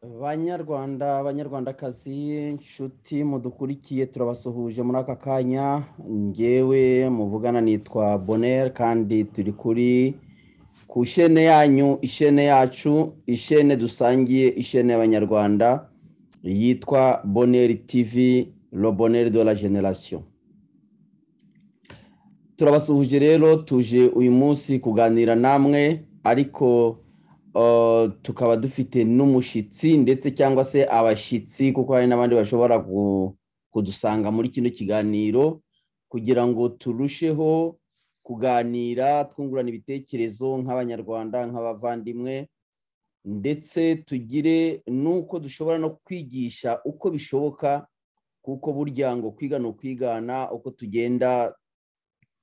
banyarwanda abanyarwandakazi inshuti mudukurikiye turabasuhuje muri aka kanya ngewe muvugana nitwa boneri kandi turi kuri ku ishene yanyu ishene yacu ishene dusangiye ishene y'abanyarwanda yitwa boneri tivi roboneri de la generasiyo turabasuhuje rero tuje uyu munsi kuganira namwe ariko tukaba dufite n'umushyitsi ndetse cyangwa se abashyitsi kuko hari n'abandi bashobora kudusanga muri kino kiganiro kugira ngo turusheho kuganira twungurana ibitekerezo nk'abanyarwanda nk'abavandimwe ndetse tugire n'uko dushobora no kwigisha uko bishoboka kuko burya ngo kwiga ni ukwigana uko tugenda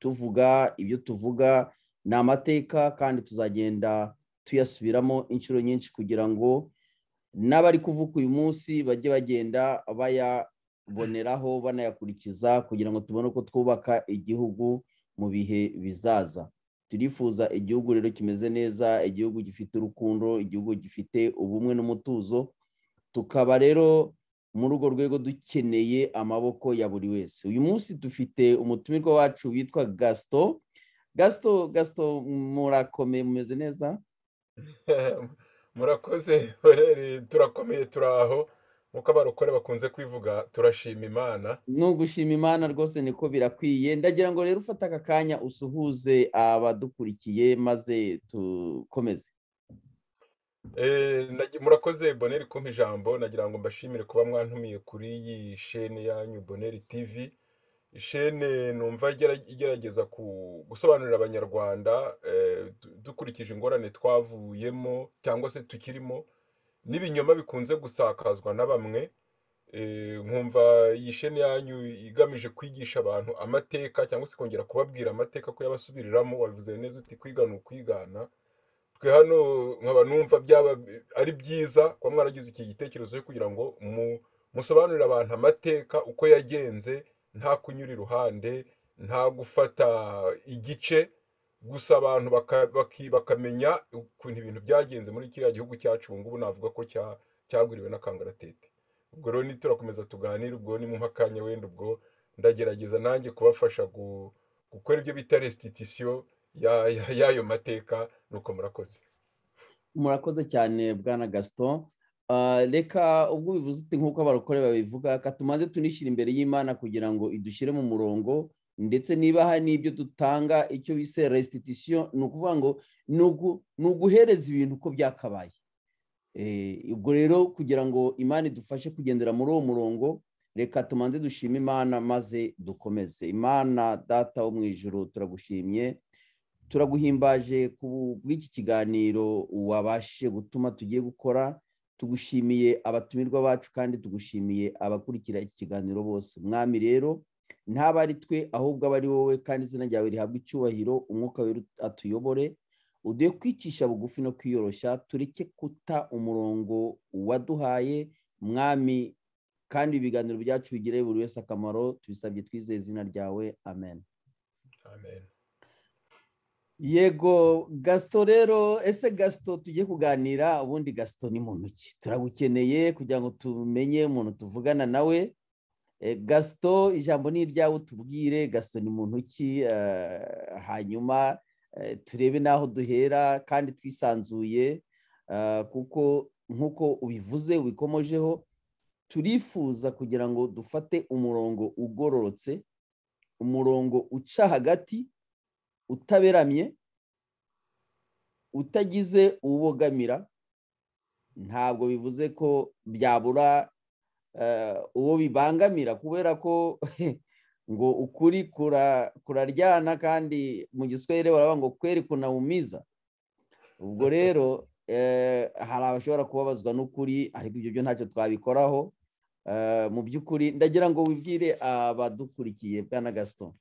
tuvuga ibyo tuvuga ni amateka kandi tuzagenda tuyasubiramo inshuro nyinshi kugira ngo n'abari kuvuka uyu munsi bajye bagenda bayaboneraho banayakurikiza kugira ngo tubone uko twubaka igihugu mu bihe bizaza turifuza igihugu rero kimeze neza igihugu gifite urukundo igihugu gifite ubumwe n'umutuzo tukaba rero muri urwo rwego dukeneye amaboko ya buri wese uyu munsi dufite umutumirwa wacu witwa gasito gasito gasito murakomeye mumeze neza murakoze turakomeye turi aho nk'uko abarokore bakunze kwivuga turashima imana ni ugushima imana rwose niko birakwiye ndagira ngo rero ufate aka kanya usuhuze abadukurikiye maze dukomeze murakoze boneri kumpa ijambo nagira ngo mbashimire kuba mwantumiye kuri iyi shene yanyu boneri tivi ishene numva igerageza gusobanurira abanyarwanda dukurikije ingorane twavuyemo cyangwa se tukirimo n'ibinyoma bikunze gusakazwa na bamwe nkumva iyi shene yanyu igamije kwigisha abantu amateka cyangwa se kongera kubabwira amateka ko yabasubiriramo wavuze neza uti kwiga ni ukwigana twe hano nkaba numva byaba ari byiza kuba mwaragize iki gitekerezo cyo kugira ngo musobanurire abantu amateka uko yagenze nta kunyura iruhande nta gufata igice gusa abantu bakamenya ukuntu ibintu byagenze muri kiriya gihugu cyacu ubu ngubu navuga ko cyaguriwe n'akangaratete ubwo rero niturakomeza tuganire ubwo ni mu makanya wenda ubwo ndagerageza nanjye kubafasha gukora ibyo bita resititisiyo y'ayo mateka nuko murakoze murakoze cyane bwana gasito reka ubwo bivuze uti nk'uko abarokore babivuga katumaze tunishyira imbere y'imana kugira ngo idushyire mu murongo ndetse niba hari n'ibyo dutanga icyo bise resititisiyo ni ukuvuga ngo ni uguhereza ibintu uko byakabaye ubwo rero kugira ngo imana idufashe kugendera muri uwo murongo reka tumanze dushime imana maze dukomeze imana data wo mu ijoro turagushimye turaguhimbaje ku bw'iki kiganiro wabashe gutuma tugiye gukora tugushimiye abatumirwa bacu kandi tugushimiye abakurikira iki kiganiro bose mwami rero ntaba ari twe ahubwo aba ari wowe kandi izina ryawe rihabwa icyubahiro umwuka we atuyobore uduhe kwicisha bugufi no kwiyoroshya tureke kuta umurongo waduhaye mwami kandi ibiganiro byacu bigire buri wese akamaro tubisabye twizeye izina ryawe amen amen yego gasito rero ese gasito tujye kuganira ubundi gasito ni muntu ki turagukeneye kugira ngo tumenye umuntu tuvugana nawe gasito ijambo ni iryawe utubwire gasito ni muntu ki hanyuma turebe n'aho duhera kandi twisanzuye kuko nk'uko ubivuze ubikomojeho turifuza kugira ngo dufate umurongo ugororotse umurongo uca hagati utaberamye utagize ubogamira ntabwo bivuze ko byabura uwo bibangamira kubera ko ngo ukuri kuraryana kandi mu giswahili baravuga ngo kweri kunawumiza ubwo rero hari abashobora kubabazwa n'ukuri ariko ibyo byo ntacyo twabikoraho mu by'ukuri ndagira ngo wibwire abadukurikiye bwana gasito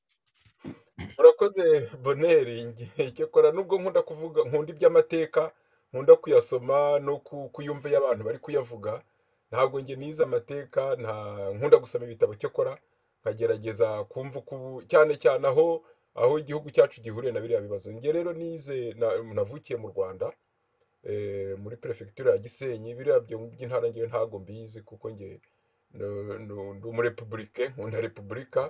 murakoze boneri cyakora nubwo nkunda kuvuga nkunda iby'amateka nkunda kuyasoma no kuyumva iyo abantu bari kuyavuga ntabwo njye nize amateka nta nkunda gusoma ibitabo cyakora nkagerageza kumva uko ubu cyane cyane aho aho igihugu cyacu gihuriye na biriya bibazo njye rero nize navukiye mu rwanda eh, muri perefegitura ya gisenyi biriya byo by'intara ngewe ntabwo mbizi kuko nge no- no- ndi umurepubulike nkunda repubulika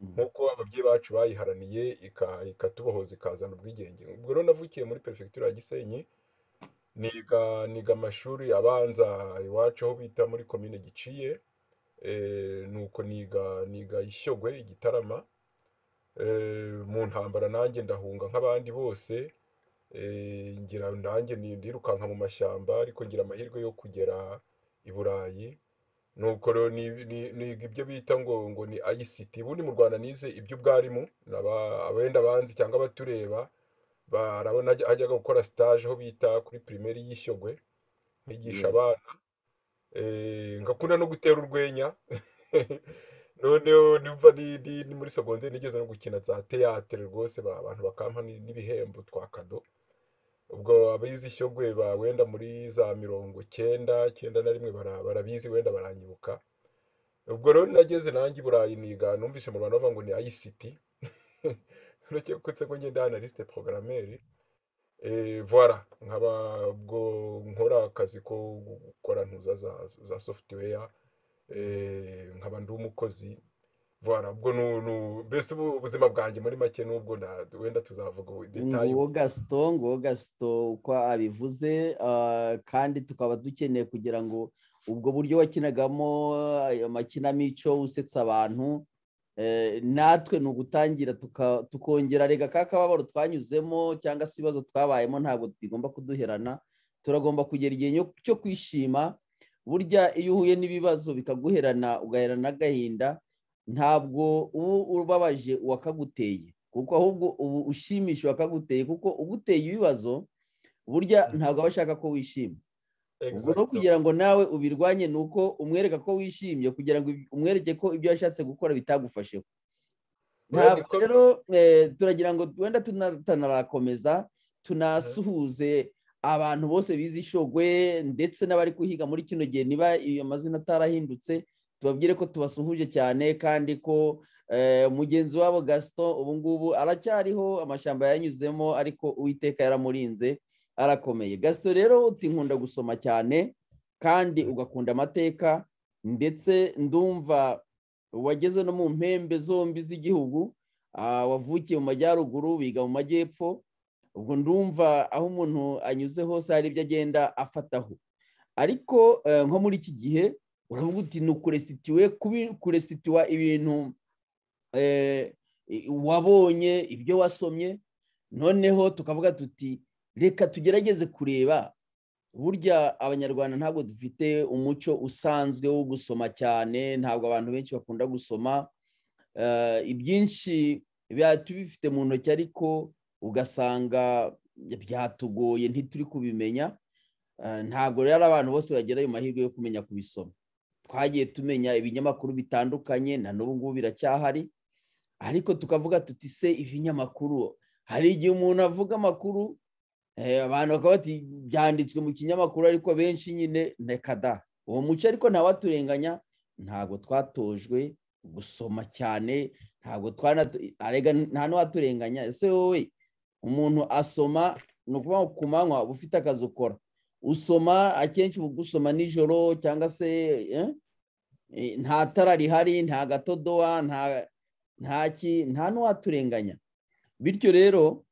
nk'uko ababyeyi bacu bayiharaniye ika- ikatubohoza ikazana ubwigenge ubwo rero navukiye muri perefegitura ya gisenyi niga niga amashuri abanza iwacu aho bita muri komine giciye eh, nuko niga niga ishyogwe igitarama eh, mu ntambara nanjye ndahunga nk'abandi bose eh, ngira nanjye ni- ndirukanka mu mashyamba ariko ngira amahirwe yo kugera i Burayi nuko rero ni- ni- niga ibyo bita ngo ngo ni ICT ubundi mu Rwanda nize iby'ubwarimu n'aba- abenda banzi cyangwa abatureba barabona hajya- hajyaga gukora stage aho bita kuri primaire y'Ishyogwe nkigisha yego abana eh, ngakunda no gutera urwenya noneho nimva ni- ni- ni muri segonderi nigeze no gukina za teyatere rwose ba- abantu bakampa ni- n'ibihembo twa kado ubwo abize ishyogwe ba wenda muri za mirongo cyenda cyenda na rimwe bara- barabizi wenda baranyibuka ubwo rero nageze nanjye i Burayi niga numvise mu Rwanda bavuga ngo ni ICT uretse kutse ko ngenda analyste programmeur eh voilà nkaba ubwo nkora akazi ko gukora ntuza za, za software eh nkaba ndi umukozi voilà ubwo nu, nu, mbese ubu ubuzima bwanjye muri make nubwo na wenda tuzavuga ubu detail nguwo gasito nguwo gasito uko abivuze ah, kandi tukaba dukeneye kugira ngo ubwo buryo wakinagamo ayo makinamico usetsa abantu eh, natwe ni ugutangira tuka- tukongera rega ka kababaro twanyuzemo cyangwa se ibibazo twabayemo ntabwo bigomba kuduherana turagomba kugera igihe nyo- cyo kwishima burya iyo uhuye n'ibibazo bikaguherana ugaherana n'agahinda ntabwo uba ubabaje uwakaguteye kuko ahubwo ubu ushimisha uwakaguteye kuko uguteye ibibazo burya ntabwo aba ashaka ko wishima ubwo no exactement kugira ngo nawe ubirwanye ni uko umwereka ko wishimye kugira ngo umwereke ko ibyo yashatse gukora bitagufashe oya ntabwo niko rero eh, turagira ngo wenda tuna- tunarakomeza Mhm. tunasuhuze abantu bose bize ishogwe ndetse n'abari kuhiga muri kino gihe niba iyo mazina atarahindutse tubabwire ko tubasuhuje cyane kandi ko eh, mugenzi wabo gaston ubu ngubu aracyariho amashyamba yanyuzemo ariko uwiteka yaramurinze arakomeye gaston rero uti nkunda gusoma cyane kandi ugakunda amateka ndetse ndumva wageze no mu mpembe zombi z'igihugu ah, wavukiye mu majyaruguru biga mu majyepfo ubwo ndumva aho umuntu anyuze hose hari ibyo agenda afataho ariko eh, nko muri iki gihe uravuga uti ni ukuresitiwe kubi- kuresitiwa ibintu eh, i- wabonye ibyo wasomye noneho tukavuga tuti reka tugerageze kureba burya abanyarwanda ntabwo dufite umuco usanzwe wo gusoma cyane ntabwo abantu benshi bakunda gusoma Eh, ibyinshi biba tubifite mu ntoki ariko ugasanga byatugoye ntituri kubimenya Eh, ntabwo rero abantu bose bagira ayo mahirwe yo kumenya kubisoma twagiye tumenya ibinyamakuru bitandukanye na n'ubu ngubu biracyahari ariko tukavuga tuti se ibinyamakuru hari igihe umuntu avuga amakuru Eh, abantu bakaba bati byanditswe mu kinyamakuru ariko benshi nyine reka da uwo muco ariko ntawaturenganya ntabwo twatojwe gusoma cyane ntabwo twana arega nta n'uwaturenganya ese wowe umuntu asoma ni ukuvuga ngo ku manywa uba ufite akazi ukora usoma akenshi uba ugusoma nijoro cyangwa se eh, eh, nta tara rihari nta gatodowa nta nta ki nta n'uwaturenganya bityo rero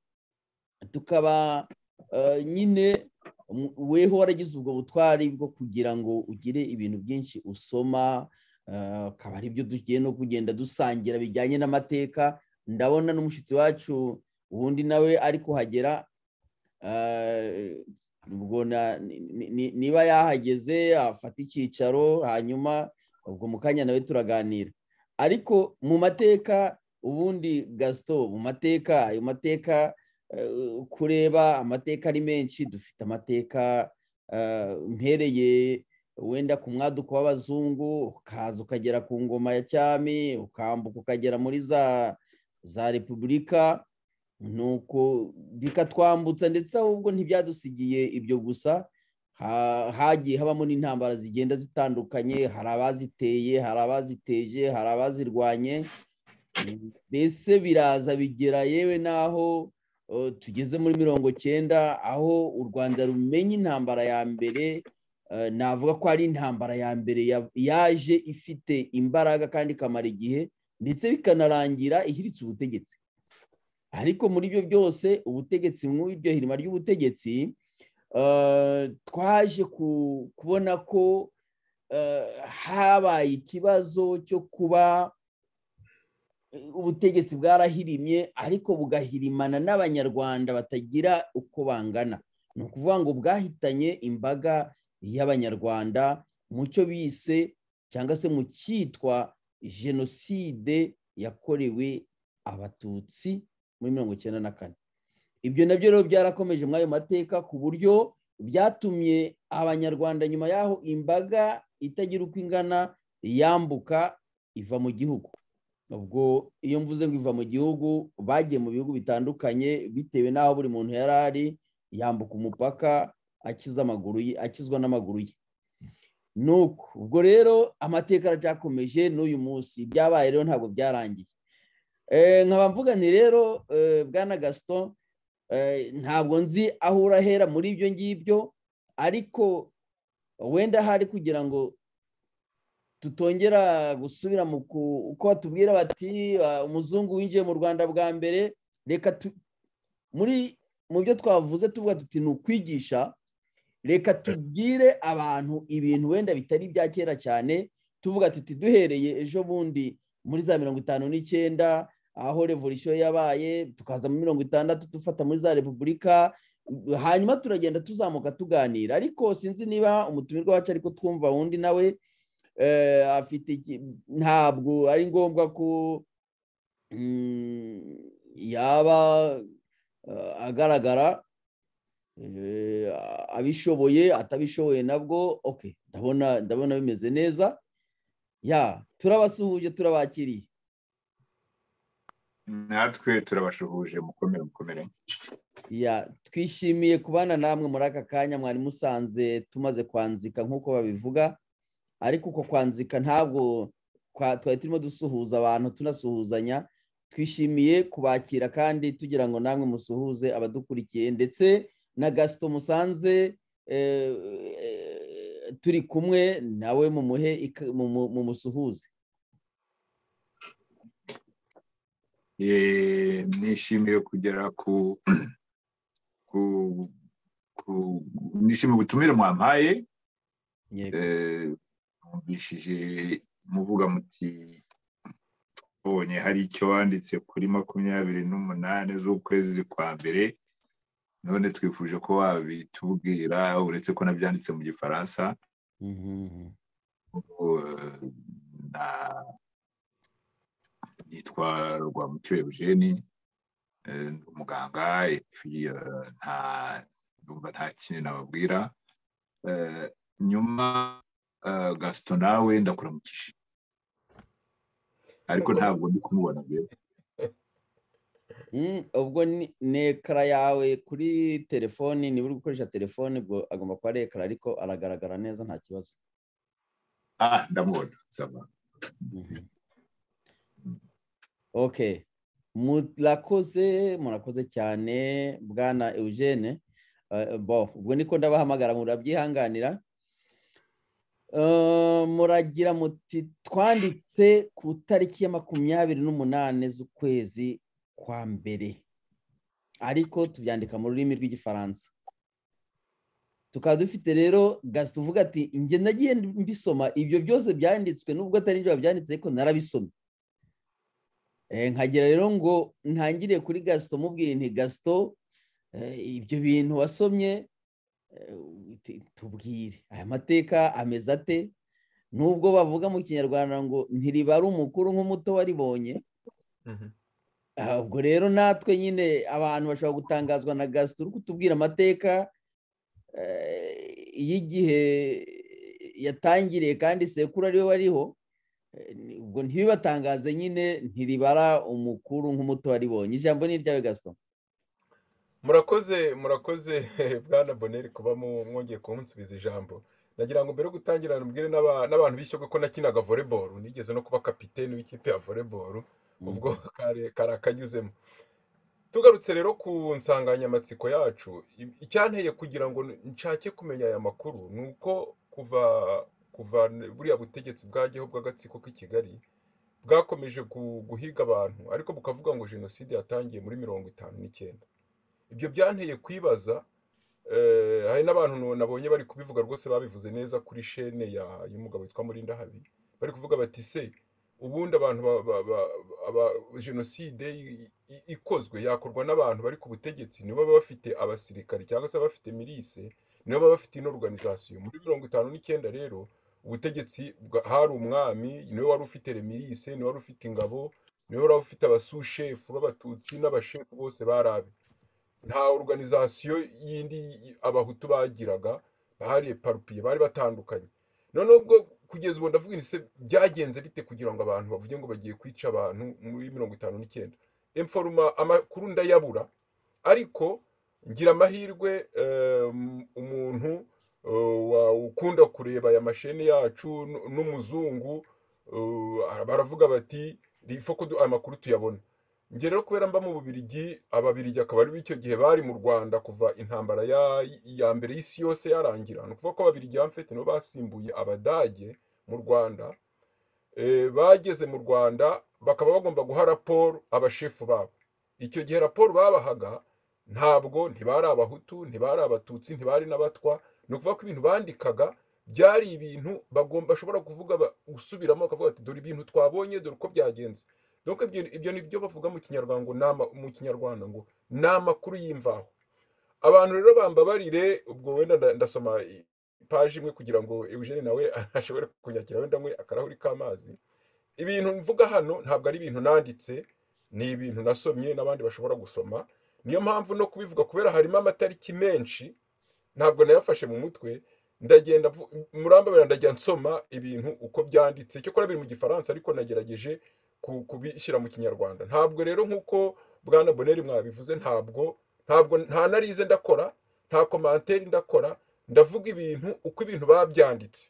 tukaba eh, nyine mu- weho waragize ubwo butwari bwo kugira ngo ugire ibintu byinshi usoma eh, akaba ari byo tugiye no kugenda dusangira bijyanye n'amateka ndabona n'umushyitsi wacu ubundi nawe ari kuhagera eh, ubwo na- ni- ni- ni- niba yahageze afata icyicaro hanyuma ubwo mu kanya nawe turaganira ariko mu mateka ubundi gasito mu mateka ayo mateka eh, kureba amateka ari menshi dufite amateka eh, mpereye wenda ku mwaduko w'abazungu ukaza ukagera ku ngoma ya cyami ukambuka ukagera muri za za repubulika nuko bikatwambutsa ndetse ahubwo ntibyadusigiye ibyo gusa ha- hagiye habamo n'intambara zigenda zitandukanye hari abaziteye hari abaziteje hari abazirwanye mbese biraza bigera yewe n'aho tugeze muri mirongo cyenda aho u rwanda rumenya intambara ya mbere navuga ko ari intambara ya mbere yaje ifite imbaraga kandi ikamara igihe ndetse bikanarangira ihiritse ubutegetsi ariko muri ibyo byose ubutegetsi nk'iryo hirima ry'ubutegetsi twaje kubona ko habaye ikibazo cyo kuba ubutegetsi bwarahirimye ariko bugahirimana n'abanyarwanda batagira uko bangana ni ukuvuga ngo bwahitanye imbaga y'abanyarwanda mu cyo bise cyangwa se mu cyitwa jenoside yakorewe abatutsi muri mirongo icyenda na kane ibyo nabyo rero byarakomeje muri ayo mateka ku buryo byatumye abanyarwanda nyuma y'aho imbaga itagira uko ingana yambuka iva mu gihugu ubwo iyo mvuze ngo iva mu gihugu bagiye mu bihugu bitandukanye bitewe n'aho buri muntu yari ari yambuka umupaka akiza amaguru ye akizwa n'amaguru ye nuko ubwo rero amateka aracyakomeje n'uyu munsi byabaye rero ntabwo byarangiye nkaba mvuga ni rero bwana gasito ntabwo nzi aho urahera muri ibyo ngibyo ariko wenda hari kugira ngo tutongera gusubira mu uko batubwira bati umuzungu winjiye mu rwanda bwa mbere reka muri mu byo twavuze tuvuga tuti ni ukwigisha reka tubwire abantu ibintu wenda bitari ibya kera cyane tuvuga tuti duhereye ejo bundi muri za mirongo itanu n'icyenda aho revolisiyo yabaye tukaza muri mirongo itandatu dufata muri za repubulika hanyuma turagenda tuzamuka tuganira ariko sinzi niba umutumirwa wacu ariko twumva wundi nawe afite ntabwo ari ngombwa ko yaba agaragara abishoboye atabishoboye nabwo oke ndabona ndabona bimeze neza ya turabasuhuje turabakiriye natwe turabashuhuje mukomere mukomere twishimiye kubana namwe muri aka kanya mwari musanze tumaze kwanzika nk'uko babivuga ariko uko kwanzika ntabwo twari turimo dusuhuza abantu tunasuhuzanya twishimiye kubakira kandi tugira ngo namwe musuhuze abadukurikiye ndetse na gasito musanze turi kumwe nawe mumuhe mumusuhuze nishimiye kugera ku nishimiye ubutumire mwampaye mwumvishije muvuga muti mbonye hari icyo wanditse kuri makumyabiri n'umunani z'ukwezi kwa mbere none twifuje ko wabitubwira uretse ko nabyanditse mu gifaransa nitwa rwamucyo eugene umuganga ndumva nta kintu nababwira nyuma gasito nawe ndakuramukije ariko ntabwo ndi kumubona mbere ubwo ni ekara yawe kuri telefoni niba uri gukoresha telefone ubwo agomba kuba ari ekara ariko aragaragara neza nta kibazo ah ndamubona nsaba ok murakoze murakoze cyane bwana eugene bo ubwo niko ndabahamagara murabyihanganira muragira muti twanditse ku itariki ya makumyabiri n'umunani z'ukwezi kwa mbere ariko tubyandika mu rurimi rw'igifaransa tukaba dufite rero gazi tuvuga ati inge nagiye mbisoma ibyo byose byanditswe nubwo atari ibyo byanditse ariko narabisomye nkagira rero ngo ntangire kuri gasito mubwire nti gasito ibyo bintu wasomye tubwire aya mateka ameze ate nubwo bavuga mu kinyarwanda ngo ntiribare umukuru nk'umuto waribonye ubwo rero natwe nyine abantu bashobora gutangazwa na gasito uri kutubwira amateka y'igihe yatangiriye kandi sekuru ariwe wariho ubwo ntibibatangaze nyine ntiribara umukuru nk'umuto waribonye ijambo ni iryawe gasito murakoze murakoze bwana boneri kuba mwongeye kumunsubiza ijambo nagira ngo mbere yo gutangira mbwire n'abantu bishyurwe ko nakinaga voleboro nigeze no kuba kapitene w'ikipe ya voleboro ubwo kari akanyuzemo tugarutse rero ku nsanganyamatsiko yacu icyanteye kugira ngo nshake kumenya aya makuru ni uko kuva kuva buriya butegetsi bwageho bw'agatsiko k'i kigali bwakomeje guhiga abantu ariko bukavuga ngo jenoside yatangiye muri mirongo itanu n'icyenda ibyo byanteye kwibaza hari n'abantu nabonye bari kubivuga rwose babivuze neza kuri shene y'umugabo witwa murinda habi bari kuvuga bati se ubundi abantu ba jenoside ikozwe yakorwa n'abantu bari ku butegetsi nibo baba bafite abasirikari cyangwa se bafite mirise nibo baba bafite ino organizasiyo muri mirongo itanu n'icyenda rero ubutegetsi hari umwami niwe wari ufite remirise niwe wari ufite ingabo niwe wari ufite abasushefu b'abatutsi n'abashefu bose barabe nta organizasiyo yindi abahutu bagiraga bahariye parupiye bari batandukanye noneho ubwo kugeza ubu ndavuga se byagenze bite kugira ngo abantu bavuge ngo bagiye kwica abantu muri mirongo itanu n'icyenda emforoma amakuru ndayabura ariko ngira amahirwe umuntu ukunda kureba aya masheni yacu n'umuzungu baravuga bati rifo ko aya makuru tuyabona njye rero kubera mba mu bubirigi ababirigi akaba ari b'icyo gihe bari mu rwanda kuva intambara ya mbere y'isi yose yarangira ni ukuvuga ko ababirigi bamfite nibo basimbuye abadage mu rwanda bageze mu rwanda bakaba bagomba guha raporo abashefu babo icyo gihe raporo babahaga ntabwo ntibari abahutu ntibari abatutsi ntibari n'abatwa ni ukuvuga ko ibintu bandikaga byari ibintu bagomba bashobora kuvuga gusubiramo bakavuga ati dore ibintu twabonye dore uko byagenze nuko ibyo ni byo bavuga mu kinyarwanda mu kinyarwanda ngo ni amakuru y'imvaho abantu rero bambabarire ubwo wenda ndasoma ipaji imwe kugira ngo eugene nawe ashobore kunyakira wenda mwe akarahuri k'amazi ibintu mvuga hano ntabwo ari ibintu nanditse ni ibintu nasomye n'abandi bashobora gusoma niyo mpamvu no kubivuga kubera harimo amatariki menshi ntabwo nayafashe mu mutwe ndagenda murambabarira ndajya nsoma ibintu uko byanditse cyo kora biri mu gifaransa ariko nagerageje kubishyira mu kinyarwanda ntabwo rero nk'uko bwana boneri mwabivuze ntabwo ntabwo nta narize ndakora nta komanteri ndakora ndavuga ibintu uko ibintu babyanditse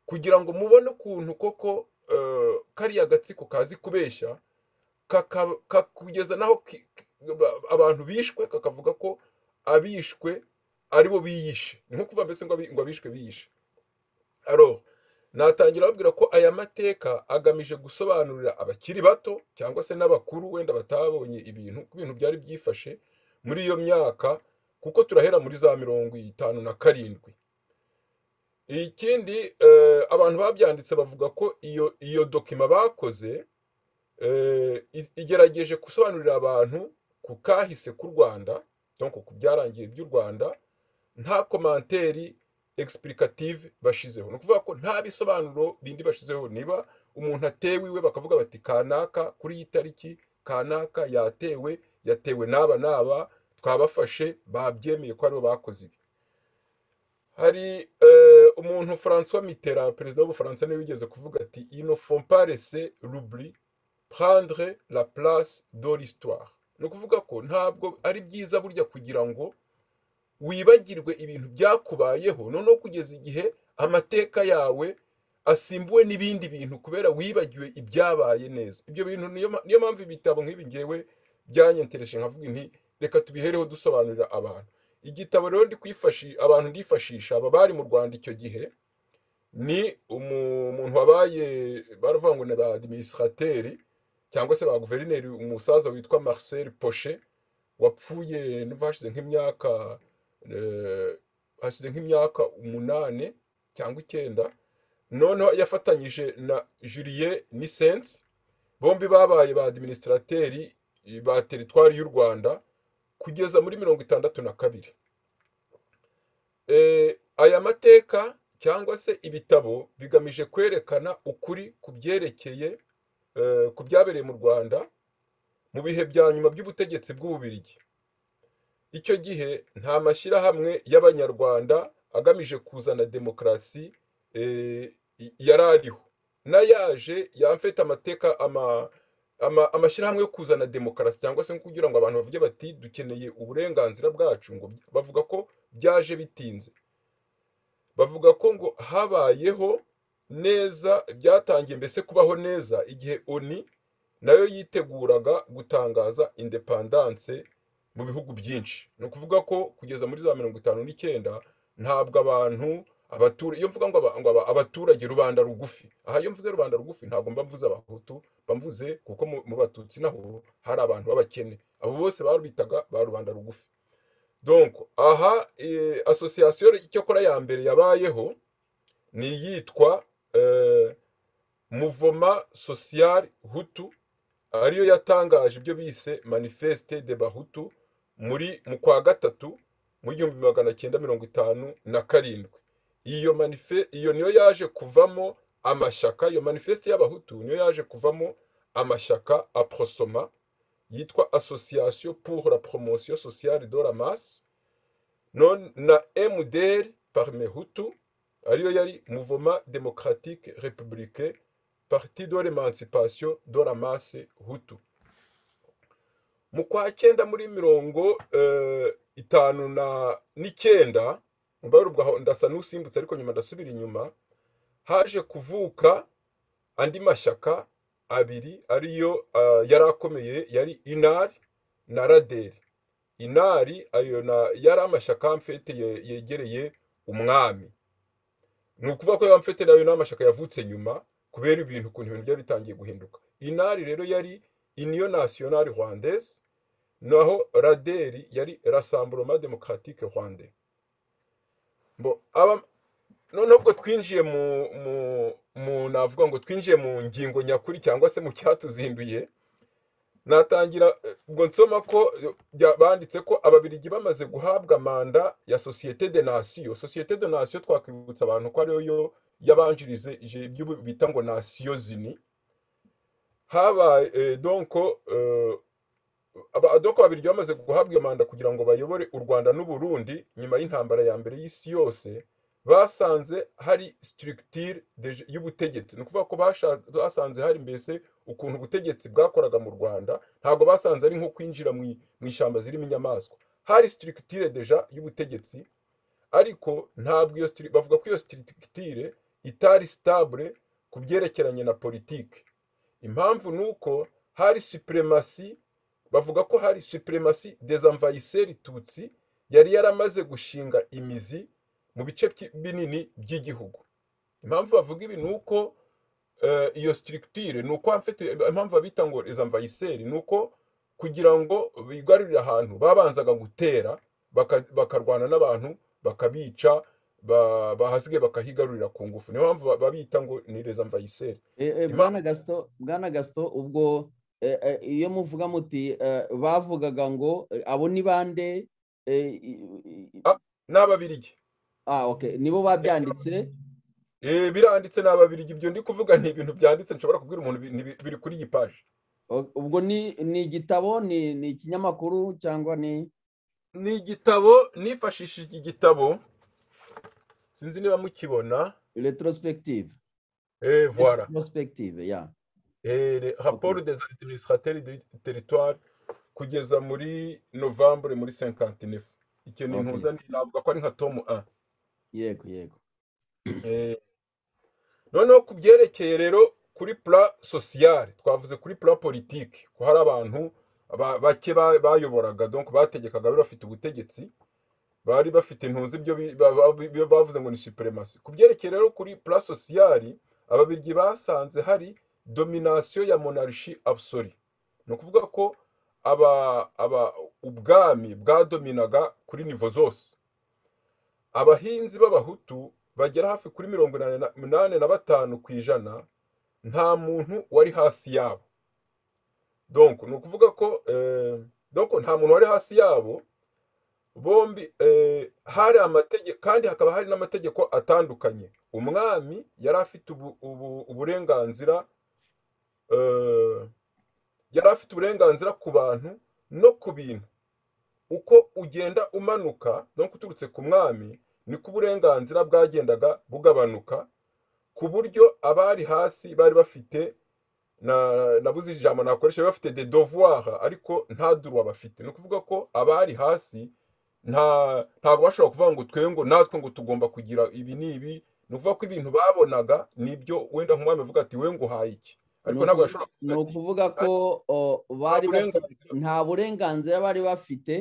kugira ngo mubone ukuntu koko kariya gatsiko kazi kubeshya kakugeza naho abantu bishwe kakavuga ko abishwe aribo biyishe ni nko kuva mbese ngo abishwe biyishe aro natangira babwira ko aya mateka agamije gusobanurira abakiri bato cyangwa se n'abakuru wenda batabonye ibintu ku bintu byari byifashe muri iyo myaka kuko turahera muri za mirongo itanu na karindwi ikindi abantu babyanditse bavuga ko iyo iyo dokima bakoze igerageje gusobanurira abantu ku kahise k'u rwanda cyangwa ku byarangiye by'u rwanda nta komanteri egisipurikative bashyizeho ni ukuvuga ko nta bisobanuro bindi bashyizeho niba umuntu atewe iwe bakavuga bati kanaka kuri iyi tariki kanaka yatewe yatewe n'aba n'aba twabafashe babyemeye ko aribo bakoze ibi hari umuntu francois mitera perezida w'ubufaransa niwe wigeze kuvuga ati ino fomparese ruburi prendre la place d'oristoire ni ukuvuga ko ntabwo ari byiza burya kugira ngo wibagirwe ibintu byakubayeho noneho kugeza igihe amateka yawe asimbuwe n'ibindi bintu kubera wibagiwe ibyabaye neza ibyo bintu niyo mpamvu ibitabo nk'ibi ngewe byanyentereje nkavuga inti reka tubihereho dusobanurira abantu igitabo rero abantu ndifashisha aba bari mu rwanda icyo gihe ni umuntu wabaye baravuga ngo ni ba adiminisitrateri cyangwa se ba guverineri umusaza witwa marcel poche wapfuye n'ubwo nk'imyaka hashize nk'imyaka umunani cyangwa icyenda noneho yafatanyije na juliet nisense bombi babaye ba administrateri ba teritwari y'u rwanda kugeza muri mirongo itandatu na kabiri aya mateka cyangwa se ibitabo bigamije kwerekana ukuri ku byerekeye ku byabereye mu rwanda mu bihe bya nyuma by'ubutegetsi bw'ububirigi icyo gihe nta mashyirahamwe y'abanyarwanda agamije kuzana demokarasi yari ariho n'ayaje yamfite amateka amashyirahamwe yo kuzana demokarasi cyangwa se kugira ngo abantu bavuge bati dukeneye uburenganzira bwacu ngo bavuga ko byaje bitinze bavuga ko ngo habayeho neza byatangiye mbese kubaho neza igihe oni nayo yiteguraga gutangaza indepandanse mu bihugu byinshi ni ukuvuga ko kugeza muri za mirongo itanu n'icyenda ntabwo abantu abatura iyo mvuga ngo aba- ngo aba- abaturage rubanda rugufi aha iyo mvuze rubanda rugufi ntabwo mba mvuze abahutu mba mvuze kuko mu mu batutsi naho hari abantu b'abakene abo bose barubitaga ba rubanda rugufi donc aha eh, association icyakora ya mbere yabayeho ni iyitwa eh, muvoma social hutu ariyo yatangaje ibyo bise manifeste de bahutu muri mu kwa gatatu mu igihumbi magana cyenda mirongo itanu na karindwi iyo manife iyo niyo yaje kuvamo amashyaka iyo manifeste y'abahutu niyo yaje kuvamo amashyaka aprosoma yitwa association pour la promotion sociale de la masse non na mdr parmi hutu ariyo yari mouvement démocratique républicain parti de l'émancipation de la masse hutu mu kwa cyenda muri mirongo eh, itanu na n'icyenda mbarubwo aho ndasa n'usimbutse ariko nyuma ndasubira inyuma haje kuvuka andi mashyaka abiri ariyo ah, yari akomeye yari inari na raderi inari ayo na- yari amashyaka mfete ye- yegereye umwami ni ukuvuga ko yaba mfite nayo n'amashyaka yavutse nyuma kubera ibintu ukuntu ibintu byari bitangiye guhinduka inari rero yari union nationale rwandaise naho raderi yari rassemblement démocratique rwandais Bo, aba- noneho ubwo twinjiye mu mu mu navuga ngo twinjiye mu ngingo nyakuri cyangwa se mu cyatuzinduye natangira eh, ubwo nsoma ko eh, bya- banditse ko ababiligi bamaze guhabwa manda ya societe de nation societe de nation twakwibutsa abantu ko ariyo yo yabanjirije ibyo bita ngo nation zini habaye eh, donc eh, aba- donc ababiligi bamaze guhabwa iyo manda kugira ngo bayobore u rwanda n'uburundi nyuma y'intambara ya mbere y'isi yose basanze hari structure de- y'ubutegetsi ni ukuvuga ko basha- basanze hari mbese ukuntu ubutegetsi bwakoraga mu rwanda ntabwo basanze ari nko kwinjira mu i- mu ishyamba zirimo inyamaswa hari structure deja y'ubutegetsi ariko ntabwo iyo stru- bavuga ko iyo structure itari stable ku byerekeranye na politiki impamvu ni uko hari supremasi bavuga ko hari supremasi desamvayiseri tutsi yari yaramaze gushinga imizi mu bice byi- binini by'igihugu impamvu bavuga ibi ni uko eh, iyo structure ni uko mfite impamvu babita ngo desamvayiseri ni uko kugira ngo bigarurire ahantu babanzaga gutera baka- bakarwana n'abantu bakabica ba- bahasigaye bakahigarurira ku ngufu niyo mpamvu ba- babita ngo ni desamvayiseri Eh, eh, Ima- Bwana Gaston, Bwana Gaston, ubwo eh, eh, iyo muvuga muti eh, bavugaga ngo eh, abo ni bande eh, i- i- i- Ah, ni ababirigi ah, okay. nibo babyanditse Eh, biranditse ni ababirigi ibyo ndi kuvuga ni ibintu byanditse nshobora kubwira umuntu bi- ni bi- biri kuri iyi paji O- ubwo ni ni igitabo ni ni ikinyamakuru cyangwa ni ni igitabo nifashishije igitabo sinzi niba mukibona retrospective eh voilà retrospective ya eh le rapport des administrateurs du territoire kugeza muri novembre muri 59 icyo ni okay. ntuza ni navuga ko ari nka tom 1 yego yego eh noneho ku byerekeye rero kuri pla sociale twavuze kuri pla politique ko hari abantu ba- bake ba- bayoboraga donc bategekaga bari bafite ubutegetsi bari bafite intuzi ibyo bi- ba- ba- bi- bi- bavuze ngo ni supremacy ku byerekeye rero kuri pla sociale ababirigi basanze hari domination ya monarchie absolue ni ukuvuga ko aba aba ubwami bwadominaga kuri nivo zose abahinzi b'abahutu bagera hafi kuri mirongo inani na- inani na batanu ku ijana nta muntu wari hasi yabo donc ni ukuvuga ko eh, donc nta muntu wari hasi yabo bombi eh, hari amategeko kandi hakaba hari n'amategeko atandukanye umwami yari afite ubu, ubu, uburenganzira eh, yari afite uburenganzira ku bantu no ku bintu uko ugenda umanuka no uturutse ku mwami niko uburenganzira bwagendaga bugabanuka ku buryo abari hasi bari bafite na nabuze ijambo nakoresha bafite de devoir ariko nta duruwa bafite ni ukuvuga ko abari hasi nta ntabwo bashobora kuvuga ngo twe ngo natwe ngo tugomba kugira ibi n'ibi ni ukuvuga ko ibintu babonaga nibyo wenda nk'umwami avuga ati we nguhaye iki ariko ntabwo bashobora ni kuvuga ukuvuga ati ko o, bari bafite- burenganzira. nta burenganzira bari bafite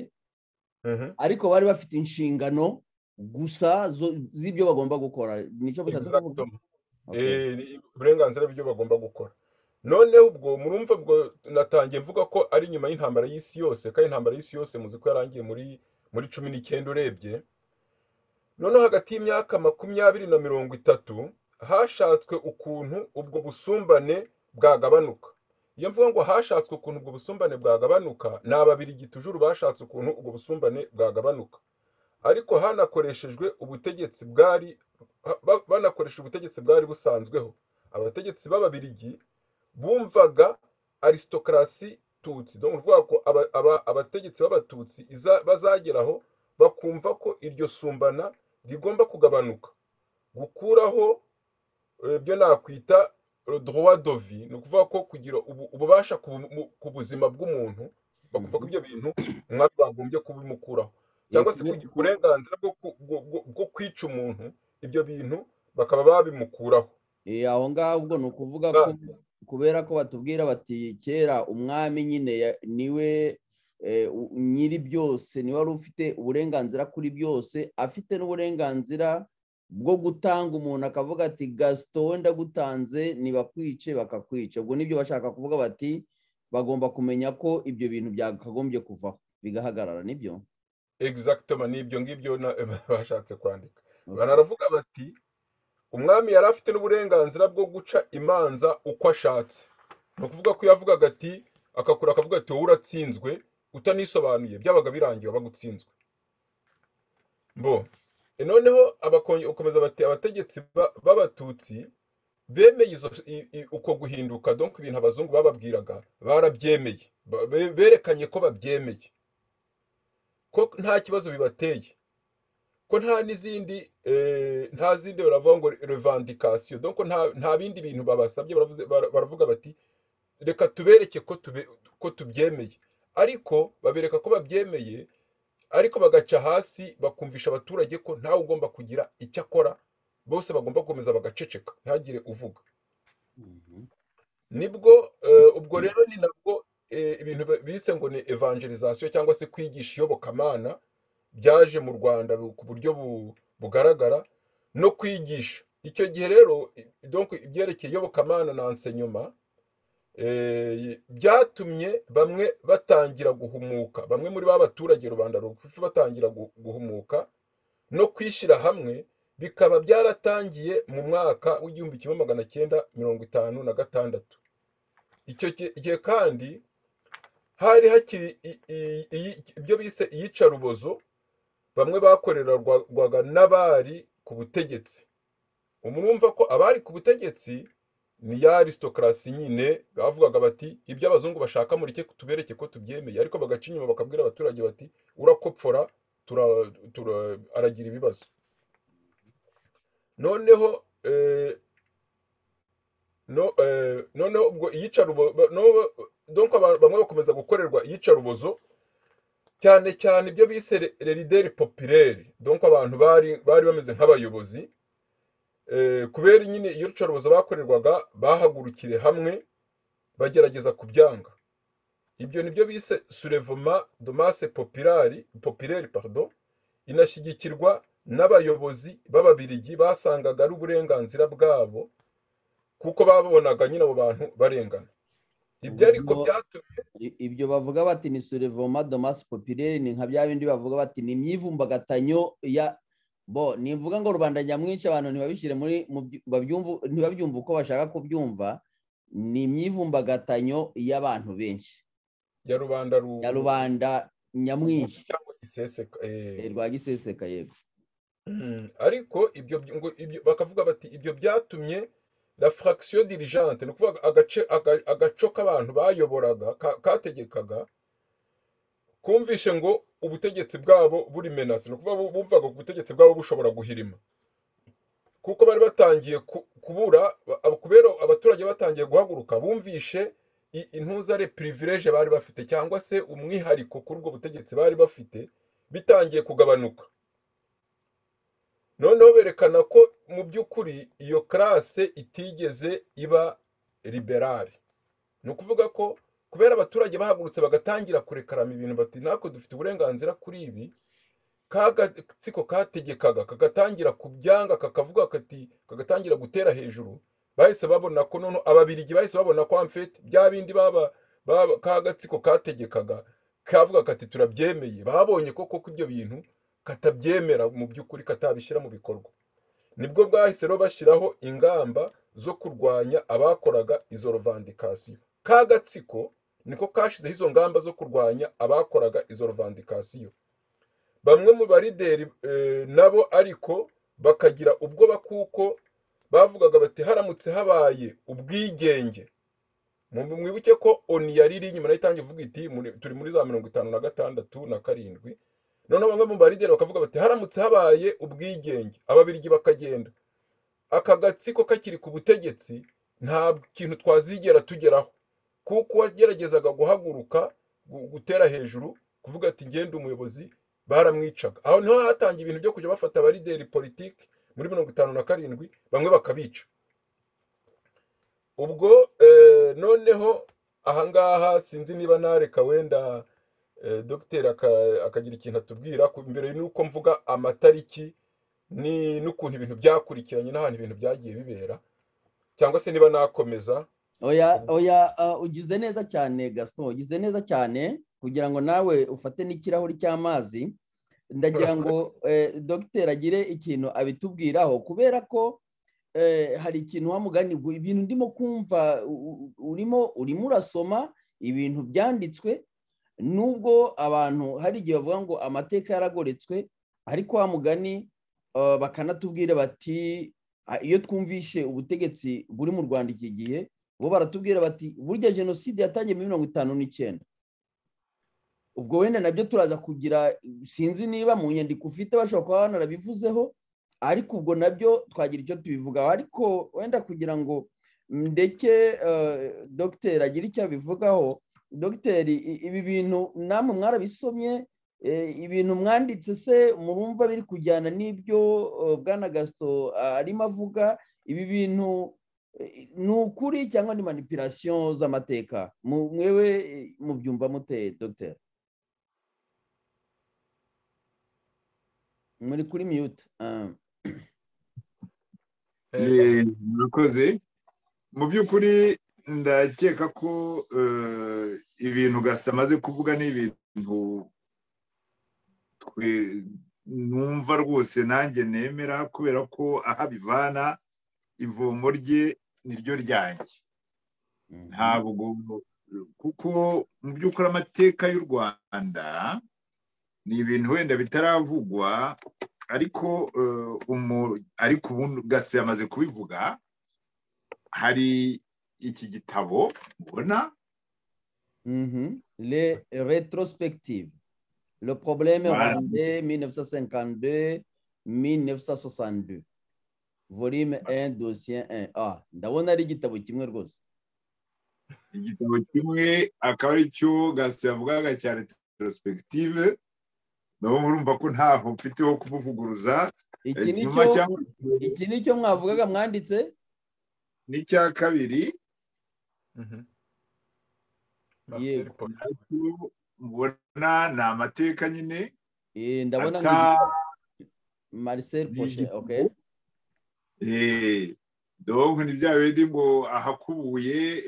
Mhm. ariko bari bafite inshingano gusa zo- z'ibyo bagomba gukora nicyo bishatse kuvuga Exactement. Okay. Eh, ni uburenganzira bw'ibyo bagomba gukora noneho ubwo murumva ubwo natangiye mvuga ko ari nyuma y'intambara y'isi yose kandi intambara y'isi yose muzi ko yarangiye muri muri cumi n'icyenda urebye noneho hagati y'imyaka makumyabiri na mirongo itatu hashatswe ukuntu ubwo busumbane bwagabanuka iyo mvuga ngo hashatswe ukuntu ubwo busumbane bwagabanuka ni ababirigi tujuru bashatse ukuntu ubwo busumbane bwagabanuka ariko hanakoreshejwe ubutegetsi bwari ba- banakoresha ubutegetsi bwari busanzweho abategetsi b'ababirigi bumvaga aristokrasi tutsi ni ukuvuga ko aba- aba- abategetsi b'abatutsi iza- bazageraho bakumva ko iryo sumbana rigomba kugabanuka gukuraho eh, ibyo nakwita eh, droit de vie ni ukuvuga ko kugira ubu- ububasha ku bu- ku buzima bw'umuntu bakumva ko ibyo bintu umwami bagombye kubimukuraho cyangwa se Yego, kugira uburenganzira bwo ku- bwo- bwo- bwo kwica umuntu ibyo bintu bakaba babimukuraho Eh, aho ngaho ubwo ni ukuvuga Ah. ko kubera ko batubwira bati kera umwami nyine ya- niwe eh, u- nyiri byose niwe wari ufite uburenganzira kuri byose afite n'uburenganzira bwo gutanga umuntu akavuga ati gasito wenda gutanze ntibakwice bakakwica ubwo nibyo bashaka kuvuga bati bagomba kumenya ko ibyo bintu byakagombye kuvaho bigahagarara nibyo exactement n'ibyo ngibyo na- bashatse kwandika Okay. banaravuga bati umwami yari afite n'uburenganzira bwo guca imanza uko ashatse ni ukuvuga ko yavugaga ati akakura akavuga ati wowe uratsinzwe utanisobanuye byabaga birangiye waba utsinzwe bo E noneho abakonye ukomeza bati abategetsi ba- b'abatutsi bemeye izo- i- i- uko guhinduka donc ibintu abazungu bababwiraga barabyemeye Ba- be- berekanye ko babyemeye ko nta kibazo bibateye ko nta n'izindi eh, nta zindi baravuga ngo revandikasiyo donc nta nta bindi bintu babasabye baravuze- bara- baravuga bati reka tubereke ko tube- ko tubyemeye ariko babereka ko babyemeye ariko bagaca hasi bakumvisha abaturage ko ntawe ugomba kugira icyo akora bose bagomba gukomeza bagaceceka ntagire uvuga Mhm. nibwo eh, ubwo rero ni nabwo eh, ibintu ba- bise ngo ni evangelizasiyo cyangwa se kwigisha iyobokamana byaje mu rwanda bu- ku buryo bu- bugaragara no kwigisha icyo gihe rero i- donc ibyerekeye iyobokamana na enseignement eh, byatumye bamwe batangira guhumuka bamwe muri ba baturage rubanda rugufi batangira gu- guhumuka no kwishyira hamwe bikaba byaratangiye mu mwaka w'igihumbi kimwe magana cyenda mirongo itanu na gatandatu icyo ki- gihe kandi hari hakiri i- i- iyi- ibyo bise iyicarubozo bamwe bakorerwaga n'abari ku butegetsi umwumva ko abari ku butegetsi ni ya aristokrasi nyine bavugaga bati ibyo abazungu bashaka mureke tubereke ko tubyemeye ariko bagaca inyuma bakabwira abaturage bati urakopfora tura- tura- aragira ibibazo noneho eh, no eh, noneho ubwo iyicarubozo donc aba- bamwe bakomeza gukorerwa iyicarubozo cyane cyane ibyo bise lerideri popireri donc abantu bari bari bameze nk'abayobozi eh, kubera nyine iyo rucarubozo bakorerwaga bahagurukire hamwe bagerageza kubyanga ibyo nibyo bise surevoma domase popirari popireri pardon inashyigikirwa n'abayobozi b'ababirigi basangaga ari uburenganzira bwabo kuko babonaga nyine abo bantu barengana ibyo ariko Ubwo- byatumye I- ibyo bavuga bati ni surevoma domasi popireri ni nka bya bindi bavuga bati ni imyivumbagatanyo ya bo ni imvuga ngo rubanda nyamwinshi abantu ntibabishyire muri mu byu- babyumvu- ntibabyumva uko bashaka kubyumva ni imyivumbagatanyo y'abantu benshi ya rubanda ru- ya rubanda nyamwinshi cyangwa giseseka eh. eh, rwa giseseka yego Mm, ariko ibyo by- ngo ibyo bakavuga bati ibyo byatumye la fraction dirigeante ni ukuvuga agace aga- agaco k'abantu bayoboraga ka- kategekaga kumvishe ngo ubutegetsi bwabo buri menasi ni ukuvuga bu- bumvaga ko ubutegetsi bwabo bushobora guhirima kuko bari batangiye ku- kubura ba- abo- kubera abaturage batangiye guhaguruka bumvishe i- intuzare privilege bari bafite cyangwa se umwihariko kuri ubwo butegetsi bari bafite bitangiye kugabanuka noneho berekana ko mu by'ukuri iyo karase itigeze iba liberale ni ukuvuga ko kubera abaturage bahagurutse bagatangira kurekarama ibintu bati natwe dufite uburenganzira kuri ibi ka gatsiko kategekaga kagatangira kubyanga kakavuga kati kagatangira gutera hejuru bahise babona ko noneho ababirigi bahise babona ko amfete bya bindi baba ka gatsiko kategekaga kavuga kati turabyemeye babonye koko ko ibyo bintu katabyemera mu by'ukuri katabishyira mu bikorwa nibwo bwahise rero bashyiraho ingamba zo kurwanya abakoraga izo rovandikasiyo ka gatsiko niko kashyizeho izo ngamba zo kurwanya abakoraga izo rovandikasiyo bamwe mu barideri nabo ariko bakagira ubwoba kuko bavugaga bati haramutse habaye ubwigenge mwibuke ko oni yari iri inyuma nayo itangiye ivuga iti turi muri za mirongo itanu na gatandatu na karindwi noneho bamwe mu barideri bakavuga bati haramutse habaye ubwigenge ababirigi bakagenda aka gatsiko kakiri ku butegetsi nta kintu twazigera tugeraho kuko wageragezaga guhaguruka gutera hejuru kuvuga ati ngende umuyobozi baramwicaga aho niho hatangiye ibintu byo kujya bafata abarideri politiki muri mirongo itanu na karindwi bamwe bakabica ubwo noneho ahangaha sinzi niba nareka wenda dogiteri akagira ikintu atubwira mbere y'uko mvuga amatariki n'ukuntu ibintu byakurikiranye n'ahantu ibintu byagiye bibera cyangwa se niba nakomeza oya oya ugize neza cyane gasito ugize neza cyane kugira ngo nawe ufate n'ikirahuri cy'amazi ndagira ngo dogiteri agire ikintu abitubwiraho kubera ko hari ikintu wamugani ibintu ndimo kumva urimo urimo urasoma ibintu byanditswe nubwo abantu hari igihe bavuga ngo amateka yaragoretswe ariko wa mugani bakanatubwira bati iyo twumvishe ubutegetsi buri mu rwanda iki gihe bo baratubwira bati burya jenoside yatangiye muri mirongo itanu n'icyenda ubwo wenda nabyo turaza kugira sinzi niba mu nyandiko ufite bashobora kuba banarabivuzeho ariko ubwo nabyo twagira icyo tubivugaho ariko wenda kugira ngo ndeke dogiteri agire icyo abivugaho dogiteri ibi bintu namwe mwarabisomye ibintu mwanditse se murumva biri kujyana n'ibyo bwana gasito arimo avuga ibi bintu ni ukuri cyangwa ni manipirasiyo z'amateka mwewe mubyumva mute dogiteri muri kuri miyuti murakoze mu by'ukuri ndakeka ko ibintu gasita amaze kuvuga ni ibintu numva rwose nanjye nemera kubera ko aho abivana ivomo rye ni ryo ryanjye ntabwo kuko mu by'ukuri amateka y'u rwanda ni ibintu wenda bitaravugwa ariko ariko ubundi gasito yamaze kubivuga hari iki gitabo ubona le retrospective le problème rwandais 1952 1962 volume 1 dossier 1 ah ndabona ari igitabo kimwe rwose igitabo kimwe akaba ari cyo gasito yavugaga cya retrospective nabo murumva ko ntaho mfite ho kubuvuguruza iki ni cyo mwavugaga mwanditse n'icya kabiri mubona ni amateka nyine ndabona marisel poshe oke donc ni bya bindi ngo ahakubuye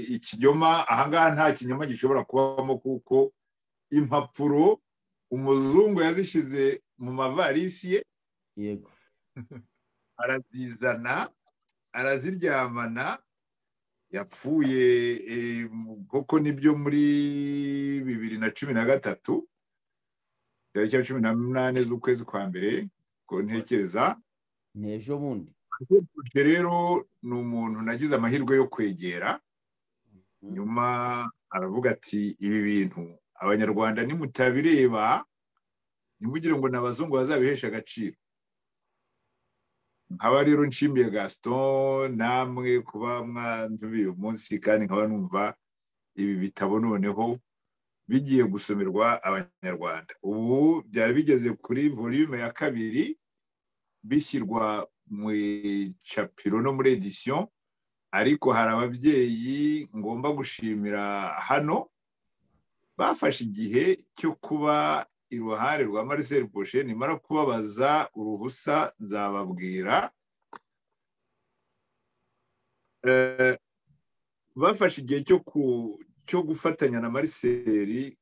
ikinyoma ahangaha nta kinyoma gishobora kubamo kuko impapuro umuzungu yazishyize mu mavarisi ye yego arazizana araziryamana yapfuye koko nibyo muri bibiri na cumi na gatatu tariki ya cumi n'umunani z'ukwezi kwa mbere ko ntekereza ni ejo bundi rero ni umuntu nagize amahirwe yo kwegera nyuma aravuga ati ibi bintu abanyarwanda nimutabireba ntimugire ngo ni abazungu bazabihesha agaciro nkaba rero nshimiye gaston namwe kuba mwandubiye uyu munsi kandi nkaba numva ibi bitabo noneho bigiye gusomerwa abanyarwanda ubu byari bigeze kuri volume ya kabiri bishyirwa mu icapiro no muri edisiyo ariko hari ababyeyi ngomba gushimira hano bafashe igihe cyo kuba iruhare rwa Marcel Boshe nimara kubabaza uruhusa nzababwira bafashe igihe cyo gufatanya na Marcel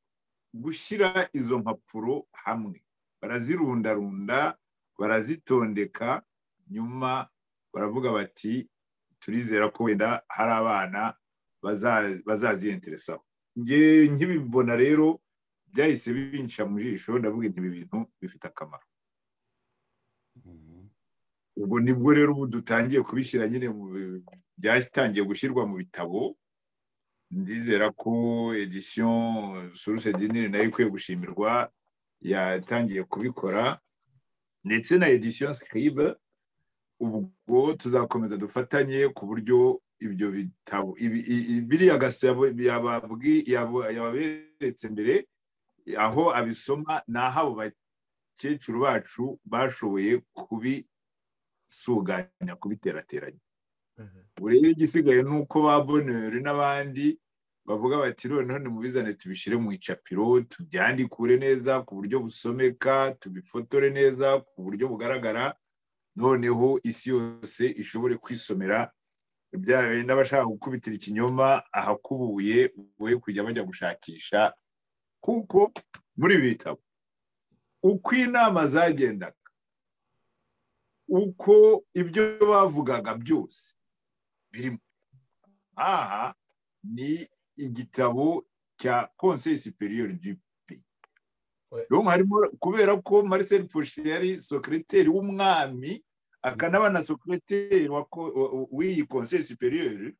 gushyira izo mpapuro hamwe barazirundarunda barazitondeka nyuma baravuga bati turizera ko wenda hari abana bazaziyenteresaho nkibibona rero byahise binca mu jisho ndavuga ibi bintu bifite akamaro ubwo nibwo rero ubu dutangiye kubishyira nyine byatangiye gushyirwa mu bitabo ndizera ko edisiyo suruse dinire nayo ikwiye gushimirwa yatangiye kubikora ndetse na edisiyo sikiribe ubwo tuzakomeza dufatanye ku buryo ibyo bitabo biriya gasito yababeretse mbere aho abisoma ni aho abo bakecuru bacu bashoboye kubisuganya kubiterateranya ubu rero igisigaye ni uko ba boneri n'abandi bavuga bati noneho nimubizane tubishyire mu icapiro tubyandikure neza ku buryo busomeka tubifotore neza ku buryo bugaragara noneho isi yose ishobore kwisomera byawe n'abashaka gukubitira ikinyoma ahakubuye we kujya bajya gushakisha kuko muri ibi bitabo uko inama zagendaga uko ibyo bavugaga byose birimo aha ni igitabo cya konseyi siperiyeri jipi harimo kubera ko Marcel Fouché yari sokereteri w'umwami akanaba na sokereteri w'iyi konseyi siperiyeri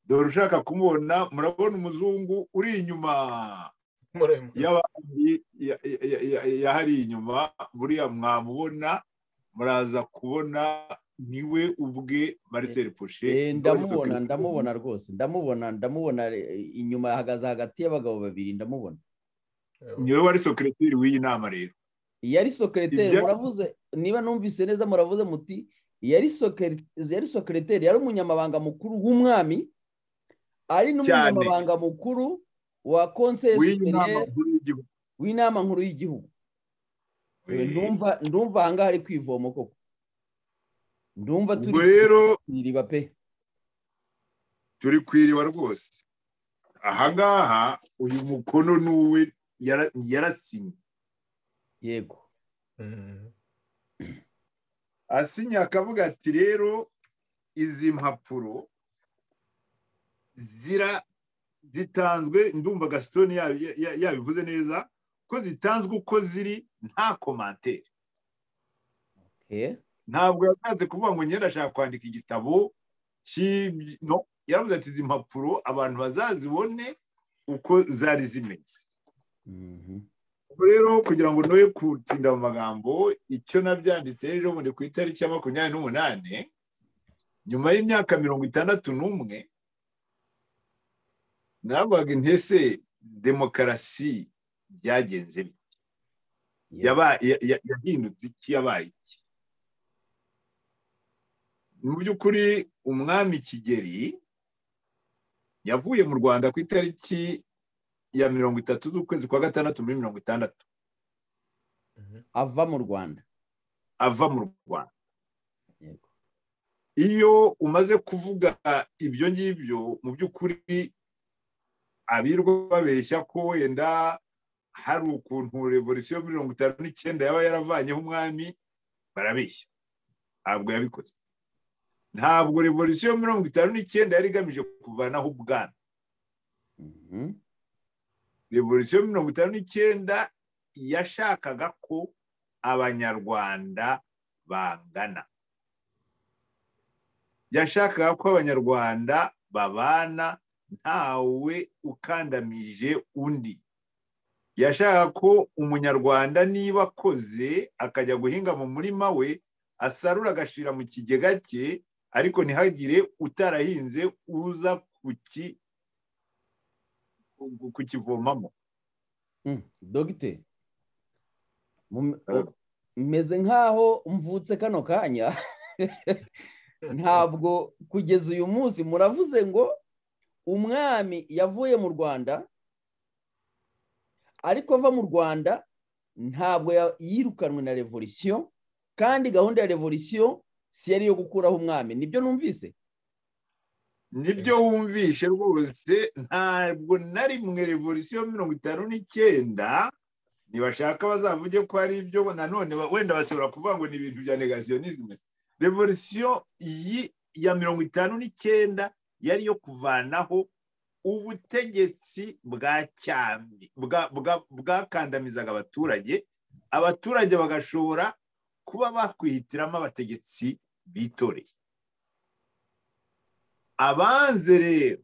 dore ushaka kumubona murabona umuzungu uri inyuma y'abandi yahari inyuma buriya mwamubona muraza kubona niwe ubwe Marcel Fouché ndamubona ndamubona rwose ndamubona ndamubona inyuma ahagaze hagati y'abagabo babiri ndamubona niwe wari sokereteri w'iyi nama rero yari sokereteri muravuze niba numvise neza muravuze muti yari sokereteri yari umunyamabanga mukuru w'umwami ari n'umunyamabanga mukuru wa konseye w'inama nkuru y'igihugu ndumva ahangaha ari kwivoma koko ndumva turi iriba pe turi ku iriba rwose ahangaha uyu mukono n'uwe yarasinye yego asinya akavuga ati rero izi mpapuro zitanzwe ndumva gasitoni yabivuze neza ko zitanzwe uko ziri nta komantere ntabwo yashatse kuvuga ngo nyine ashaka kwandika igitabo cy'ibyo yaravuze ati izi mpapuro abantu bazazibone uko zari zimeze rero kugira ngo ntuye kutinda mu magambo icyo nabyanditse ejo bundi ku itariki ya makumyabiri n'umunani nyuma y'imyaka mirongo itandatu n'umwe navugaga intese demokarasi byagenze biti yahindutse iki yabaye iki mu by'ukuri umwami kigeri yavuye mu rwanda ku itariki ya mirongo itatu z'ukwezi kwa gatandatu muri mirongo itandatu ava mu rwanda ava mu rwanda iyo umaze kuvuga ibyo ngibyo mu by'ukuri abirwa babeshya ko wenda hari ukuntu revolisiyo mirongo itanu n'icyenda yaba yaravanyeho umwami barabeshya ntabwo yabikoze ntabwo revolisiyo mirongo itanu n'icyenda yari igamije kuvanaho ubwana revolisiyo mirongo itanu n'icyenda yashakaga ko abanyarwanda bangana yashakaga ko abanyarwanda babana ntawe ukandamije undi yashakaga ko umunyarwanda niba akoze akajya guhinga mu murima we asarura agashyira mu kigega cye ariko ntihagire utarahinze uza kuki kukivomamo dogite meze nk'aho mvutse kano kanya ntabwo kugeza uyu munsi muravuze ngo umwami yavuye mu rwanda ariko ava mu rwanda ntabwo yirukanwe na revolisiyo kandi gahunda ya revolisiyo si yari iyo gukuraho umwami nibyo numvise nibyo wumvishe rwose ntabwo na rimwe revolisiyo mirongo itanu n'icyenda ntibashaka bazavuge ko ari ibyo nanone wenda bashobora kuvuga ngo ni ibintu bya negasiyonisme revolisiyo ya mirongo itanu n'icyenda yari iyo kuvanaho ubutegetsi bwa cyami bwakandamizaga abaturage abaturage bagashobora kuba bakwihitiramo abategetsi bitoreye abanze rero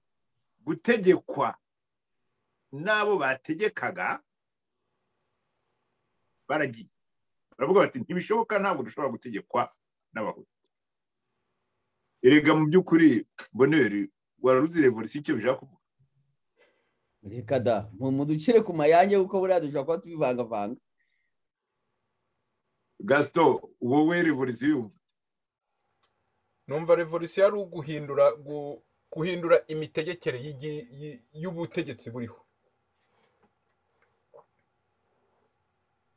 gutegekwa n'abo bategekaga baragiye baravuga bati ntibishoboka ntabwo dushobora gutegekwa n'abahutu erega mu by'ukuri boneri wararuzi revolisiyo icyo bishaka kuvuga reka da mudukire ku mayange kuko buriya dushobora kuba tubivangavanga gasito wowe revolisiyo yumva numva revolisiyo ari uguhindura guhindura imitegekere y'ubutegetsi buriho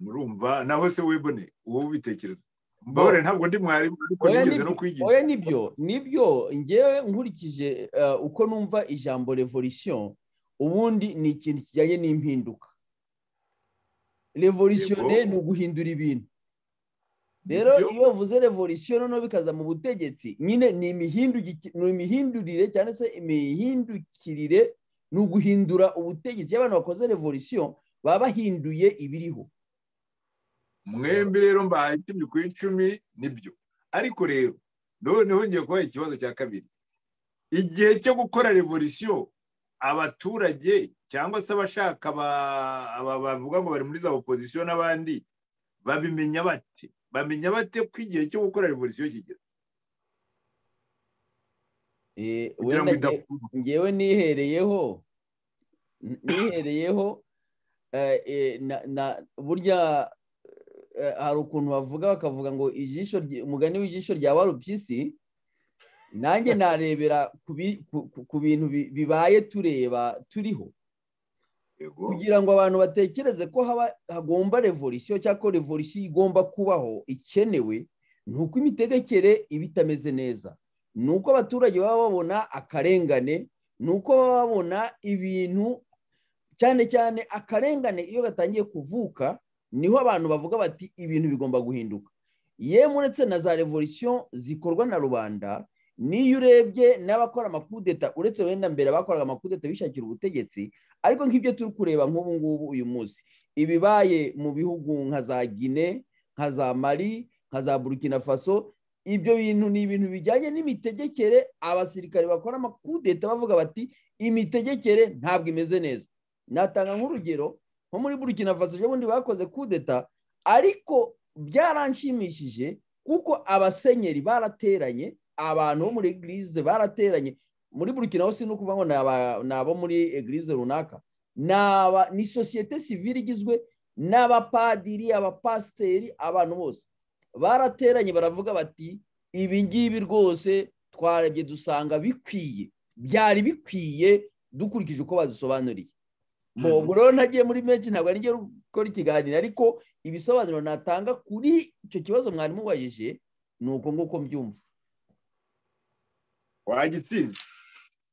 murumva naho se webone uwo ubitekereza mbabare ntabwo ndi mwarimu ariko nigeze no kwigisha oya nibyo nibyo ngewe nkurikije uko numva ijambo revolisiyo ubundi ni ikintu kijyanye n'impinduka revolisiyo ni uguhindura ibintu rero iyo bavuze revolisiyo noneho bikaza mu butegetsi nyine ni imihindurire cyangwa se imihindukirire ni uguhindura ubutegetsi iyo abantu bakoze revolisiyo baba bahinduye ibiriho mwembi rero mbahaye icumi ku icumi nibyo ariko rero noneho ngiye kubaha ikibazo cya kabiri igihe cyo gukora revolisiyo abaturage cyangwa se abashaka bavuga ngo bari muri za opozisiyo n'abandi babimenya bate bamenya bate ko igihe cyo gukora revolisiyo kigera ngewe nihereyeho nihereyeho burya hari ukuntu bavuga bakavuga ngo ijisho umugani w'ijisho rya warupyisi nanjye narebera ku bintu bibaye tureba turiho kugira ngo abantu batekereze ko hagomba revolisiyo cyangwa ko revolisiyo igomba kubaho ikenewe ni uko imitegekere iba itameze neza ni uko abaturage baba babona akarengane ni uko baba babona ibintu cyane cyane akarengane iyo gatangiye kuvuka niho abantu bavuga bati ibintu bigomba guhinduka yemwe uretse na za revolisiyo zikorwa na rubanda n'iyo urebye n'abakora amakudeta uretse wenda mbere abakoraga amakudeta bishakira ubutegetsi ariko nk'ibyo turi kureba nk'ubu ngubu uyu munsi ibibaye mu bihugu nka za gine nka za mari nka za burkina faso ibyo bintu ni ibintu bijyanye n'imitegekere abasirikare bakora amakudeta bavuga bati imitegekere ntabwo imeze neza natanga nk'urugero nko muri burkina faso ubundi bakoze kudeta ariko byaranshimishije kuko abasenyeri barateranye abantu bo muri egirize barateranye muri burkina hose ni ukuvuga ngo ni abo muri egirize runaka ni sosiyete sivire igizwe n'abapadiri abapasiteri abantu bose barateranye baravuga bati ibi ngibi rwose twarebye dusanga bikwiye byari bikwiye dukurikije uko badusobanuriye ntabwo rero ntagiye muri menshi ntabwo ari gukora ikiganiro ariko ibisobanuro natanga kuri icyo kibazo mwarimu ubajije ni uko nguko mbyumva wagitsinze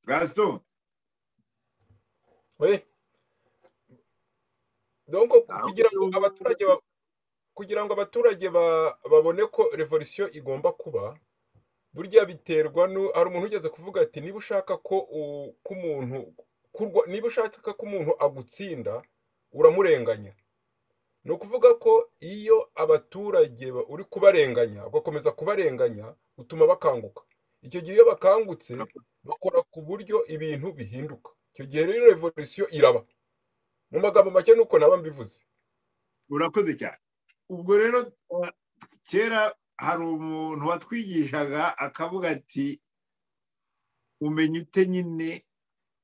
gasito we donko kugira ngo abaturage kugira ngo abaturage babone ko revolisiyo igomba kuba burya biterwa hari umuntu ugeze kuvuga ati niba ushaka ko umuntu niba ushaka ko umuntu agutsinda uramurenganya ni ukuvuga ko iyo abaturage uri kubarenganya ugakomeza kubarenganya utuma bakanguka icyo gihe iyo bakangutse bakora ku buryo ibintu bihinduka icyo gihe rero revolisiyo iraba mu magambo make nuko naba mbivuze urakoze cyane ubwo rero kera hari umuntu watwigishaga akavuga ati umenya ute nyine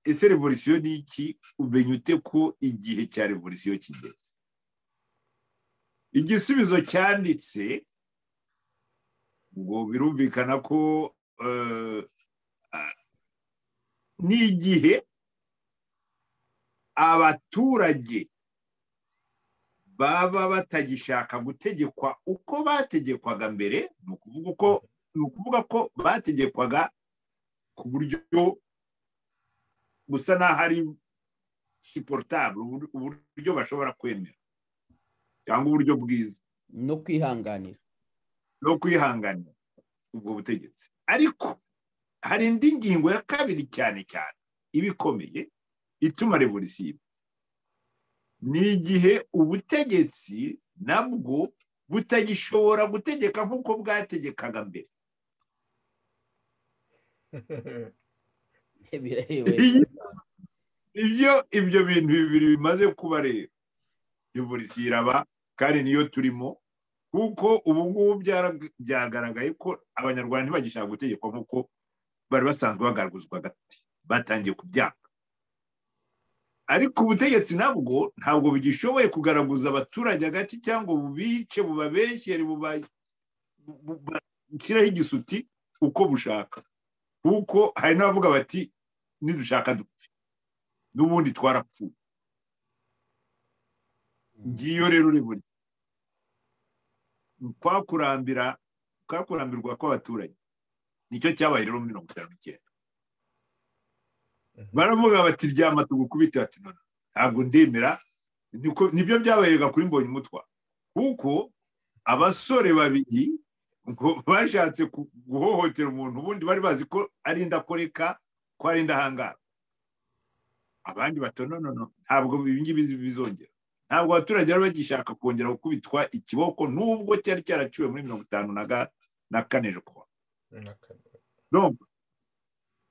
ese revolisiyo ni iki umenya ute ko igihe cya revolisiyo kigeze igisubizo cyanditse ngo birumvikana ko ni igihe abaturage baba batagishaka gutegekwa uko bategekwaga mbere ni ukuvuga ko bategekwaga ku buryo busa n'aho ari siporutable uburyo bashobora kwemera cyangwa uburyo bwiza no kwihanganira no kwihanganira ubwo butegetsi ariko hari indi ngingo ya kabiri cyane cyane iba ikomeye ituma revolisiyo ni igihe ubutegetsi nabwo butagishobora gutegeka nk'uko bwategekaga mbere ibyo ibyo bintu bibiri bimaze kuba rero revolisiyo iraba kandi niyo turimo kuko ubu ngubu byagaragaye ko abanyarwanda ntibagishaka gutegekwa nk'uko bari basanzwe bagaraguzwa agati batangiye kubyanga ariko ubutegetsi nabwo ntabwo bugishoboye kugaragaza abaturage agati cyangwa bubice bubabeshyere bubashyiraho igisuti uko bushaka kuko hari n'abavuga bati nidushaka dupfe n'ubundi twarapfuye ngiyo rero uri kwakurambira kwakurambirwa kw'abaturage nicyo cyabaye rero mirongo itanu n'icyenda baravuga bati ryama tugukubite bati none ntabwo ndemera nibyo byabaherega kuri mbonye umutwa kuko abasore babiri ngo bashatse guhohotera umuntu ubundi bari bazi ko ari indakoreka ko ari indahangara abandi batononono ntabwo ibingibi bizongera ntabwo abaturage bari bagishaka kongera gukubitwa ikiboko nubwo cyari cyaraciwe muri mirongo itanu na kane kuba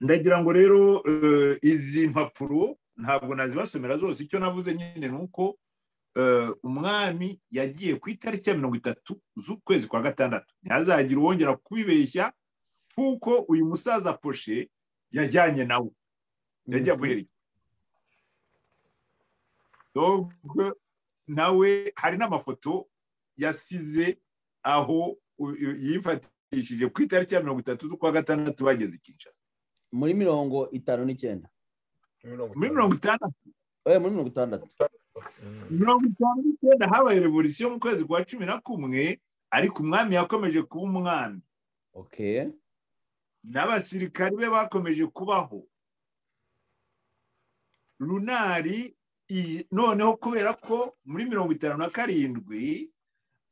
ndagira ngo rero izi mpapuro ntabwo nazibasomera zose icyo navuze nyine ni uko umwami yagiye ku itariki ya mirongo itatu z'ukwezi kwa gatandatu ntihazagire uwongera kubibeshya kuko uyu musaza poshe yajyanye nawe yajya guherekeza nawe hari n'amafoto yasize aho yifata yishije ku itariki ya mirongo itatu z'ukwa gatandatu bageze i Kinshasa muri mirongo itanu n'icyenda muri mirongo itandatu muri mirongo itandatu mirongo itanu n'icyenda habaye revolisiyo mu kwezi kwa cumi na kumwe ariko umwami yakomeje kuba umwami n'abasirikari be bakomeje kubaho runari noneho kubera ko muri mirongo itanu na karindwi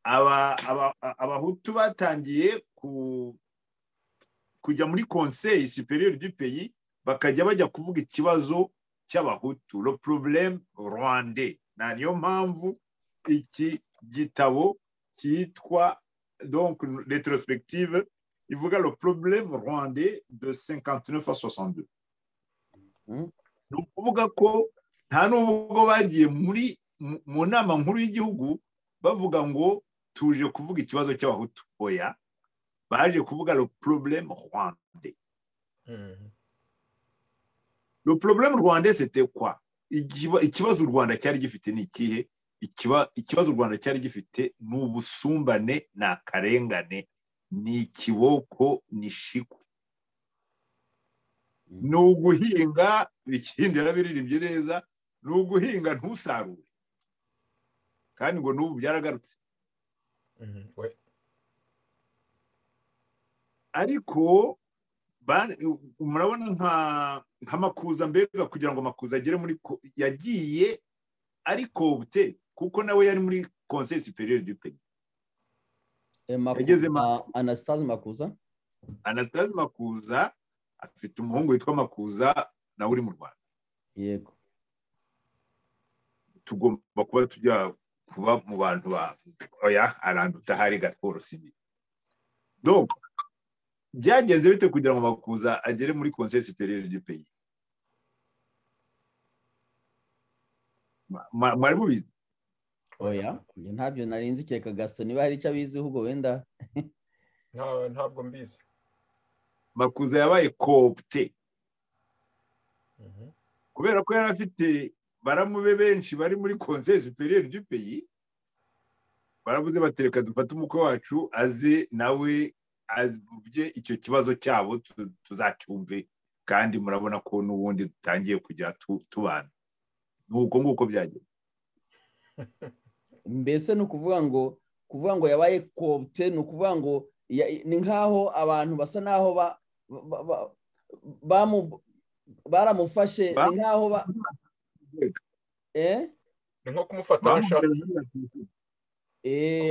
abahutu batangiye kujya muri conseil superieur du pays bakajya bajya kuvuga ikibazo cy'abahutu le problème rwandais na niyo mpamvu iki gitabo cyitwa donc retrospective ivuga le problème rwandais de 59 à 62 ni ukuvuga ko nta n'ubwo bagiye muri mu nama nkuru y'igihugu bavuga ngo tuje kuvuga ikibazo cy'abahutu oya baje kuvuga le problème rwandais le problème rwandais c'était quoi ikibazo u rwanda cyari gifite ni ikihe ikibazo u rwanda cyari gifite ni ubusumbane ni akarengane ni ikiboko ni shikwe ni uguhinga bikindira biririmbye neza ni uguhinga ntusarure kandi ngo n'ubu byaragarutse ariko murabona nka makuza mbega kugira ngo makuza agere muri yagiye ariko ubute kuko nawe yari muri konsesi periyodi y'ipeni yageze anasitazi makuza anasitazi makuza afite umuhungu witwa makuza nawe uri mu rwanda yego tugomba kuba tujya kuba mu bantu ba oya aranduta hari gatoro sibi donc byagenze bite kugira ngo makuza agere muri conseil superieur du pays mwari mubizi oya ntabyo nari nzi keka gasito niba hari icyo abizi ahubwo wenda ntabwo mbizi makuza yabaye kopte kubera ko yari afite baramube benshi bari muri conseil superieur du pays baravuze batereka dufate umukwe wacu aze nawe bye icyo kibazo cyabo tuzacyumve kandi murabona ko n'ubundi dutangiye kujya tubana ni uko nguko byagenda mbese ni ukuvuga ngo kuvuga ngo yabaye kopte ni ukuvuga ngo ni nk'aho abantu basa n'aho baramufashe ni nk'aho ba ni nko kumufata nshaka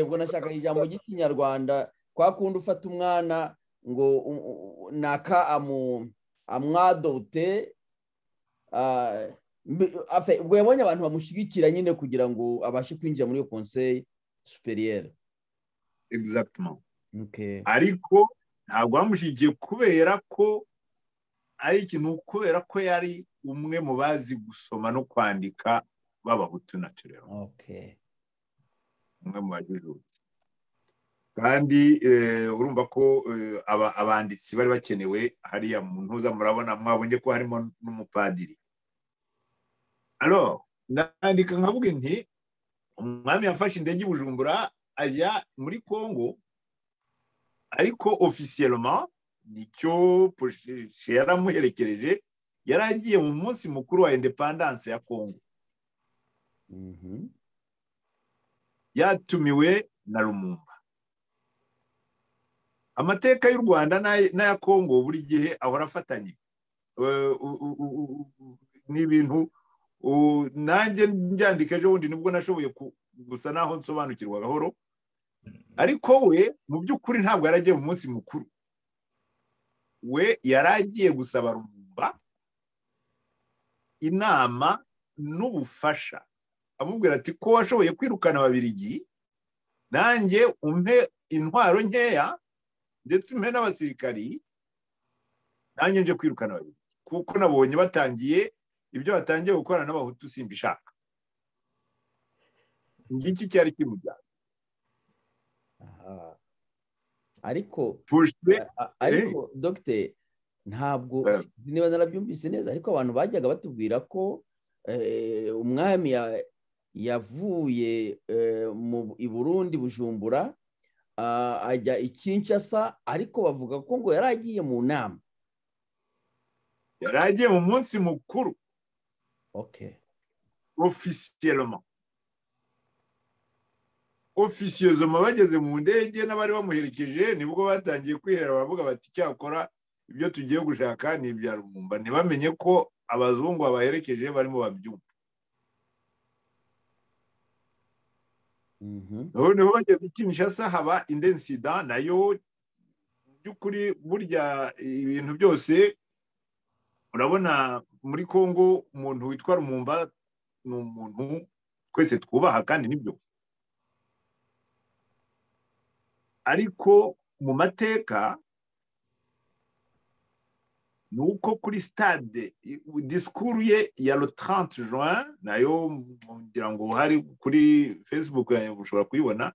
ubwo nashaka ijambo ry'ikinyarwanda kwa kundi ufata umwana ngo naka amwadote ubwo yabonye abantu bamushyigikira nyine kugira ngo abashe kwinjira muri iyo konseyi superiyeri ariko ntabwo bamushyigikiye kubera ko ari ikintu kubera ko yari umwe mu bazi gusoma no kwandika b'abahutu na tureba umwe mu bajijutse kandi urumva ko abanditsi bari bakenewe hariya mu ntuza murabona mwabonye ko harimo n'umupadiri alo nandika nkavuga nti umwami yafashe indege i bujumbura ajya muri congo ariko ofisiyeloma nicyo yaramuherekereje yari agiye mu munsi mukuru wa indepandanse ya congo yatumiwe na rumumba amateka y'u rwanda n'aya congo buri gihe ahora afatanye ni ibintu nanjye mbyandika ejo bundi nibwo nashoboye gusa naho nsobanukirwa gahoro ariko we mu by'ukuri ntabwo yari agiye mu munsi mukuru we yari agiye gusaba rumumba inama n'ubufasha amubwira ati ko washoboye kwirukana ababirigi nanjye umpe intwaro nkeya ndetse umpe n'abasirikari nanjye nje kwirukana ababirigi kuko nabonye batangiye ibyo batangiye gukora n'abahutu simbishaka ngiki cyari kimujyana ariko ariko dogiteri ntabwo niba narabyumvise neza ariko abantu bajyaga batubwira ko umwami yavuye i burundi bujumbura ajya i Kinshasa ariko bavuga ko ngo yari agiye mu nama yari agiye mu munsi mukuru ofisiyeloma ofisiyeloma bageze mu ndege n'abari bamuherekeje nibwo batangiye kwiherera baravuga bati cyakora ibyo tugiye gushaka ni ibya rumumba ntibamenye ko abazungu babaherekeje barimo babyumva noneho bageze Kinshasa haba indensida nayo mu by'ukuri burya ibintu byose urabona muri congo umuntu witwa rumumba ni umuntu twese twubaha kandi nibyo ariko mu mateka ni uko kuri stade disikuru ye ya le 30 juin nayo ngira ngo hari kuri facebook yanjye ushobora kuyibona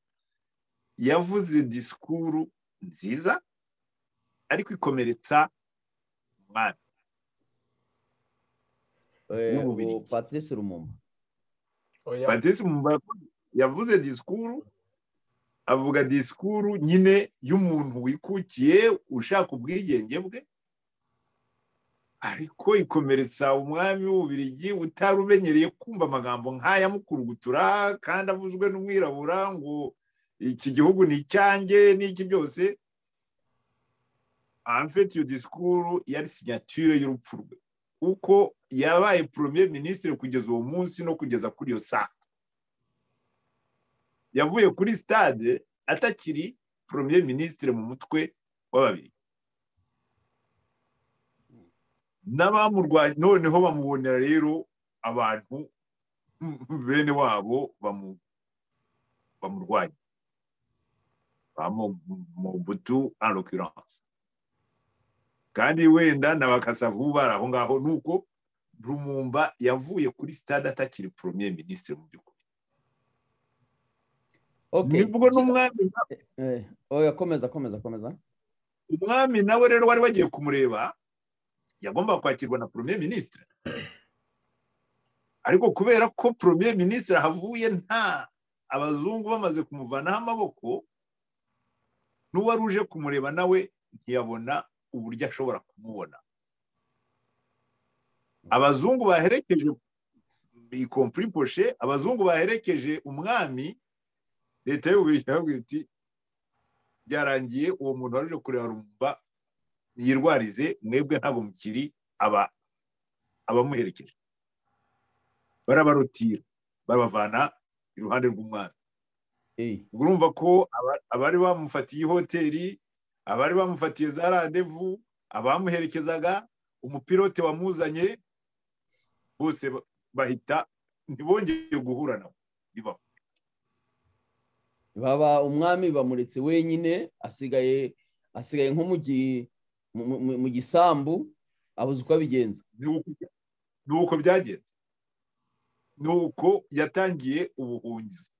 yavuze disikuru nziza ariko ikomeretsa umwami patrice rumumba patrice rumumba yavuze disikuru avuga disikuru nyine y'umuntu wikukiye ushaka ubwigenge bwe ariko ikomeretsa umwami w'ububirigi utari umenyereye kumva amagambo nk'aya mukurugutura kandi avuzwe n'umwirabura ngo iki gihugu ni icyanjye n'iki byose amfite iyo disikuru yari sinyatire y'urupfu rwe kuko yabaye premier minisitiri kugeza uwo munsi no kugeza kuri iyo saa yavuye kuri stade atakiri premier minisitiri mu mutwe w'ababiri n'abamurwanya noneho bamubonera rero abantu bene wabo bamurwanya bamubutu anrokiranse kandi wenda na bakasavu bari aho ngaho nuko rumumba yavuye kuri stade atakiri premier minisitiri mu by'ukuri nibwo n'umwami komeza komeza komeza umwami nawe rero wari wagiye kumureba yagomba kwakirwa na premier minisitiri ariko kubera ko premier minisitiri ahavuye nta abazungu bamaze kumuvanaho amaboko n'uwari uje kumureba nawe ntiyabona uburyo ashobora kumubona abazungu baherekeje ikompuriposhe abazungu baherekeje umwami leta y'ububiligi irababwira iti byarangiye uwo muntu wari uje kureba rumba yirwarize mwebwe ntabwo mukiri aba abamuherekeje barabarutira babavana iruhande rw'umwami ubwo urumva ko abari bamufatiye ihoteli abari bamufatiye za randevu abamuherekezaga umupilote wamuzanye bose bahita ntibongeye guhura nawe bibaho baba umwami bamuretse wenyine asigaye asigaye nko mu gisambu abuze uko abigenza ni uko byagenze ni uko yatangiye ubuhungizi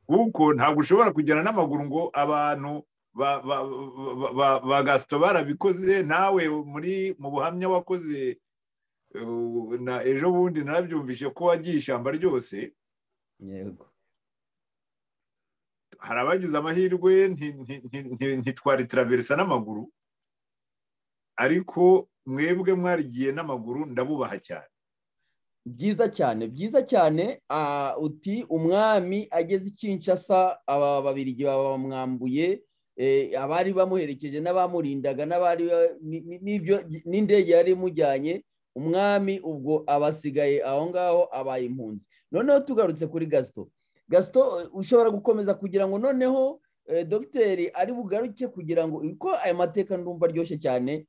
kuko ntabwo ushobora kujyana n'amaguru ngo abantu ba gasito barabikoze nawe muri mu buhamya wakoze na ejo bundi narabyumvise ko wagiye ishyamba ryose yego hari abagize amahirwe ntitwari turaverisa n'amaguru ariko mwebwe mwarigiye n'amaguru ndabubaha cyane byiza cyane byiza cyane uti umwami ageze ikinshasa aba babiri bamwambuye abari bamuherekeje n'abamurindaga n'abari n'indege yari imujyanye umwami ubwo abasigaye aho ngaho abaye impunzi noneho tugarutse kuri gasito gasito ushobora gukomeza kugira ngo noneho dogiteri ari bugaruke kugira ngo ko aya mateka ndumva aryoshye cyane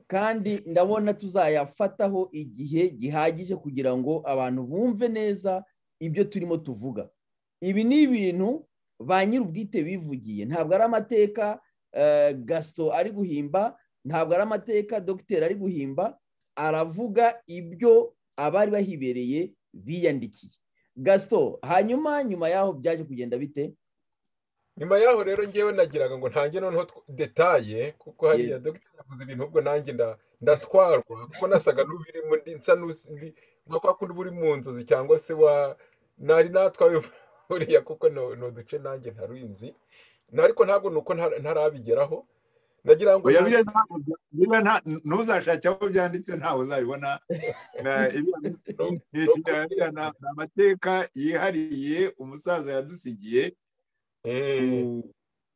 kandi ndabona tuzayafataho igihe gihagije kugira ngo abantu bumve neza ibyo turimo tuvuga ibi ni ibintu ba nyir'ubwite bivugiye ntabwo ari amateka gasito ari guhimba ntabwo ari amateka dogiteri ari guhimba aravuga ibyo abari bahibereye biyandikiye gasito hanyuma nyuma yaho byaje kugenda bite nyuma yaho rero ngewe nagiraga ngo ntange noneho detaye kuko hariya dogiteri yavuze ibintu ubwo nanjye ndatwarwa kuko nasaga n'ubirimo nsa n'undi nka kwa kundi uba uri mu nzozi cyangwa se wa nari natwawe buriya kuko ni uduce nanjye ntaruzi ariko ntabwo ni uko ntarabigeraho nagira ngo ntuzashake aho byanditse ntawe uzabibona ni amateka yihariye umusaza yadusigiye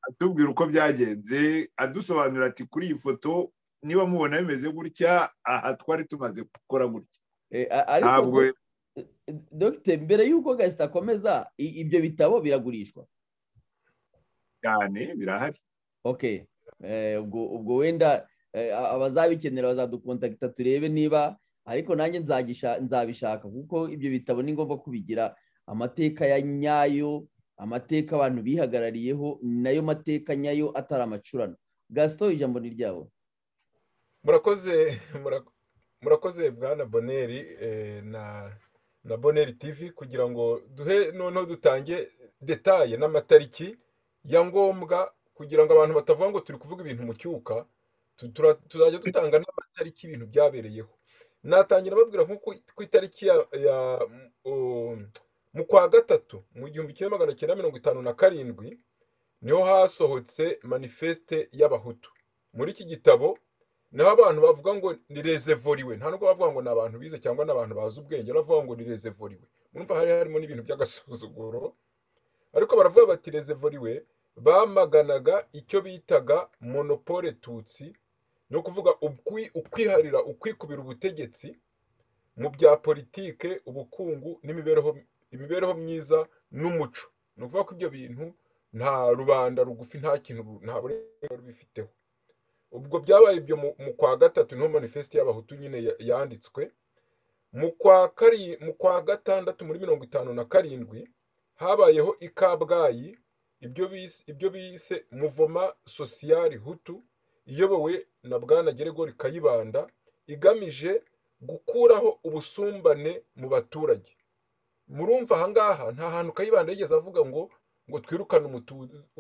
atubwira uko byagenze adusobanurira ati kuri iyi foto niba mubona bimeze gutya aha twari tumaze gukora gutya ntabwo dogiteri mbere y'uko gasita akomeza ibyo bitabo biragurishwa cyane birahari oke ubwo wenda abazabikenera bazadukontakita turebe niba ariko nanjye nzabishaka kuko ibyo bitabo ni ngombwa kubigira amateka ya nyayo amateka abantu bihagarariyeho nayo mateka nyayo atari amacurano gasito ijambo ni ryabo murakoze murakoze bwana boneri na boneri tivi kugira ngo duhe noneho dutange detaye n'amatariki ya ngombwa kugira ngo abantu batavuga ngo turi kuvuga ibintu mu cyuka tuzajya dutanga n'amatariki y'ibintu byabereyeho natangira babwira nko ku itariki ya mu kwa gatatu mu gihumbi kimwe magana cyenda mirongo itanu na karindwi niho hasohotse manifeste y'abahutu muri iki gitabo niho abantu bavuga ngo ni rezevoriwe nta nubwo bavuga ngo ni abantu bize cyangwa ni abantu bazi ubwenge bavuga ngo ni rezevoriwe murumva hari harimo n'ibintu by'agasuzuguro ariko baravuga bati rezevoriwe bamaganaga icyo bitaga monopole tutsi ni ukuvuga ukwiharira ukwikubira ubutegetsi mu bya politike ubukungu n'imibereho myiza n'umuco ni ukuvuga ko ibyo bintu nta rubanda rugufi nta kintu nta burenganzira bifiteho ubwo byabaye ibyo mu kwa gatatu niho manifesite y'abahutu nyine yanditswe mu kwa gatandatu muri mirongo itanu na karindwi habayeho i kabgayi ibyo bise muvoma sosiyari hutu iyobowe na bwana geregori kayibanda igamije gukuraho ubusumbane mu baturage murumva ahangaha nta hantu kayibanda yigeze avuga ngo ngo twirukane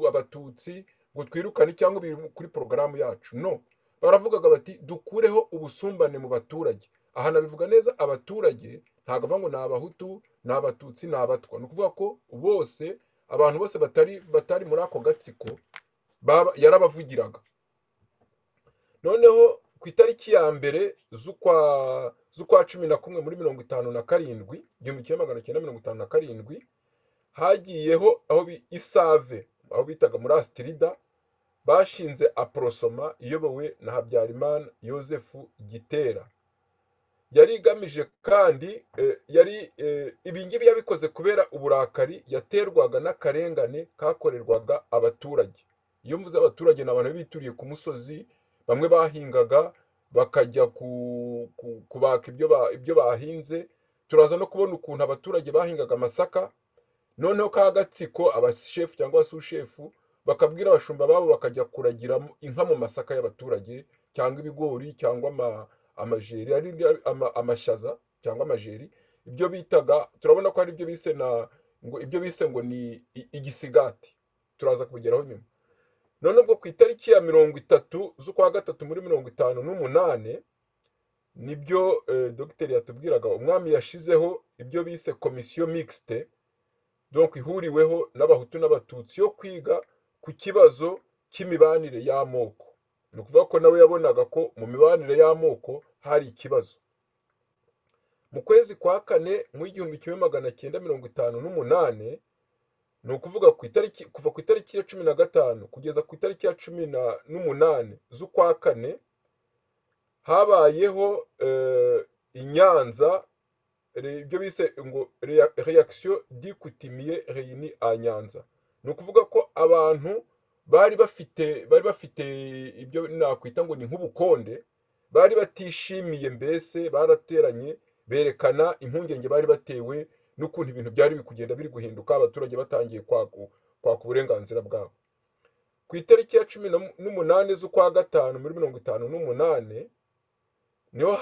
abatutsi ngo twirukane cyangwa ibintu kuri porogaramu yacu no baravugaga bati dukureho ubusumbane mu baturage aha nabivuga neza abaturage ntabwo avuga ngo ni abahutu ni abatutsi ni abatwa ni ukuvuga ko bose abantu bose batari batari muri ako gatsiko yarabavugiraga noneho ku itariki ya mbere z'ukwa cumi na kumwe muri mirongo itanu na karindwi igihumbi kimwe magana cyenda mirongo itanu na karindwi hagiyeho aho isave aho bitaga muri asitirida bashinze aporosoma iyobowe na habyarimana yosefu gitera yari igamije kandi yari ibingibi yabikoze kubera uburakari yaterwaga n'akarengane kakorerwaga abaturage iyo mvuze abaturage ni abantu bituriye ku musozi bamwe bahingaga bakajya kubaka ibyo bahinze turaza no kubona ukuntu abaturage bahingaga amasaka noneho ka gatsiko abashefu cyangwa abasushefu bakabwira abashumba babo bakajya kuragira inka mu masaka y'abaturage cyangwa ibigori cyangwa amajeri amashyaza cyangwa amajeri ibyo bitaga turabona ko hari ibyo bise na ngo ibyo bise ngo ni igisigati turaza kubigeraho nyuma none ubwo ku itariki ya mirongo itatu z'ukwa gatatu muri mirongo itanu n'umunani nibyo dogiteri yatubwiraga umwami yashizeho ibyo bise komisiyo mixite donk ihuriweho n'abahutu n'abatutsi yo kwiga ku kibazo cy'imibanire y'amoko ni ukuvuga ko nawe yabonaga ko mu mibanire y'amoko hari ikibazo mu kwezi kwa kane mu igihumbi kimwe magana cyenda mirongo itanu n'umunani ni ukuvuga ku itariki kuva ku itariki ya cumi na gatanu kugeza ku itariki ya cumi n'umunani z'ukwa kane habayeho inyanza ibyo bise ngo reyakisiyo dikutimiye reyini a nyanza ni ukuvuga ko abantu bari bafite bari bafite ibyo nakwita ngo ni nk'ubukonde bari batishimiye mbese barateranye berekana impungenge bari batewe n'ukuntu ibintu byari biri kugenda biri guhinduka abaturage batangiye kwaka uburenganzira bwabo ku itariki ya cumi n'umunani z'ukwa gatanu muri mirongo itanu n'umunani niho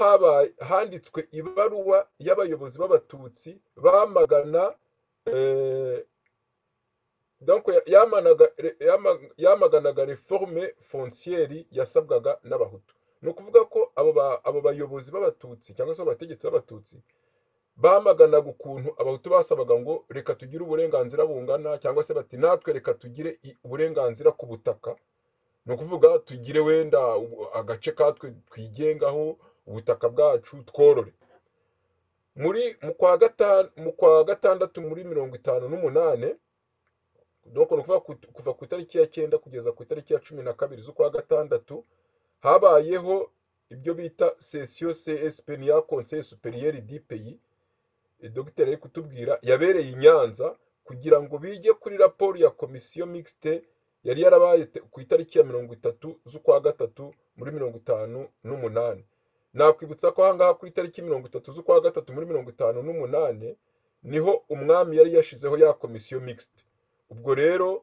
handitswe ibaruwa y'abayobozi b'abatutsi bamagana yamaganaga reforme fonciyeri yasabwaga n'abahutu ni ukuvuga ko abo bayobozi b'abatutsi cyangwa se abategetsi b'abatutsi bamaganaga ukuntu abahutu basabaga ngo reka tugire uburenganzira bungana cyangwa se bati natwe reka tugire uburenganzira ku butaka ni ukuvuga tugire wenda agace katwe twigengaho ubutaka bwacu tworore muri mu kwa gatandatu muri mirongo itanu n'umunani kuva ku itariki ya cyenda kugeza ku itariki ya cumi na kabiri z'ukwa gatandatu habayeho ibyo bita sesiyo csp niya konseye superiyeri dipeyi dogiteri ari kutubwira yabereye i nyanza kugira ngo bige kuri raporo ya komisiyo mixite yari yarabaye ku itariki ya mirongo itatu z'ukwa gatatu muri mirongo itanu n'umunani nakwibutsa ko ahangaha ku itariki mirongo itatu z'ukwa gatatu muri mirongo itanu n'umunani niho umwami yari yashizeho ya komisiyo mixite ubwo rero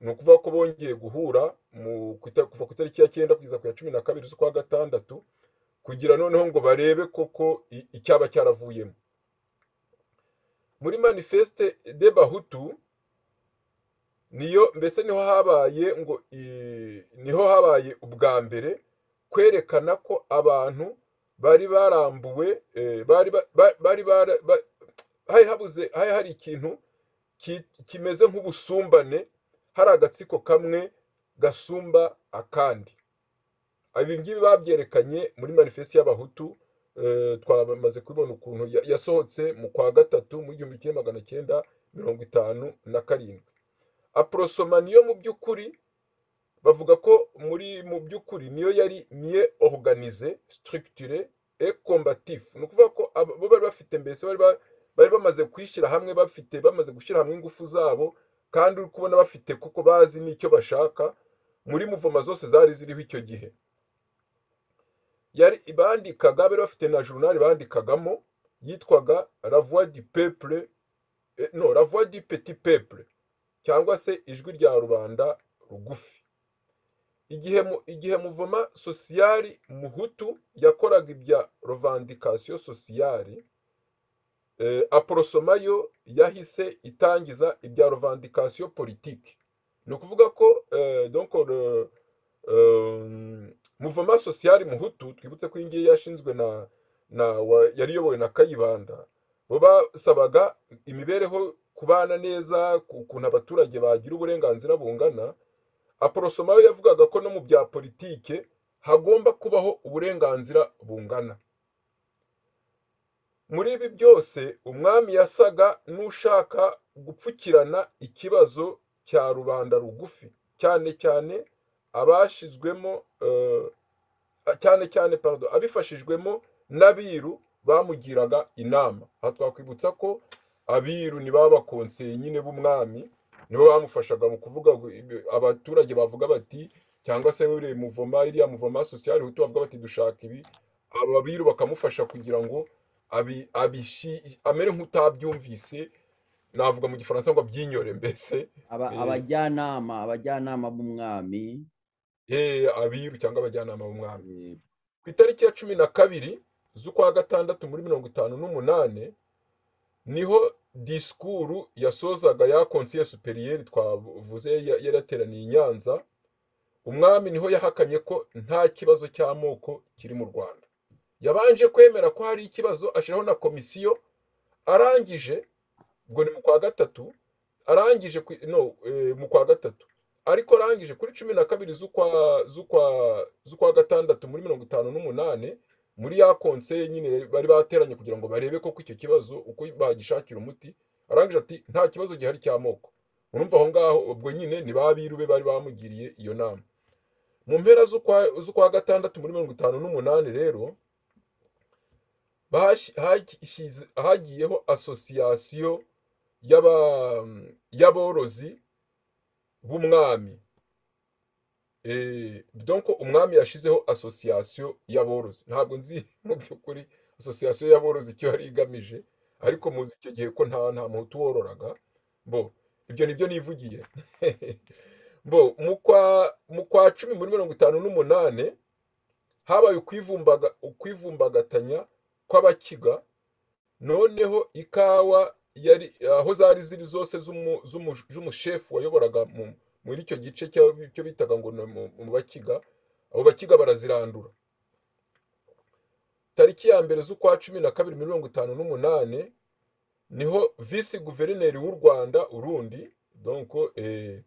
ni ukuvuga ko bongeye guhura kuva ku itariki ya cyenda kugeza ku ya cumi na kabiri z'ukwa gatandatu kugira noneho ngo barebe koko icyaba cyaravuyemo muri manifeste de bahutu niyo mbese niho habaye ngo niho habaye ubwa mbere kwerekana ko abantu bari barambuwe bari habuze hari hari ikintu kimeze nk'ubusumbane hari agatsiko kamwe gasumba akandi ibingibi babyerekanye muri manifesite y'abahutu twamaze kubibona ukuntu yasohotse mu kwa gatatu mu gihumbi kimwe magana cyenda mirongo itanu na karindwi aporosoma niyo mu by'ukuri bavuga ko muri mu by'ukuri niyo yari miye oruganize sitirikitire e kombatifu ni ukuvuga ko bo bari bafite mbese bari bamaze kwishyira hamwe bafite bamaze gushyira hamwe ingufu zabo kandi uri kubona bafite kuko bazi n'icyo bashaka muri muvoma zose zari ziriho icyo gihe bandikaga bari bafite na journal bandikagamo yitwaga ravuwa di peple no ravuwa di peti peple cyangwa se ijwi rya rubanda rugufi igihe igihe muvoma sosiyari muhutu yakoraga ibya revandikasiyo sosiyari aporosoma yo yahise itangiza ibya revandikasiyo politiki ni ukuvuga ko muvoma sosiyari muhutu twibutse ko iyi ngiyi yashinzwe na yari iyobowe na kayibanda bo basabaga imibereho kubana neza ku- ukuntu abaturage bagira uburenganzira bungana aporosoma we yavugaga ko no mu bya politike hagomba kubaho uburenganzira bungana muri ibi byose umwami yasaga n'ushaka gupfukirana ikibazo cya rubanda rugufi cyane cyane abashizwemo eh, cyane cyane pardon abifashijwemo n'abiru bamugiraga inama aha twakwibutsa ko abiru ni baba bakonseye nyine b'umwami nibo bamufashaga mu kuvuga ngo ibi- abaturage bavuga bati cyangwa se uriya muvoma iriya muvoma sosiyali hutu bavuga bati dushaka ibi aba biru bakamufasha kugira ngo abi- abishi- amere nk'utabyumvise navuga mu gifaransa ngo abyinyore mbese Aba- Eh. abajyanama abajyanama b'umwami eh, abiru cyangwa abajyanama b'umwami eh, ku itariki ya cumi na kabiri z'ukwa gatandatu muri mirongo itanu n'umunani niho disikuru yasozaga ya konsiye superiyeri twavuze ya- yari yateraniye i nyanza umwami niho yahakanye ko nta kibazo cy'amoko kiri mu rwanda yabanje kwemera ko hari ikibazo ashyiraho na komisiyo arangije ubwo ni mu kwa gatatu arangije ku, no eh, mu kwa gatatu ariko arangije kuri cumi na kabiri z'ukwa z'ukwa z'ukwa gatandatu muri mirongo itanu n'umunani muri ya konseye nyine bari bateranye kugira ngo barebe koko icyo kibazo uko bagishakira umuti arangije ati nta kibazo gihari cy'amoko urumva aho ngaho ubwo nyine ni ba biru be bari bamugiriye iyo nama mu mpera z'ukwa z'ukwa gatandatu muri mirongo itanu n'umunani rero bashi- hashyize- hagiyeho asosiyasiyo y'aba- y'aborozi b'umwami Eh, donc umwami yashizeho asosiyasiyo y'aborozi ntabwo nzi mu by'ukuri asosiyasiyo y'aborozi icyo yari igamije ariko muzi icyo gihe ko nta nta muhutu wororaga bo ibyo nibyo nivugiye bo mu kwa mu kwa cumi muri mirongo itanu n'umunani habaye ukwivumbaga ukwivumbagatanya kw'abakiga noneho ikawa yari aho zari ziri zose z'umu- z'umu- z'umushefu wayoboraga mu- muri icyo gice cya- cyo bitaga ngo ni mu mu bakiga abo bakiga barazirandura tariki ya mbere z'ukwa cumi na kabiri mirongo itanu n'umunani niho visi guverineri w'u rwanda urundi donko eh,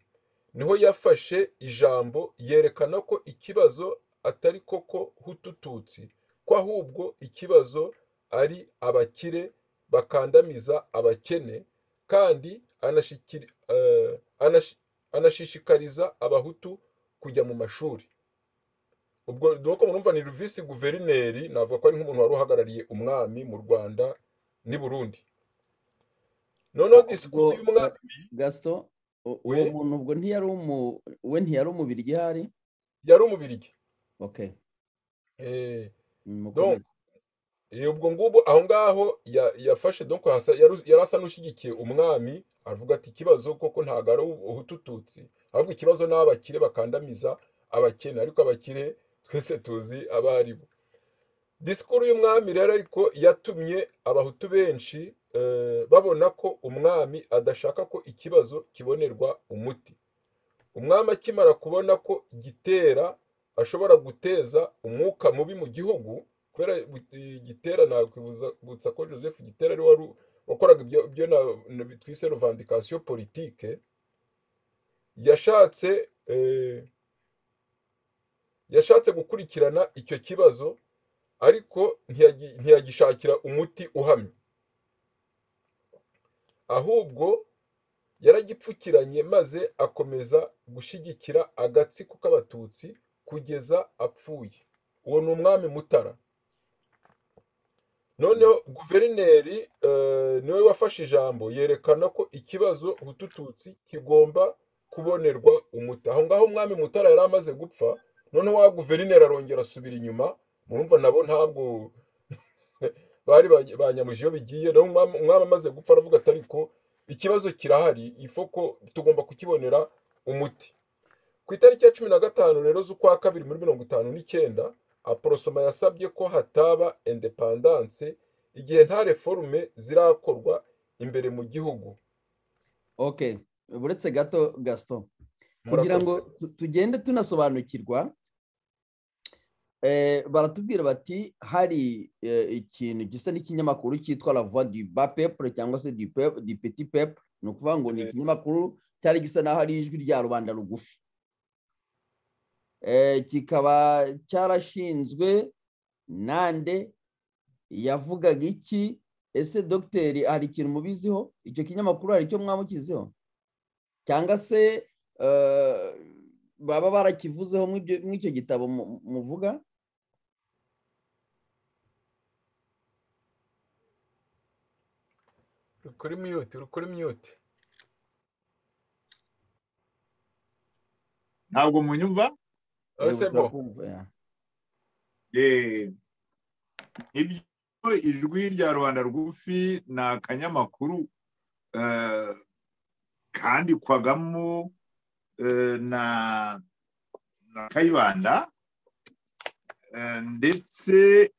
niho yafashe ijambo yerekana ko ikibazo atari koko hutututsi ko ahubwo ikibazo ari abakire bakandamiza abakene kandi anashikiri- eh, anashi- anashishikariza abahutu kujya mu mashuri ubwo nuko murumva ni visi guverineri navuga ko ari nk'umuntu wari uhagarariye umwami mu rwanda n'i burundi noneho ubwo disikuru y'umwami Ga- gasito u- uwo we muntu ubwo ntiyari umu we ntiyari umubirigi ahari yari umubirigi okay Eh, mm, donc mukomeze Eh, ubwo ngubu aho ngaho ya- yafashe donc hasa- yaru- yari asa n'ushyigikiye umwami avuga ati ikibazo koko ntabwo ari ubu- ubututsi ahubwo ikibazo ni abakire bakandamiza abakene ariko abakire twese tuzi abo ari bo disikuru y'umwami rero ariko yatumye abahutu benshi eh, babona ko umwami adashaka ko ikibazo kibonerwa umuti umwami akimara kubona ko gitera ashobora guteza umwuka mubi mu gihugu kubera bu- gitera nakwibutsa ko joseph gitera ari we wari u- wakoraga ibyo ibyo na- na- twise revandikasiyo politike yashatse eh, yashatse gukurikirana icyo kibazo ariko ntiyagi- ntiyagishakira umuti uhamye ahubwo yaragipfukiranye maze akomeza gushyigikira agatsiko k'abatutsi kugeza apfuye uwo ni umwami mutara noneho guverineri eh, niwe wafashe ijambo yerekana ko ikibazo hutututsi kigomba kubonerwa umuti aho ngaho umwami mutara yari amaze gupfa noneho wa guverineri arongera asubira inyuma murumva nabo ntabwo bari ba- banyamuje iyo bigiye rero umwami umwami amaze gupfa aravuga ati ariko ikibazo kirahari ifoko tugomba kukibonera umuti ku itariki ya cumi na gatanu rero z'ukwa kabiri muri mirongo itanu n'icyenda aporosoma yasabye ko hataba indepandanse igihe nta reforume zirakorwa imbere mu gihugu okay buretse gato gasito kugira murakoze ngo tu- tugende tunasobanukirwa eh, baratubwira bati hari eh, ikintu gisa n'ikinyamakuru cyitwa la voix du bas peuple cyangwa se du, peu, du petit peuple ni ukuvuga ngo ni ikinyamakuru cyari gisa n'aho ari ijwi rya rubanda rugufi kikaba cyarashinzwe nande yavugaga iki ese dogiteri hari ikintu mubiziho icyo kinyamakuru hari icyo mwamukizeho cyangwa se baba barakivuzeho mw'icyo gitabo muvuga rukora imyuti rukora imyuti ntabwo munyumva ibyo ijwi rya rubanda rugufi ni akanyamakuru kandikwagamo na kayibanda ndetse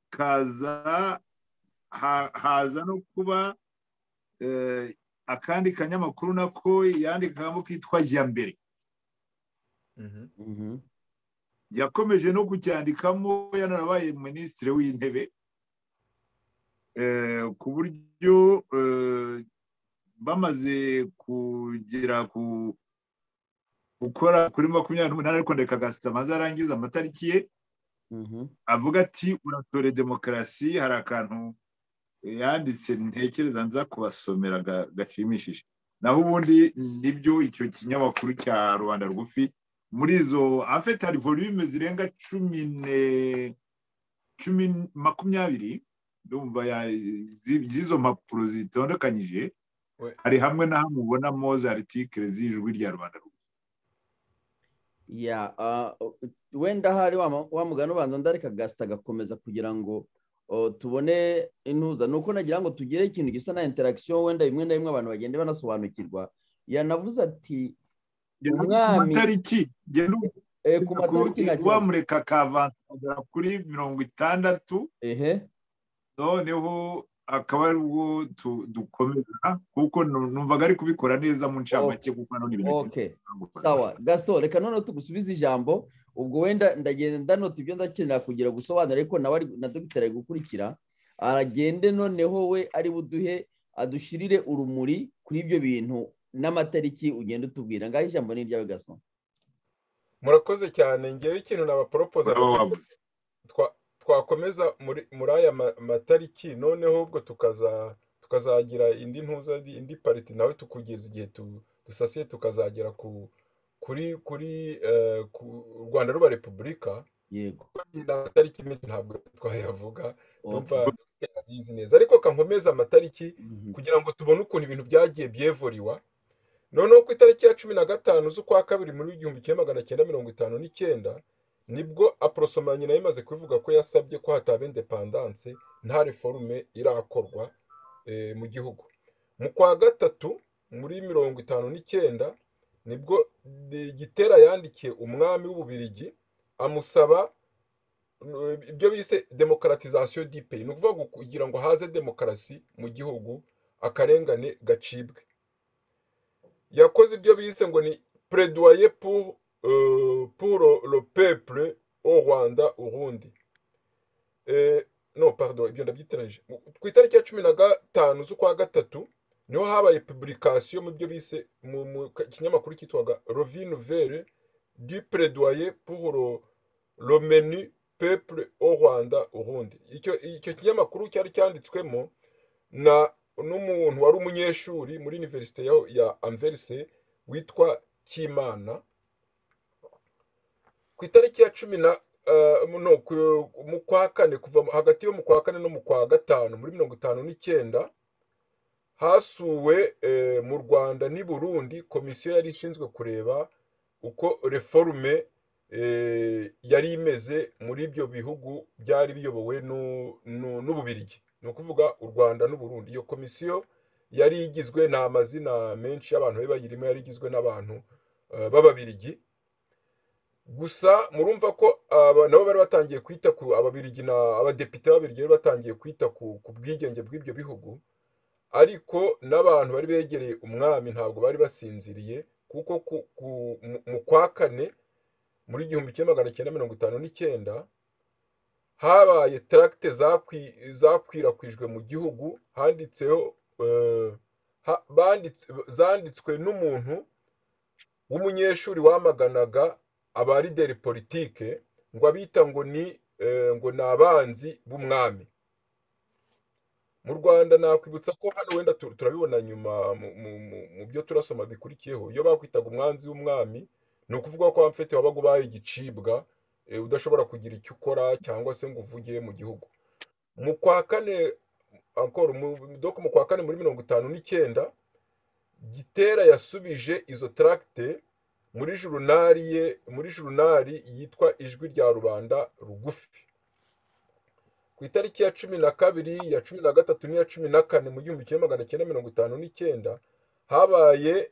kaza haza no kuba akandi kanyamakuru nako yandikagamo kitwa mbere yakomeje no kucyandikamo yanarabaye minisitiri w'intebe ku buryo bamaze kugera ku gukora kuri makumyabiri n'umunani ariko reka agasita maze arangiza amatariki ye avuga ati uratore demokarasi hari akantu yanditse ntekereza nza kubasomera gashimishije naho ubundi nibyo icyo kinyamakuru cya rubanda rugufi muri izo afite hari volume zirenga cumi ne cumi makumyabiri ndumva z'izo mpapuro zitondekanyije hari hamwe na hamwe ubonamo za aritikire z'ijwi rya rubanda ya wenda hari wa mugani ubanza ndareka gasita agakomeza kugira ngo tubone intuza ni uko nagira ngo tugire ikintu gisa na interagisiyo wenda bimwe na bimwe abantu bagenda banasobanukirwa yanavuze ati matariki ku matariki wamureka akavansa kuri mirongo itandatu noneho akaba ari ubwo dukomeza kuko numvaga ari kubikora neza mu ncamake kuko none ibintu sawa gasito reka noneho tugusubize ijambo ubwo wenda ndagenda ndanota ibyo ndakenera kugira gusobanura ariko nawe na dogiteri ari gukurikira aragende noneho we ari buduhe adushirire urumuri kuri ibyo bintu n'amatariki ugenda utubwira ngaho ijambo ni iryawe gaso murakoze cyane ngewe ikintu n'abaporopoza twakomeza muri aya matariki noneho ubwo tukazagira indi ntuza indi pariti nawe tukugeza igihe dusasiye tukazagera ku kuri kuri u rwanda ruba repubulika yego amatariki menshi ntabwo twayavuga abizi neza ariko kankomeza amatariki kugira ngo tubone ukuntu ibintu byagiye byevuriwa noneho ku itariki ya cumi na gatanu z'ukwa kabiri muri igihumbi kimwe magana cyenda mirongo itanu n'icyenda nibwo aporosoma nyina yamaze kubivuga ko yasabye ko hataba indepandanse nta reforume irakorwa mu gihugu mu kwa gatatu muri mirongo itanu n'icyenda nibwo gitera yandikiye umwami w'ububirigi amusaba ibyo bise demokaratizasiyo dipe ni ukuvuga kugira ngo haze demokarasi mu gihugu akarengane gacibwe yakoze ibyo bise ngo ni pereduwaye puro lo pepure o rwanda urundi no pardon ibyo ndabyiteranije ku itariki ya cumi na gatanu z'ukwa gatatu niho habaye publikasiyo mu byo bise mu kinyamakuru cyitwaga rovine vere du pereduwaye puro lo menu pepure o rwanda urundi icyo kinyamakuru cyari cyanditswemo na n'umuntu wari umunyeshuri muri univerisite ya anverise witwa kimana ku itariki ya cumi na no mu kwa kane kuva hagati yo mu kwa kane no mu kwa gatanu muri mirongo itanu n'icyenda hasuwe mu rwanda n'i burundi komisiyo yari ishinzwe kureba uko reforume yari imeze muri ibyo bihugu byari biyobowe n'ububirigi ni ukuvuga u rwanda n'uburundi iyo komisiyo yari igizwe ni amazina menshi y'abantu bari bayirimo yari igizwe n'abantu b'ababirigi gusa murumva ko nabo bari batangiye kwita ku ababirigi abadepite b'ababirigi bari batangiye kwita ku bwigenge bw'ibyo bihugu ariko n'abantu bari begereye umwami ntabwo bari basinziriye kuko mu kwa kane muri igihumbi kimwe magana cyenda mirongo itanu n'icyenda habaye taragite zakwirakwijwe mu gihugu handitseho zanditswe n'umuntu w'umunyeshuri wamaganaga abarideri politike ngo abita ngo ni ngo ni abanzi b'umwami mu rwanda nakwibutsa ko hano wenda turabibona nyuma mu byo turasoma bikurikiyeho iyo bakwitaga umwanzi w'umwami ni ukuvuga ko wamfite wabaga ubaye igicibwa udashobora kugira icyo ukora cyangwa se ngo uvuge mu gihugu mu kwa kane mu kwa kane muri mirongo itanu n'icyenda gitera yasubije izo taragite muri jurunari ye muri jurunari yitwa ijwi rya rubanda rugufi ku itariki ya cumi na kabiri ya cumi na gatatu n'iya cumi na kane mu gihumbi kimwe magana cyenda mirongo itanu n'icyenda habaye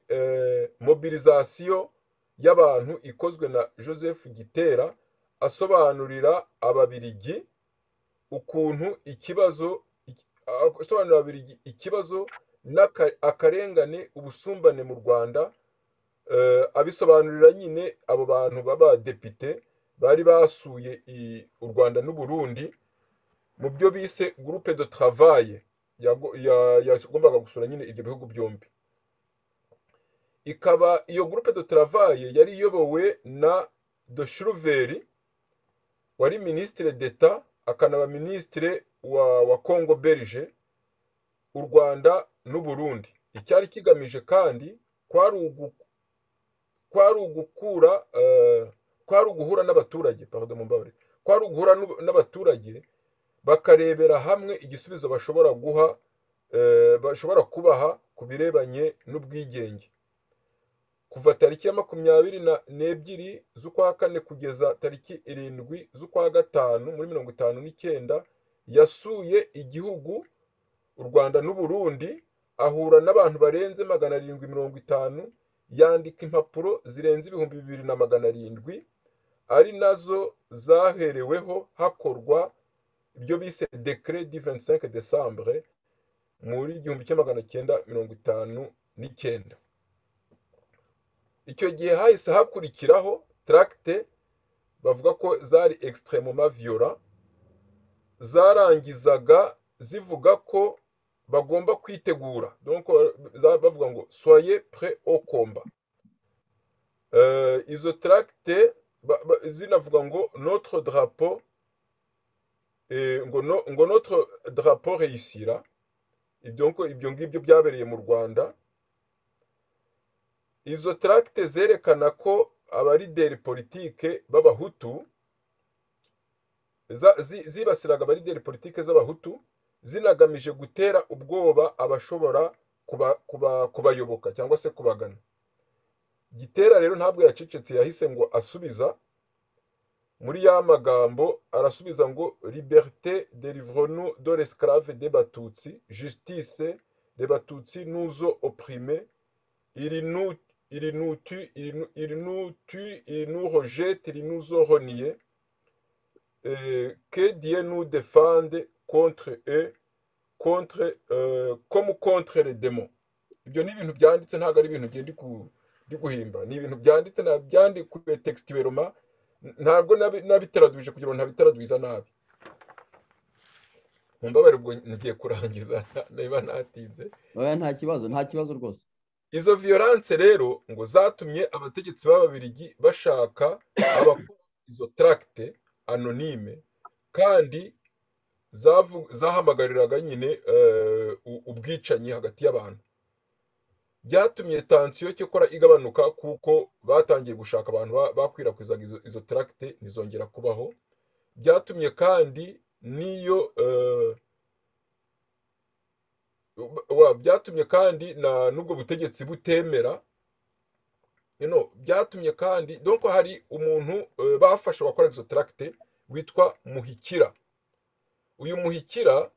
mobilizasiyo y'abantu ikozwe na joseph gitera asobanurira ababirigi ukuntu ikibazo asobanurira ababirigi ikibazo akarengane ubusumbane mu rwanda abisobanurira nyine abo bantu b'abadepite bari basuye u rwanda n'uburundi mu byo bise gurupe de travaye yagombaga gusura nyine ibyo bihugu byombi ikaba iyo gurupe de travaye yari iyobowe na de shuruveri wari minisitire d'etat akanaba minisitire wa congo berge u rwanda n'uburundi icyari kigamije kandi kwari kwari ugukura kwari uguhura n'abaturage kwari uguhura n'abaturage bakarebera hamwe igisubizo bashobora guha bashobora kubaha ku birebanye n'ubwigenge kuva tariki ya makumyabiri n'ebyiri z'ukwa kane kugeza tariki irindwi z'ukwa gatanu muri mirongo itanu n'icyenda yasuye igihugu u rwanda n'uburundi ahura n'abantu barenze magana arindwi mirongo itanu yandika impapuro zirenze ibihumbi bibiri na magana arindwi ari nazo zahereweho hakorwa ibyo bise dekire di 25 desambure muri igihumbi kimwe magana cyenda mirongo itanu n'icyenda icyo gihe hahise hakurikiraho taragite bavuga ko zari extremoma viyora zarangizaga zivuga ko bagomba kwitegura bavuga ngo soye pre au komba izo taragite zinavuga ngo notre drapo ngo notre drapo reyisira ibyo ngibyo byabereye mu rwanda izo taragite zerekana ko abarideri politike b'abahutu zibasiraga abarideri politike z'abahutu zinagamije gutera ubwoba abashobora kubayoboka cyangwa se kubagana gitera rero ntabwo yacecetse yahise ngo asubiza muri ya magambo arasubiza ngo liberite derivrono do l'esclave de batutsi justice de batutsi nuzo oprime iri nutu iri nutu iri nu rejete iri nuzo roniye que dieu nous défende contre e contre komu contre le demo ibyo ni ibintu byanditse ntabwo ari ibintu ngenda ndi guhimba ni ibintu byanditse byandikuwe tegisiti roma ntabwo nabitaraduje kugira ngo ntabitaraduza nabi mumbabarire ubwo ngiye kurangiza niba natinze nta kibazo nta kibazo rwose izo viyoranse rero ngo zatumye abategetsi b'ababirigi bashaka abakora izo taragite anonime kandi zahamagariraga nyine ubwicanyi hagati y'abantu byatumye tansiyo cyakora igabanuka kuko batangiye gushaka abantu bakwirakwizaga izo taragite ntizongera kubaho byatumye kandi n'iyo byatumye kandi n'ubwo butegetsi butemera byatumye kandi dore hari umuntu bafashe wakora izo taragite witwa muhikira uyu muhikira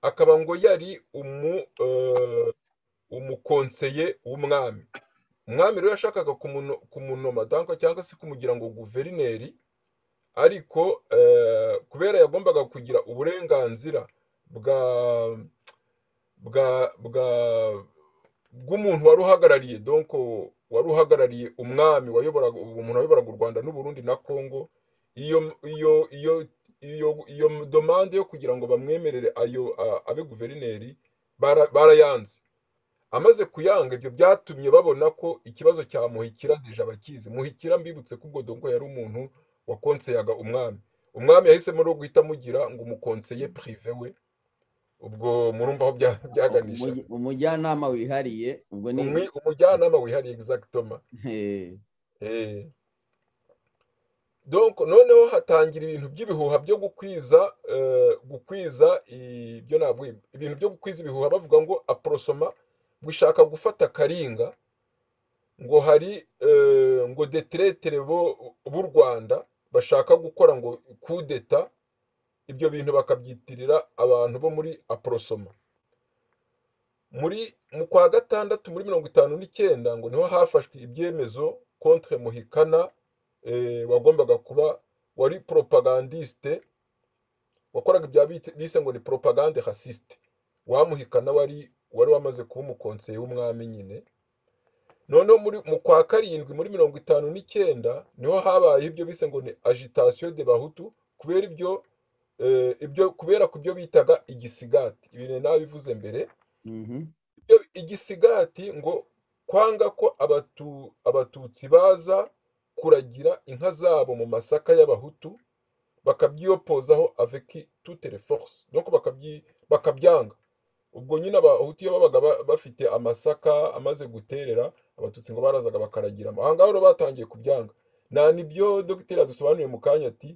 akaba ngo yari umukonseye w'umwami umwami rero yashakaga kumunoma cyangwa se kumugira ngo guverineri ariko kubera yagombaga kugira uburenganzira bwa bwa bw'umuntu wari uhagarariye donko wari uhagarariye umwami wayoboraga umuntu wayoboraga u rwanda n'uburundi na congo iyo iyo iyo iyo domande yo kugira ngo bamwemerere ayo abe guverineri barayanze amaze kuyanga ibyo byatumye babona ko ikibazo cya muhikira deje abakizi muhikira mbibutse ko ubwo dongo yari umuntu wakonseyaga umwami umwami yahisemo rero guhita amugira ngo umukonseye pirive we ubwo murumva aho byaganisha umujyanama wihariye ubwo ni umujyanama wihariye egizagitoma noneho hatangira ibintu by'ibihuha byo gukwiza gukwiza ibyo ntabwo ibintu byo gukwiza ibihuha bavuga ngo aporosoma ngo ishaka gufata akaringa ngo hari ngo deteretere b'u rwanda bashaka gukora ngo kudeta ibyo bintu bakabyitirira abantu bo muri aporosoma muri mu kwa gatandatu muri mirongo itanu n'icyenda ngo niho hafashwe ibyemezo kontre muhikana wagombaga kuba wari poropagandisite wakoraga ibya bise ngo ni poropagande hasisite wamuhikana wari wari wamaze kuba umukonseye w'umwami nyine noneho mu kwa karindwi muri mirongo itanu n'icyenda niho habayeho ibyo bise ngo ni agitasiyo de bahutu kubera ibyo ibyo kubera ku byo bitaga igisigati ibintu nabivuze mbere igisigati ngo kwanga ko abatutsi baza kuragira inka zabo mu masaka y'abahutu bakabyiyopozaho aveki tutere force nuko bakabyanga ubwo nyine abahutu iyo babaga bafite amasaka amaze guterera abatutsi ngo barazaga bakaragiramo aha ngaha rero batangiye kubyanga nta nibyo dogiteri adusobanuriye mu kanya ati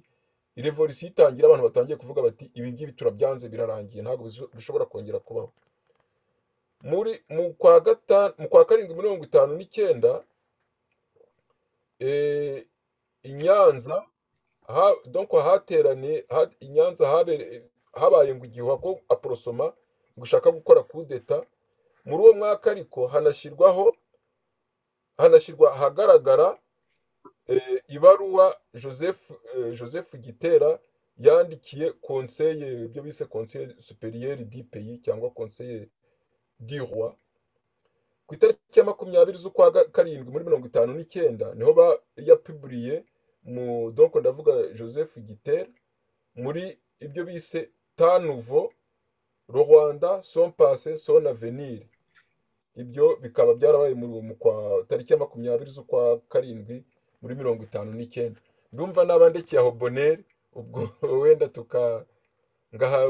revolisiyo itangira abantu batangiye kuvuga bati ibi ngibi turabyanze birarangiye ntabwo bishobora kongera kubaho muri mu kwa gatanu mu kwa karindwi mirongo itanu n'icyenda i nyanza donko hateraniye i nyanza habaye ngo igihuha ko aporosoma gushaka gukora kudeta muri uwo mwaka ariko hanashyirwaho hanashyirwa ahagaragara ibaruwa joseph gitera yandikiye konseye ibyo bise konseye superiyeri di peyi cyangwa konseye di roi ku itariki ya makumyabiri z'ukwa karindwi muri mirongo itanu n'icyenda niho yapiburiye mu donko ndavuga joseph gitera muri ibyo bise tanuvo rwanda son pase son avenir ibyo bikaba byarabaye mu kwa tariki ya makumyabiri z'ukwa karindwi muri mirongo itanu n'icyenda ndumva n'abandikira aho boneri ubwo wenda tuka ngaha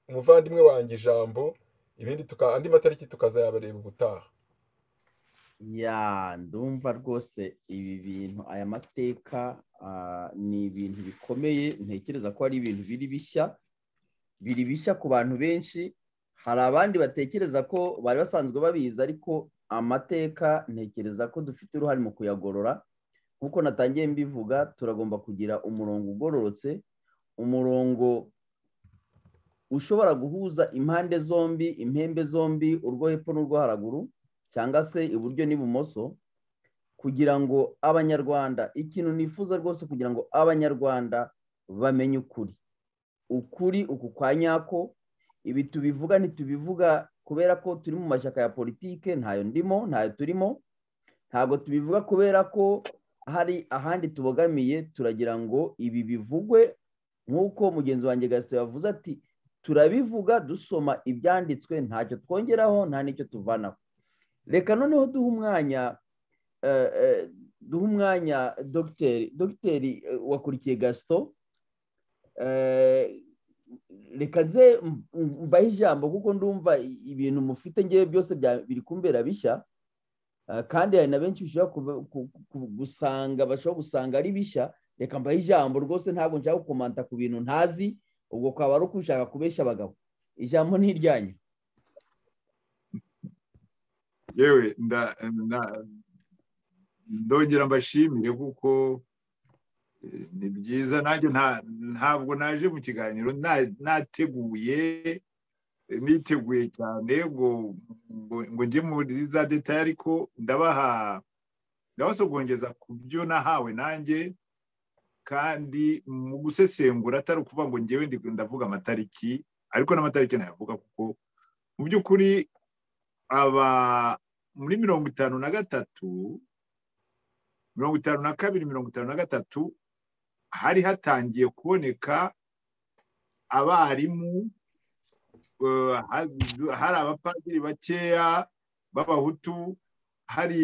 umuvandimwe wanjye ijambo ibindi tuka andi matariki tukazayabareba ubutaha ya ndumva rwose ibi bintu aya mateka ni ibintu bikomeye ntekereza ko ari ibintu biri bishya biri bishya ku bantu benshi hari abandi batekereza ko bari basanzwe babizi ariko amateka ntekereza ko dufite uruhare mu kuyagorora nk'uko natangiye mbivuga turagomba kugira umurongo ugororotse umurongo ushobora guhuza impande zombi impembe zombi urwo hepfo n'urwo haraguru cyangwa se iburyo n'ibumoso kugira ngo abanyarwanda ikintu nifuza rwose kugira ngo abanyarwanda bamenye ukuri ukuri uku kwa nyako ibi tubivuga ntitubivuga kubera ko turi mu mashyaka ya politike ntayo ndimo ntayo turimo ntabwo tubivuga kubera ko hari ahandi tubogamiye turagira ngo ibi bivugwe nk'uko mugenzi wanjye gasito yavuze ati turabivuga dusoma ibyanditswe ntacyo twongeraho nta n'icyo tuvanaho reka noneho duhe umwanya duhe umwanya dogiteri dogiteri wakurikiye gasito reka nze mbahe ijambo kuko ndumva ibintu mufite ngewe byose biri kumbera bishya kandi hari na benshi bishobora gusanga bashobora gusanga ari bishya reka mbahe ijambo rwose ntabwo nshaka gukomanta ku bintu ntazi ubwo kwaba ari ukushaka kubeshya abagabo ijambo ni iryanyu yewe ndongera mbashimire kuko ni byiza nanjye ntabwo naje mu kiganiro nateguye niteguye cyane ngo ngo njye muri za detaye ariko ndabaha ndabasogongeza ku byo nahawe nanjye kandi mu gusesengura atari ukuvuga ngo ngewe ndavuga amatariki ariko n'amatariki nayavuga kuko mu by'ukuri aba muri mirongo itanu na gatatu mirongo itanu na kabiri mirongo itanu na gatatu hari hatangiye kuboneka abarimu hari abapadiri bakeya b'abahutu hari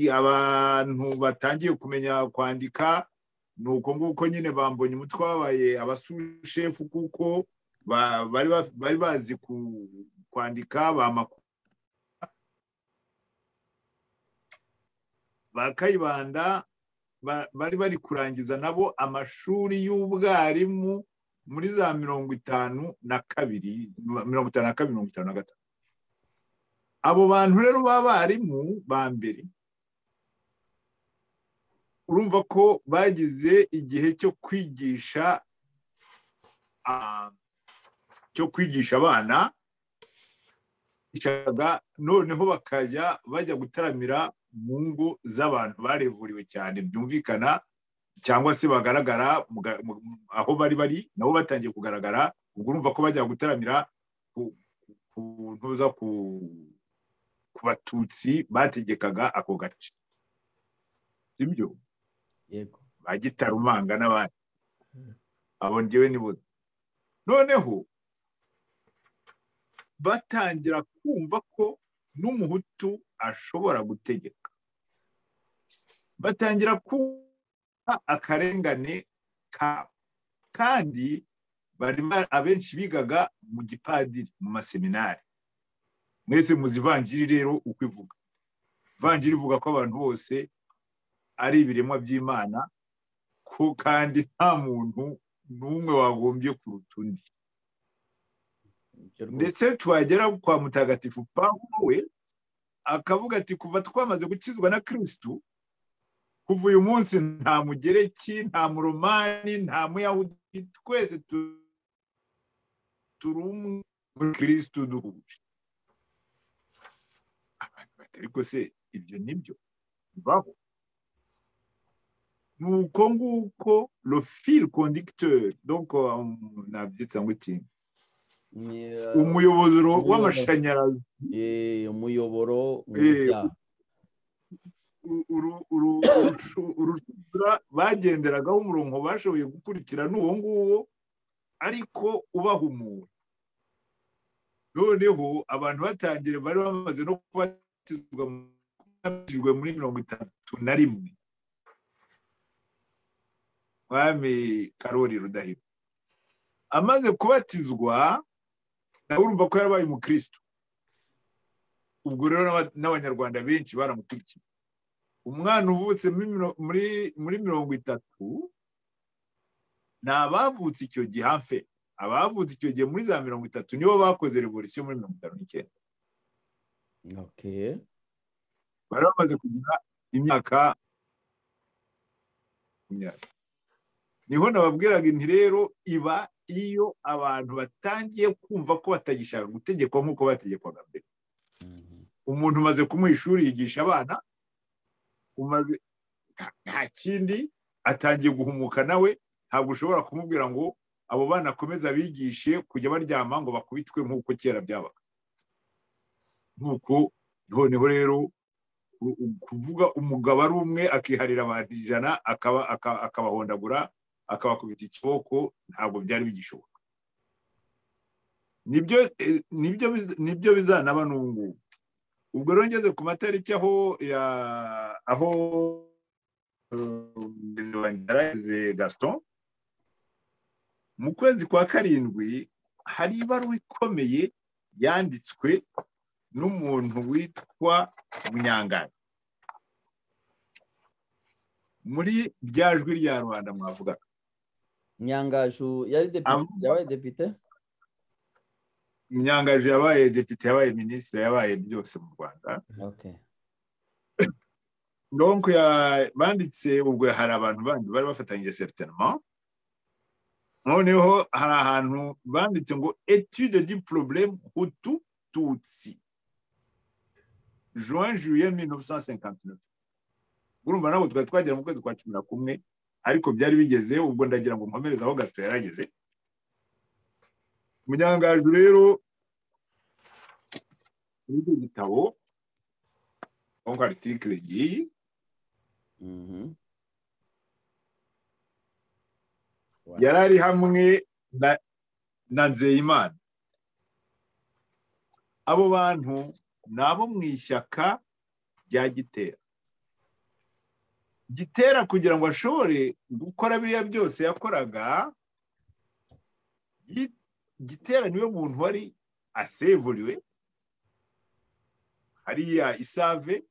abantu batangiye kumenya kwandika ni uko nguko nyine bambonye umutwe wabaye abasushefu kuko bari bazi kwandika bamakuru ba kayibanda bari bari kurangiza nabo amashuri y'ubwarimu muri za mirongo itanu na kabiri mirongo itanu na kabiri mirongo itanu na gatanu abo bantu rero b'abarimu ba mbere urumva ko bagize igihe cyo kwigisha cyo kwigisha abana noneho bakajya bajya gutaramira mu ngo z'abantu barevuriwe cyane byumvikana cyangwa se bagaragara aho bari bari nabo batangiye kugaragara ubwo urumva ko bajya gutaramira ku ntuza ku ku batutsi bategekaga ako gace sibyo yego ba gitarumanga n'abandi abo ngewe ni bo noneho batangira kumva ko n'umuhutu ashobora gutegeka batangira kuba akarengane kabo kandi bari abenshi bigaga mu gipadiri mu maseminari mwese muzi ivanjiri rero uko ivuga ivanjiri ivuga ko abantu bose ari ibiremwa by'imana ko kandi nta muntu n'umwe wagombye kuruta undi ndetse twagera kwa mutagatifu Pawulo we akavuga ati kuva twamaze gukizwa na kirisitu kuva uyu munsi nta mugereki nta muromani nta muyahudi twese turi umwe muri kirisitu duhuje ariko se ibyo nibyo bibaho ni uko nguko rofil conducteur donc nabyitsa ngo iki umuyoboro w'amashanyarazi umuyoboro urushundura bagenderagaho umurongo bashoboye gukurikira n'uwo nguwo ariko ubahumura noneho abantu batangira bari bamaze no kuba batizwa muri mirongo itatu na rimwe mwami karori rudahiro amaze kubatizwa nawe urumva ko yarabaye umukristo ubwo rero n'abanyarwanda benshi baramukurikiye umwana uvutse muri mirongo itatu ni abavutse icyo gihe hafi abavutse icyo gihe muri za mirongo itatu nibo bakoze revolisiyo muri mirongo itanu n'icyenda bari bamaze kugira imyaka niho nababwiraga inti rero iba iyo abantu batangiye kumva ko batagishaka gutegekwa nk'uko bategekwaga mbere umuntu umaze kumuha ishuri yigisha abana nta kindi atangiye guhumuka nawe ntabwo ushobora kumubwira ngo abo bana akomeza abigishe kujya baryama ngo bakubitwe nk'uko kera byabaga nk'uko noneho rero kuvuga umugabo ari umwe akiharira abantu ijana akabahondagura akabakubita ikiboko ntabwo byari bigishoboka nibyo bizanaba n'ubu ngubu ubwo rero ngeze ku matariki aho aho gaston mu kwezi kwa karindwi hari ibaruwa ikomeye yanditswe n'umuntu witwa munyangara muri bya jwi rya rubanda mwavuga nyangaju yari depite yabaye depite munyangaju yabaye depite yabaye minisitiri yabaye byose mu rwanda banditse ubwo hari abantu bandi bari bafatanyije seritirima noneho hari ahantu banditse ngo etude di probleme hutu tutsi juin juillet 1959 urumva ntabwo twari twagera mu kwezi kwa cumi na kumwe ariko byari bigeze ubwo ndagira ngo nkomereze aho gasito yarageze umunyangaju rero muri icyo gitabo aho aritikire igiye yari ari hamwe na nzeyimana abo bantu ni abo mu ishyaka rya gitera gitera kugira ngo ashobore gukora biriya byose yakoraga yi- gitera niwe muntu wari asevuriwe hariya isave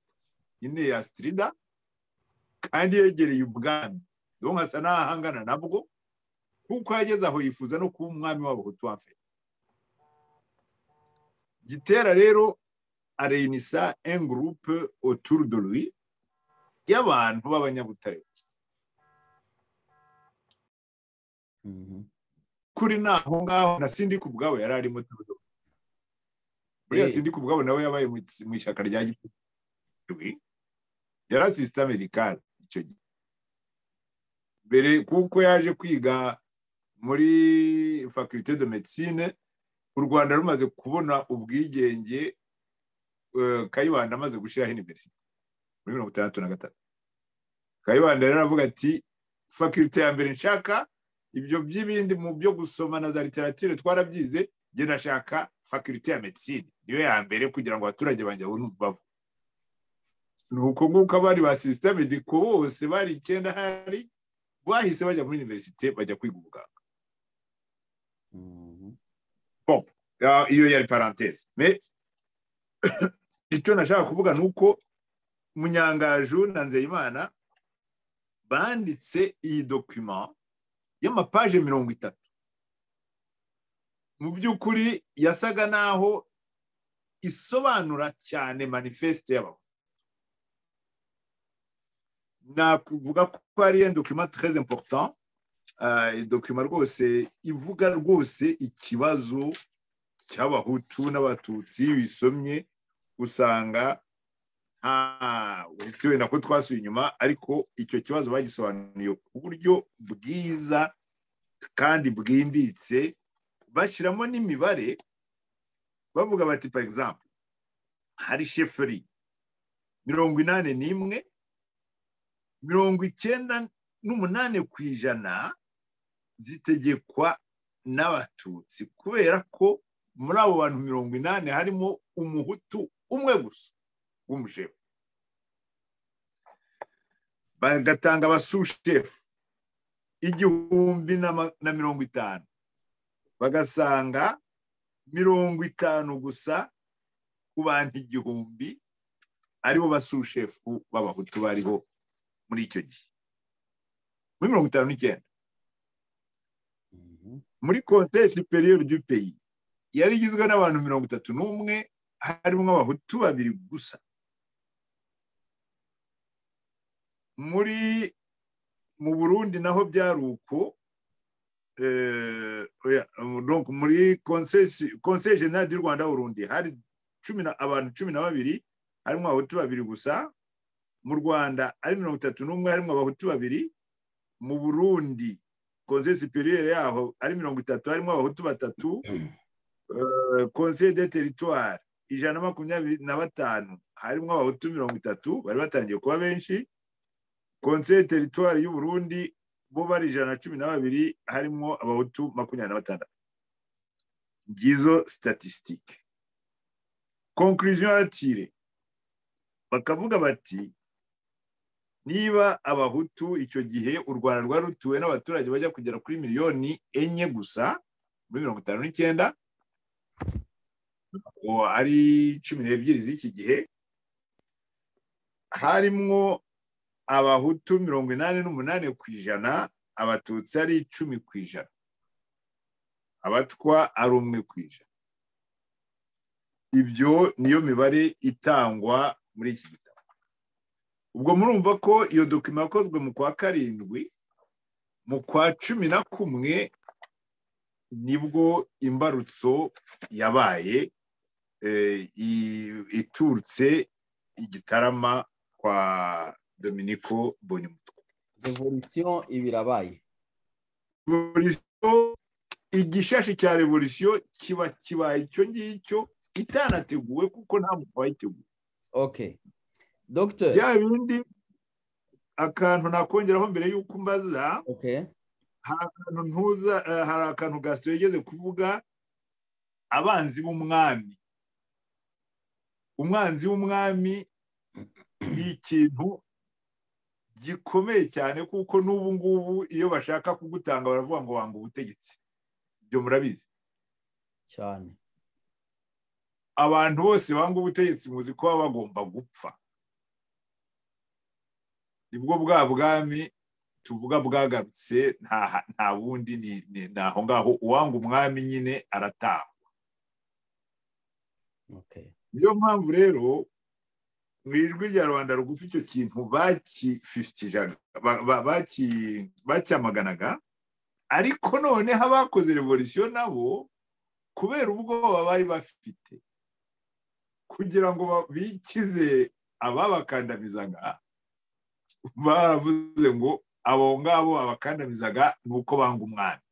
nyine ya sitirida kandi yegereye ubwami donc asa n'ahangana nabwo kuko yageze aho yifuza no kuba umwami w'abahutu wafe gitera rero areyinisa engurupe oturudorwi y'abantu b'abanyabutare gusa Mhm. kuri naho ngaho na sindi ku bwabo yari arimo turudo buriya Eh. sindi ku bwabo nawe yabaye mu mu ishyaka rya gitwe yari asisita amerikani icyo gihe mbere kuko yaje kwiga muri faculite de medicine u rwanda rumaze kubona ubwigenge eh, kayibanda amaze gushyiraho iniverisite muri mirongo itandatu na gatatu kayibanda rero aravuga ati faculite ya mbere nshaka ibyo by'ibindi mu byo gusoma na za literature twarabyize njye ndashaka faculite ya medicine niyo ya mbere kugira ngo abaturage banjye babone umubavu ni uko nguko abari ba sisiteme mediko bose bari icyenda hari bahise bajya muri universite bajya kwiga ubuganga Mhm. Ah, iyo yari parantese me icyo nashaka kuvuga ni uko munyangaju na nzeyimana banditse iyi dokima y'amapaje mirongo itatu mu by'ukuri yasaga naho isobanura cyane manifeste y'abahutu nakuvuga ko ari un document très important ah, dokima rwose ivuga rwose ikibazo cy'abahutu n'abatutsi iyo uyisomye usanga nta uretse wenda ko twasuye inyuma ariko icyo kibazo bagisobanuye ku buryo bwiza kandi bwimbitse bashyiramo n'imibare bavuga bati par exemple hari sheferi mirongo inani n'imwe mirongo icyenda n'umunani ku ijana zitegekwa n'abatutsi kubera ko muri abo bantu mirongo inani harimo umuhutu umwe gusa w'umushefu bagatanga abasushefu igihumbi na ma- na mirongo itanu bagasanga mirongo itanu gusa ku bantu igihumbi aribo basushefu b'abahutu bariho muri icyo gihe muri mirongo itanu n'icyenda Mhm. muri konte superieur du pays yari igizwe n'abantu mirongo itatu n'umwe harimo abahutu babiri gusa muri mu burundi naho byari uko eh, oya, donc muri conseil general du rwanda burundi hari cumi na- abantu cumi na babiri harimo abahutu babiri gusa mu rwanda ari mirongo itatu n'umwe harimo abahutu babiri mu burundi conseil superieur yaho ari mirongo itatu harimo abahutu batatu Eh, conseil de territoire ijana na makumyabiri na batanu harimo abahutu mirongo itatu bari batangiye kuba benshi conseil de territoire y'u Burundi bo bari ijana na cumi na babiri harimo abahutu makumyabiri na batandatu ngizo statistique conclusion atire bakavuga bati niba abahutu icyo gihe u rwanda rwari rutuwe n'abaturage bajya kugera kuri miliyoni enye gusa muri mirongo itanu n'icyenda uwo ari cumi n'ebyiri z'iki gihe harimwo abahutu mirongo inani n'umunani ku ijana abatutsi ari icumi ku ijana abatwa ari umwe ku ijana ibyo niyo mibare itangwa muri iki gitabo ubwo murumva ko iyo dokima yakozwe mu kwa karindwi mu kwa cumi na kumwe nibwo imbarutso yabaye eh, i- iturutse igitarama kwa dominiko bonimutwe revolution iba irabaye revolisiyo igishashi cya revolisiyo kiba kibaye icyo ngicyo itanateguwe kuko nta muntu wayiteguye ok docteur bya bindi akantu nakongeraho mbere y'uko mbaza ok hari akantu ntuza eh, hari akantu gasito yigeze kuvuga abanzi b'umwami umwanzi w'umwami ni ikintu gikomeye cyane kuko n'ubu ngubu iyo bashaka kugutanga baravuga ngo wanga ubutegetsi ibyo murabizi cyane abantu bose banga ubutegetsi muzi ko baba bagomba gupfa nibwo bwa bwami tuvuga bwagarutse nta nta bundi ni ni ni aho ngaho uwanga umwami nyine arataha okay niyo mpamvu rero mu ijwi rya rubanda rugufi icyo kintu bakifitijaga ba- ba- baki- bacyamaganaga ariko noneho abakoze revolisiyo nabo kubera ubwoba bari bafite kugira ngo ba- bikize ababakandamizaga baravuze ngo abo ngabo abakandamizaga ni uko banga umwami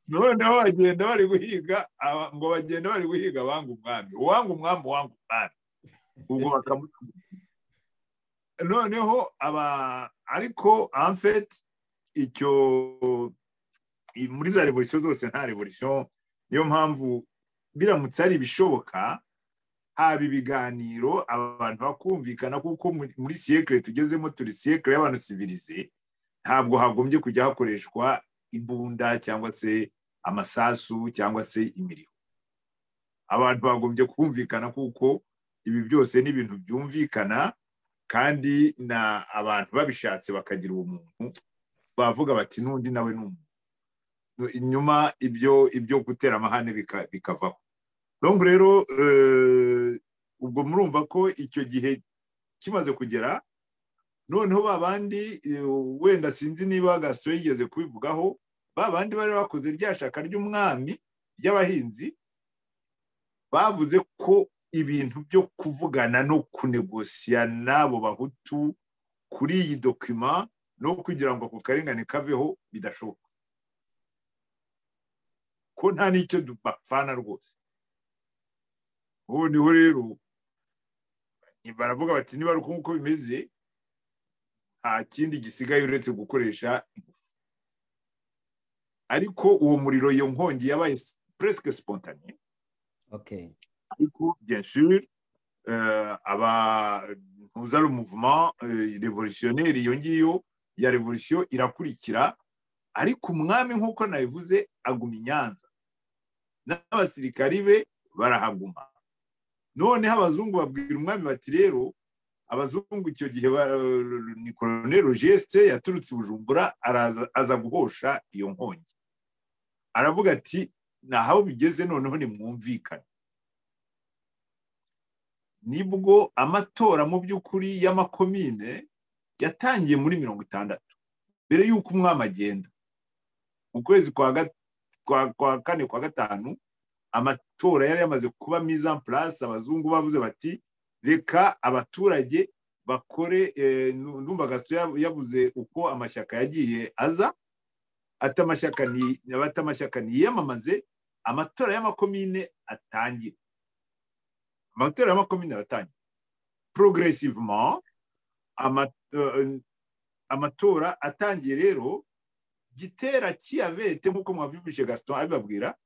noneho bagenda bari guhiga aba- ngo bagenda bari guhiga abanga umwami uwanga umwami uwanga umwami ubwo bakamutuka noneho aba ariko amfeti icyo i- muri za revolisiyo zose nta revolisiyo niyo mpamvu biramutse ari ibishoboka haba ibiganiro abantu bakumvikana kuko muri- muri siyekire tugezemo turi siyekire y'abantu sivirize ntabwo hagombye kujya hakoreshwa imbunda cyangwa se amasasu cyangwa se imiriro abantu bagombye kumvikana kuko ibi byose ni ibintu byumvikana kandi na abantu babishatse bakagira uwo muntu bavuga bati n'undi nawe ni umuntu inyuma ibyo ibyo gutera amahane bika- bikavaho donc rero eh, ubwo murumva ko icyo gihe kimaze kugera noneho babandi wenda sinzi niba gasito yigeze kubivugaho babandi bari bakoze rya shaka ry'umwami ry'abahinzi bavuze ko ibintu byo kuvugana no kunegosiya n'abo bahutu kuri iyi dokima no kugira ngo ako karengane kaveho bidashoboka ko nta n'icyo du- bapfana rwose ubu niho rero baravuga bati niba ari uko nguko bimeze nta kindi gisigaye uretse gukoresha ingufu ariko uwo muriro iyo nkongi yabaye puresike sipotanye okay ariko bien sûr euh, aba ntuza ari umuvuma revolutionneri iyo ngiyo ya revolution irakurikira ariko umwami nk'uko nabivuze aguma i nyanza n'abasirikari be barahaguma noneho abazungu babwira umwami bati rero abazungu icyo gihe ba- ni koloneli rogeste yaturutse i bujumbura araza aza guhosha iyo nkongi aravuga ati naho bigeze noneho nimwumvikane nibwo amatora mu by'ukuri y'amakomine yatangiye muri mirongo itandatu mbere y'uko umwami agenda mu kwezi kwa ga- kwa- kwa kane kwa gatanu amatora yari yamaze kuba mise en place abazungu bavuze bati reka abaturage bakore eh, nu- numva gaso yavuze uko amashyaka yagiye aza ati amashyaka ni ati amashyaka niyamamaze amatora y'amakomine atangire amatora y'amakomine aratangira progressivement ama- euh, amatora atangiye rero gitera kiyavete nk'uko mwabyumvise gaston abibabwira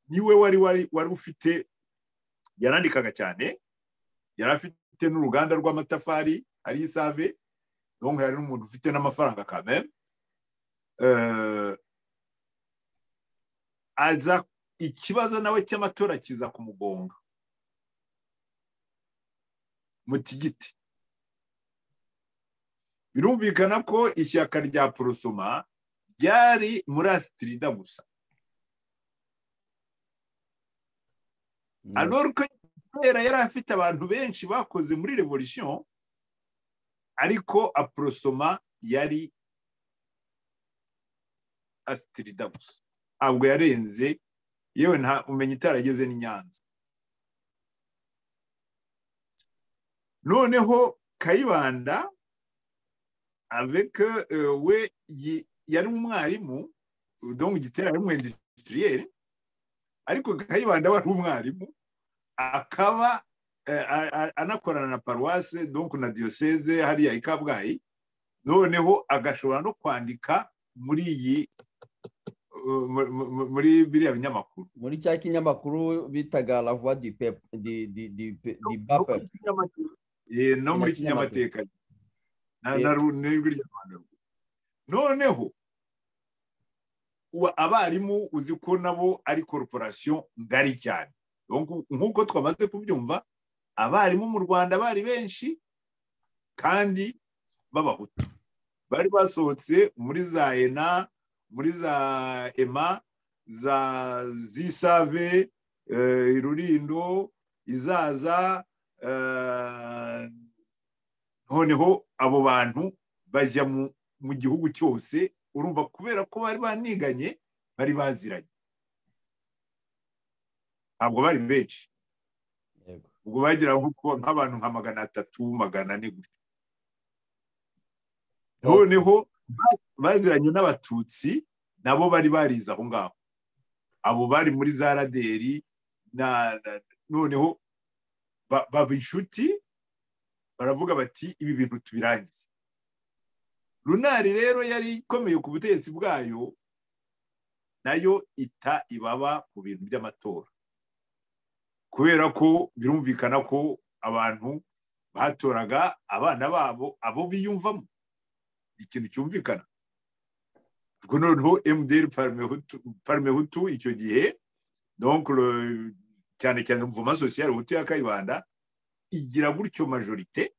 niwe wari wari wari ufite yarandikaga cyane yari afite n'uruganda rw'amatafari ari isave donc yari n'umuntu ufite n'amafaranga quand même Euh, aza ikibazo nawe cy'amatora kiza kumugonga mutigiti birumvikana ko ishyaka rya porosoma ryari muri asitirida gusa Mm, alors ko kubera yari afite abantu benshi bakoze muri revolution ariko aporosoma yari asitirida gusa ntabwo yarenze yewe nta umenya itarageze n'inyanza noneho kayibanda avec euh, we yi- yari umwarimu donc igitera yari umu industriel ariko kayibanda wari umwarimu akaba eh, a- a- anakorana na paruwase donc na diyoseze hariya i kabgayi noneho agashobora no kwandika muri iyi muri biriya binyamakuru muri cya kinyamakuru bitaga lavuwa di pepu di di di di bape no muri kinyamateka n'ijwi ry'abantu noneho abarimu uzi ko nabo ari korporasiyo ngari cyane nk'uko twamaze kubyumva abarimu mu rwanda bari benshi kandi b'abahutu bari basohotse muri za ena muri za ema za zisave irurindo izaza noneho abo bantu bajya mu gihugu cyose urumva kubera ko bari baniganye bari baziranye ntabwo bari benshi ubwo bagira nk'abantu nka magana atatu magana ane gutya noneho baziranye n'abatutsi nabo bari barize aho ngaho abo bari muri za raderi noneho baba inshuti baravuga bati ibi bintu tubirangize runari rero yari ikomeye ku butegetsi bwayo nayo ita ibaba mu bintu by'amatora kubera ko birumvikana ko abantu batoraga abana babo abo biyumvamo ikintu cyumvikana ubwo noneho mdr parimehutu icyo gihe cyane cyane mvuma sosiyal hutu ya kayibanda igira gutyo majorite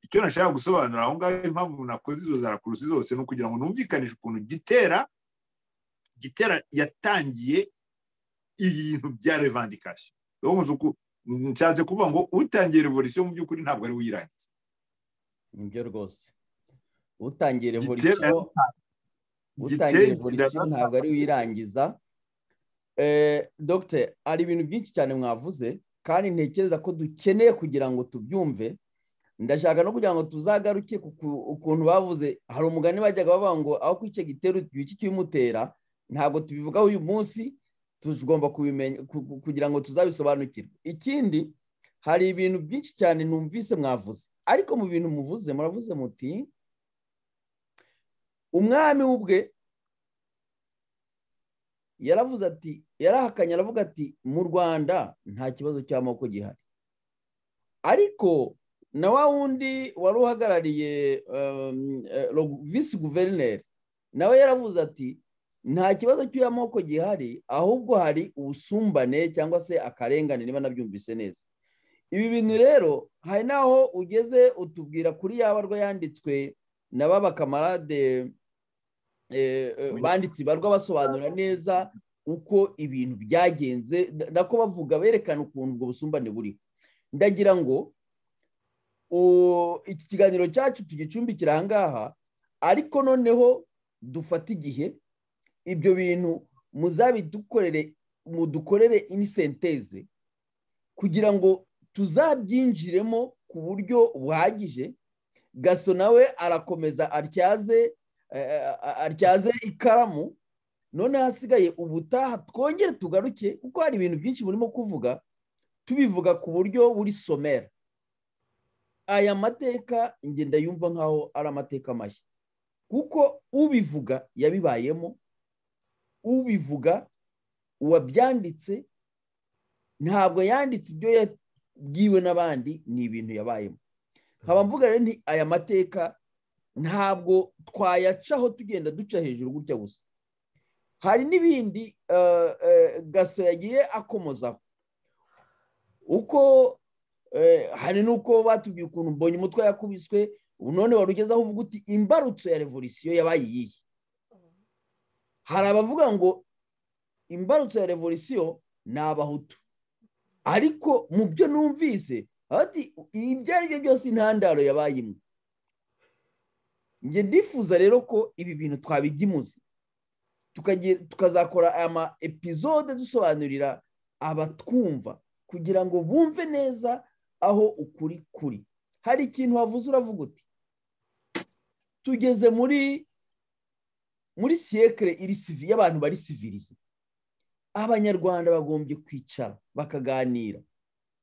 icyo nashaka gusobanura aho ngaho impamvu nakoze izo za kurusi zose ni ukugira ngo numvikanishe ukuntu gitera gitera yatangiye ibintu bya revandikasiyo nshatse kuvuga ngo utangiye revolisiyo mu by'ukuri ntabwo ari uyirangiza nibyo rwose utangiye revolisiyo utangiye revolisiyo ntabwo ari uyirangiza dogite hari ibintu byinshi cyane mwavuze kandi ntekereza ko dukeneye kugira ngo tubyumve ndashaka no kugira ngo tuzagaruke ukuntu bavuze hari umugani bajyaga bavuga ngo aho ku icyo gitero iki kibimutera ntabwo tubivugaho uyu munsi tugomba kubimenya kugira ngo tuzabisobanukirwe ikindi hari ibintu byinshi cyane numvise mwavuze ariko mu bintu muvuze muravuze muti umwami ubwe yaravuze ati yarahakanye aravuga ati mu rwanda nta kibazo cy'amoko gihari ariko na wa wundi wari uhagarariye visi guverineri nawe yaravuze ati nta kibazo cy'amoko gihari ahubwo hari ubusumbane cyangwa se akarengane niba nabyumvise neza ibi bintu rero hari n'aho ugeze utubwira kuri yaba rwa yanditswe na ba bakamarade banditse ibarwa basobanura neza uko ibintu byagenze nako bavuga berekana ukuntu ubwo busumbane buriho ndagira ngo iki kiganiro cyacu tugicumbikira aha ngaha ariko noneho dufate igihe ibyo bintu muzabidukorere mudukorere inisenteze kugira ngo tuzabyinjiremo ku buryo buhagije gaso nawe arakomeza atyaze atyaze ikaramu none hasigaye ubutaha twongere tugaruke kuko hari ibintu byinshi burimo kuvuga tubivuga ku buryo buri somera aya mateka ngenda yumva nkaho ari amateka mashya kuko ubivuga yabibayemo ubivuga uwabyanditse ntabwo yanditse ibyo bwiwe n'abandi ni ibintu yabayemo nkaba mvuga rero nti aya mateka ntabwo twayacaho tugenda duca hejuru gutya gusa hari n'ibindi gasito yagiye akomozaho uko hari n'uko batubwiye ukuntu mbonye umutwe yakubiswe none wari ugezeho uvuga uti imbarutso ya revolisiyo yabaye iyihe hari abavuga ngo imbarutso ya revolisiyo ni abahutu ariko mu byo numvise bati ibyo ari byo byose intandaro yabaye imwe njye ndifuza rero ko ibi bintu twabijya imuzi tukazakora ama epizode dusobanurira abatwumva kugira ngo bumve neza aho ukuri kuri hari ikintu wavuze uravuga uti tugeze muri muri siyekire iri sivi y'abantu bari sivirize abanyarwanda bagombye kwicara bakaganira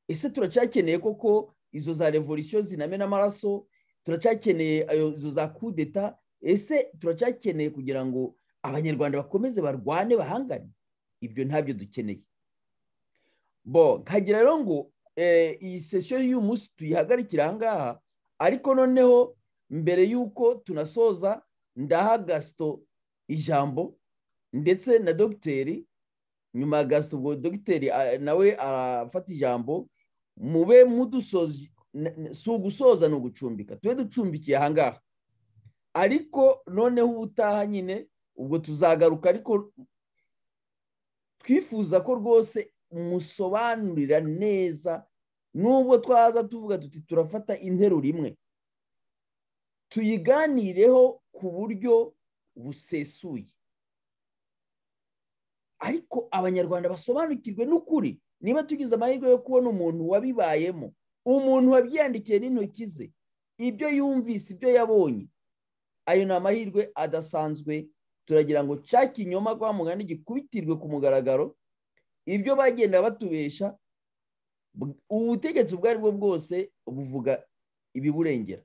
ese turacyakeneye koko izo za revolisiyo zinamena amaraso turacyakeneye izo za kudeta ese turacyakeneye kugira ngo abanyarwanda bakomeze barwane bahangane ibyo ntabyo dukeneye bo nkagira rero ngo iyi sesiyo y'uyu munsi tuyihagarikira ahangaha ariko noneho mbere y'uko tunasoza ndaha gasito ijambo ndetse na dogiteri nyuma ya gasito ubwo dogiteri nawe arafata ijambo mube mudusoza si ugusoza ni ugucumbika tube ducumbikiye ahangaha ariko noneho ubutaha nyine ubwo tuzagaruka ariko twifuza ko rwose musobanurira neza n'ubwo twaza tuvuga tuti turafata interuro imwe tuyiganireho ku buryo busesuye ariko abanyarwanda basobanukirwe n'ukuri niba tugize amahirwe yo kubona umuntu wabibayemo umuntu wabyiyandikiye n'intoki ze ibyo yumvise ibyo yabonye ayo ni amahirwe adasanzwe turagira ngo cya kinyoma kwa mugani gikubitirwe ku mugaragaro ibyo bagenda batubesha ubutegetsi ubwo ari bwo bwose buvuga ibiburengera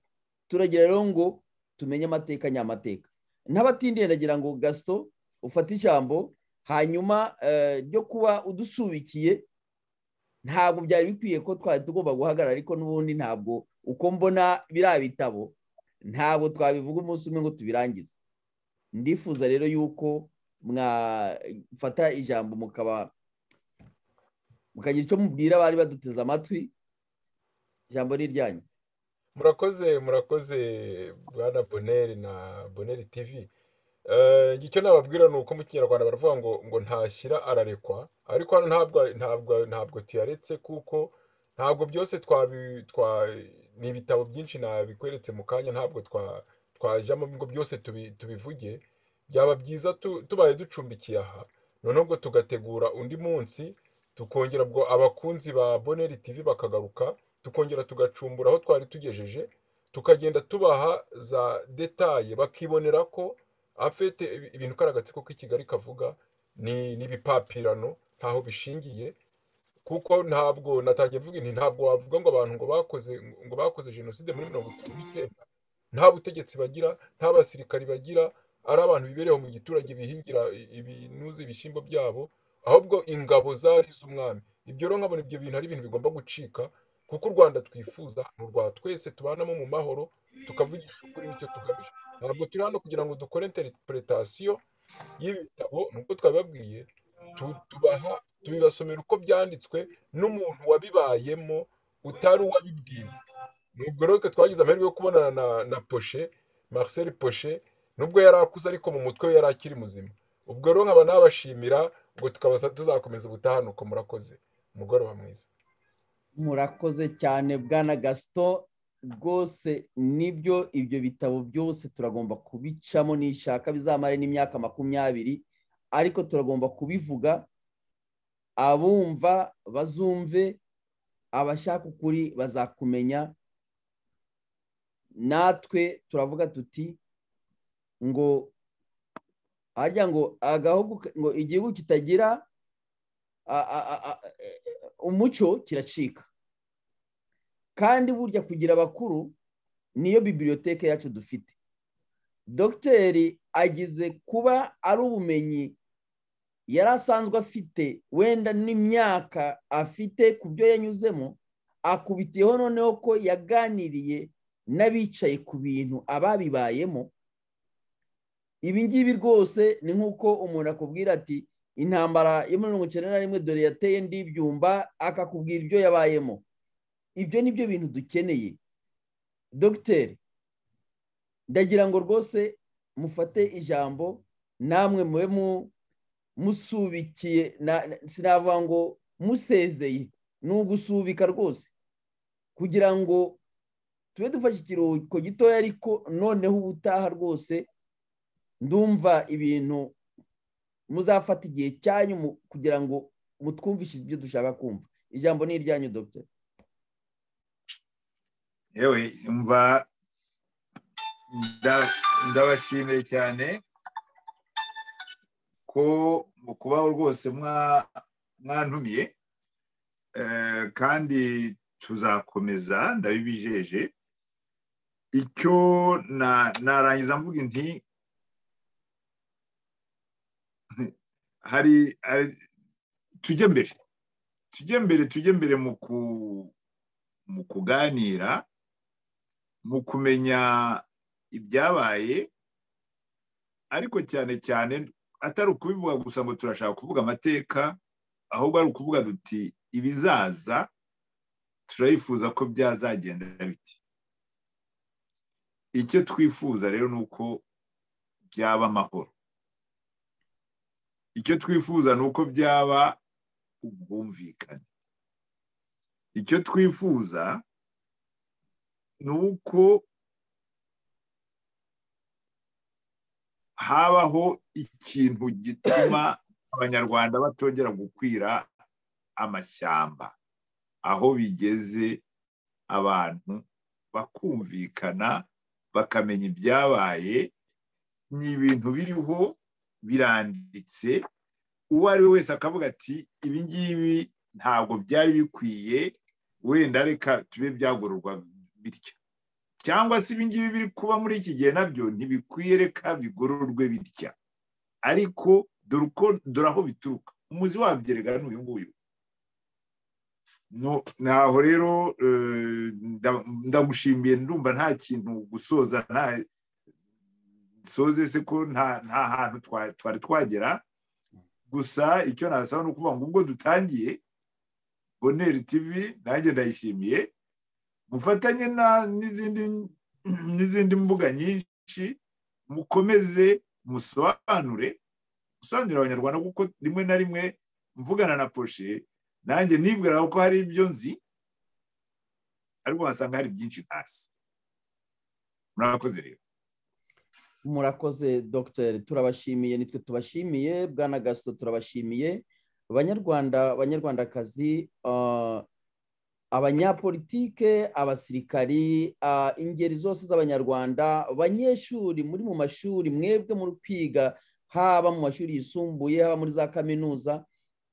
turagira rero ngo tumenye amateka nyamateka n'abatindiye ndagira ngo gasito ufate ijambo hanyuma ryo kuba udusubikiye ntabwo byari bikwiye ko twari tugomba guhagarara ariko n'ubundi ntabwo uko mbona biriya bitabo ntabwo twabivuga umunsi umwe ngo tubirangize ndifuza rero yuko mwafata ijambo mukaba mukagira icyo mubwira abari baduteze amatwi ijambo ni iryanyu murakoze murakoze bwana boneri na boneri tivi icyo nababwira ni uko mu kinyarwanda baravuga ngo ngo ntashyira ararekwa ariko hano ntabwo ntabwo ntabwo tuyaretse kuko ntabwo byose ni ibitabo byinshi nabikweretse mu kanya ntabwo twa twajyamo ngo byose tubivuge byaba byiza tubaye ducumbikiye aha noneho ngo tugategura undi munsi tukongera ubwo abakunzi ba boneri tivi bakagaruka tukongera tugacumbura aho twari tugejeje tukagenda tubaha za detaye bakibonera ko afite ibintu karagatsiko ko kigali kavuga n'ibipapirano ntaho bishingiye kuko ntabwo natangiye mvuga inti ntabwo wavuga ngo abantu ngo bakoze ngo bakoze jenoside muri mirongo itatu n'icyenda nta butegetsi bagira nta basirikari bagira ari abantu bibereyeho mu giturage bihingira ibinuza ibishyimbo byabo ahubwo ingabo zari z'umwami ibyo rero nkabona ibyo bintu ari ibintu bigomba gucika kuko u rwanda twifuza ni urwa twese tubanamo mu mahoro tukavugisha ukuri nicyo tugamije ntabwo turi hano kugira ngo dukore interpretation y'ibitabo nk'uko twabibabwiye tubaha tubibasomera uko byanditswe n'umuntu wabibayemo utari uwabibwiye nubwo rero twagize amahirwe yo kubonana na na poshe marcel poshe nubwo yari akuze ariko mu mutwe we yari akiri muzima ubwo rero nkaba nabashimira ngo tukaba tuzakomeza ubutahanuko murakoze umugoroba mwiza murakoze cyane bwana gasito rwose nibyo ibyo bitabo byose turagomba kubicamo nishaka bizamare n'imyaka makumyabiri ariko turagomba kubivuga abumva bazumve abashaka ukuri bazakumenya natwe turavuga tuti ngo harya ngo agahugu ngo igihugu kitagira umuco kiracika kandi burya kugira abakuru niyo bibiliyoteke yacu dufite dogiteri agize kuba ari ubumenyi yari asanzwe afite wenda n'imyaka afite ku byo yanyuzemo akubitiyeho noneho ko yaganiriye n'abicaye ku bintu ababibayemo ibi ngibi rwose ni nk'uko umuntu akubwira ati intambara yo muri mirongo icyenda na rimwe dore yateye ndibyumba akakubwira ibyo yabayemo ibyo ni byo bintu dukeneye dogiteri ndagira ngo rwose mufate ijambo namwe mube musubikiye sinavuga ngo musezeye ni ugusubika rwose kugira ngo tube dufashe ikiruhuko gitoya ariko noneho ubutaha rwose ndumva ibintu muzafata igihe cyanyu kugira ngo mutwumvishe ibyo dushaka kumva ijambo ni iryanyu dogiteri yewe mva ndabashimiye cyane ko mu kubaho rwose mwantumiye kandi tuzakomeza ndabibijeje icyo narangiza mvuga inti hari hari- tujye mbere tujye mbere tujye mbere mu ku mu kuganira mu kumenya ibyabaye ariko cyane cyane atari ukubivuga gusa ngo turashaka kuvuga amateka ahubwo ari ukuvuga duti ibizaza turayifuza ko byazagenda biti icyo twifuza rero ni uko byaba amahoro icyo twifuza ni uko byaba ubwumvikane icyo twifuza ni uko habaho ikintu gituma abanyarwanda batongera gukwira amashyamba aho bigeze abantu bakumvikana bakamenya ibyabaye ni ibintu biriho biranditse uwo ari we wese akavuga ati ibi ngibi ntabwo byari bikwiye wenda reka tube byagororwa bityo cyangwa se ibi ngibi biri kuba muri iki gihe nabyo ntibikwiye reka bigororwe bitya ariko dore uko dore aho bituruka umuzi wabyo rega ni uyu nguyu No- ntaho rero eh, nda- ndagushimiye ndumva nta kintu gusoza nta soze se ko nta nta hantu twa- twari twagera gusa icyo nasaba ni ukuvuga ngo ubwo dutangiye boneri tv nanjye ndayishimiye mufatanye na n'izindi n'izindi mbuga nyinshi mukomeze musobanure musobanurire abanyarwanda kuko rimwe na rimwe mvugana na poshe nanjye nibwira ko hari ibyo nzi ariko wasanga hari byinshi ntazi murakoze rero murakoze dogiteri turabashimiye nitwe tubashimiye bwana gaso turabashimiye banyarwanda banyarwandakazi ah, abanyapolitike abasirikari ah, ingeri zose z'abanyarwanda banyeshuri muri mu mashuri mwebwe muri kwiga haba mu mashuri yisumbuye haba muri za kaminuza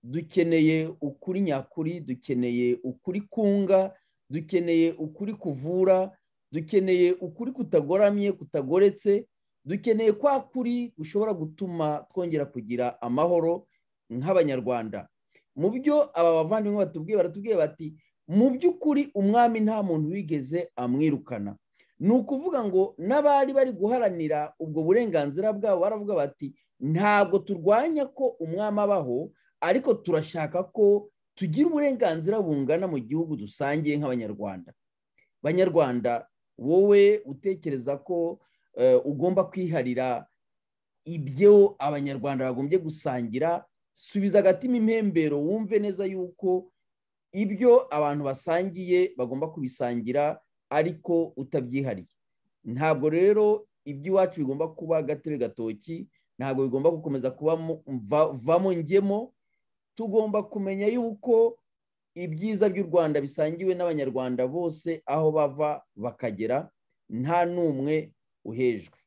dukeneye ukuri nyakuri dukeneye ukuri kunga dukeneye ukuri kuvura dukeneye ukuri kutagoramye kutagoretse dukeneye kwa kuri gushobora gutuma twongera kugira amahoro nk'abanyarwanda mu byo aba bavandimwe batubwiye baratubwiye bati mu by'ukuri umwami nta muntu wigeze amwirukana ni ukuvuga ngo n'abari bari guharanira ubwo burenganzira bwabo baravuga bati ntabwo turwanya ko umwami abaho ariko turashaka ko tugira uburenganzira bungana mu gihugu dusangiye nk'abanyarwanda banyarwanda wowe utekereza ko eh, ugomba kwiharira ibyo abanyarwanda bagombye gusangira subiza agatima impembero wumve neza yuko ibyo abantu basangiye bagomba kubisangira ariko utabyihariye ntabwo rero iby'iwacu bigomba kuba agatebe gatoki ntabwo bigomba gukomeza kuba mu- mva- vamo ngemo tugomba kumenya yuko ibyiza by'u rwanda bisangiwe n'abanyarwanda bose aho bava bakagera nta n'umwe uhejwe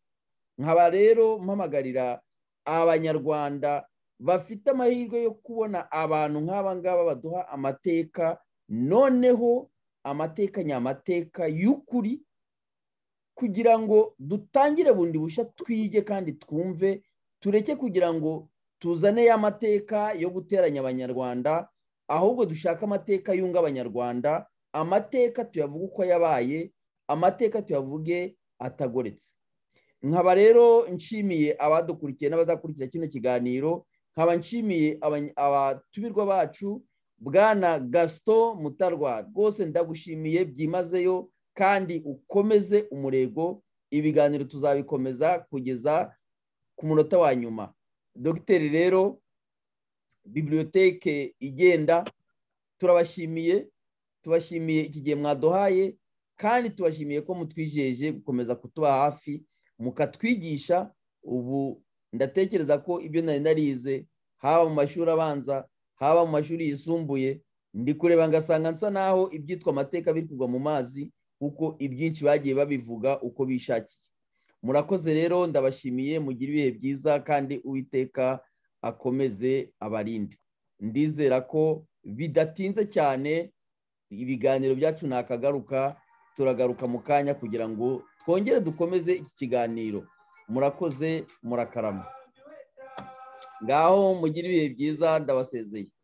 nkaba rero mpamagarira abanyarwanda bafite amahirwe yo kubona abantu nk'aba ngaba baduha amateka noneho amateka nyamateka y'ukuri kugira ngo dutangire bundi bushya twige kandi twumve tureke kugira ngo tuzane ya mateka yo guteranya abanyarwanda ahubwo dushake amateka yunga abanyarwanda amateka tuyavuge uko yabaye amateka tuyavuge atagoretse nkaba rero nshimiye abadukurikiye n'abazakurikira kino kiganiro nkaba nshimiye abany- abatumirwa bacu bwana gasito mutarwa rwose ndagushimiye byimazeyo kandi ukomeze umurego ibiganiro tuzabikomeza kugeza ku munota wa nyuma dogiteri rero bibiliyoteke igenda turabashimiye tubashimiye iki gihe mwaduhaye kandi tubashimiye ko mutwijeje gukomeza kutuba hafi mukatwigisha ubu ndatekereza ko ibyo nari narize haba mu mashuri abanza haba mu mashuri yisumbuye ndi kureba ngasanga nsa naho ibyitwa amateka biri kugwa mu mazi kuko ibyinshi bagiye babivuga uko bishakiye murakoze rero ndabashimiye mugire ibihe byiza kandi uwiteka akomeze abarinde ndizera ko bidatinze cyane ibiganiro byacu ntakagaruka turagaruka mu kanya kugira ngo twongere dukomeze iki kiganiro murakoze murakarama ngaho mugire ibihe byiza ndabasezeye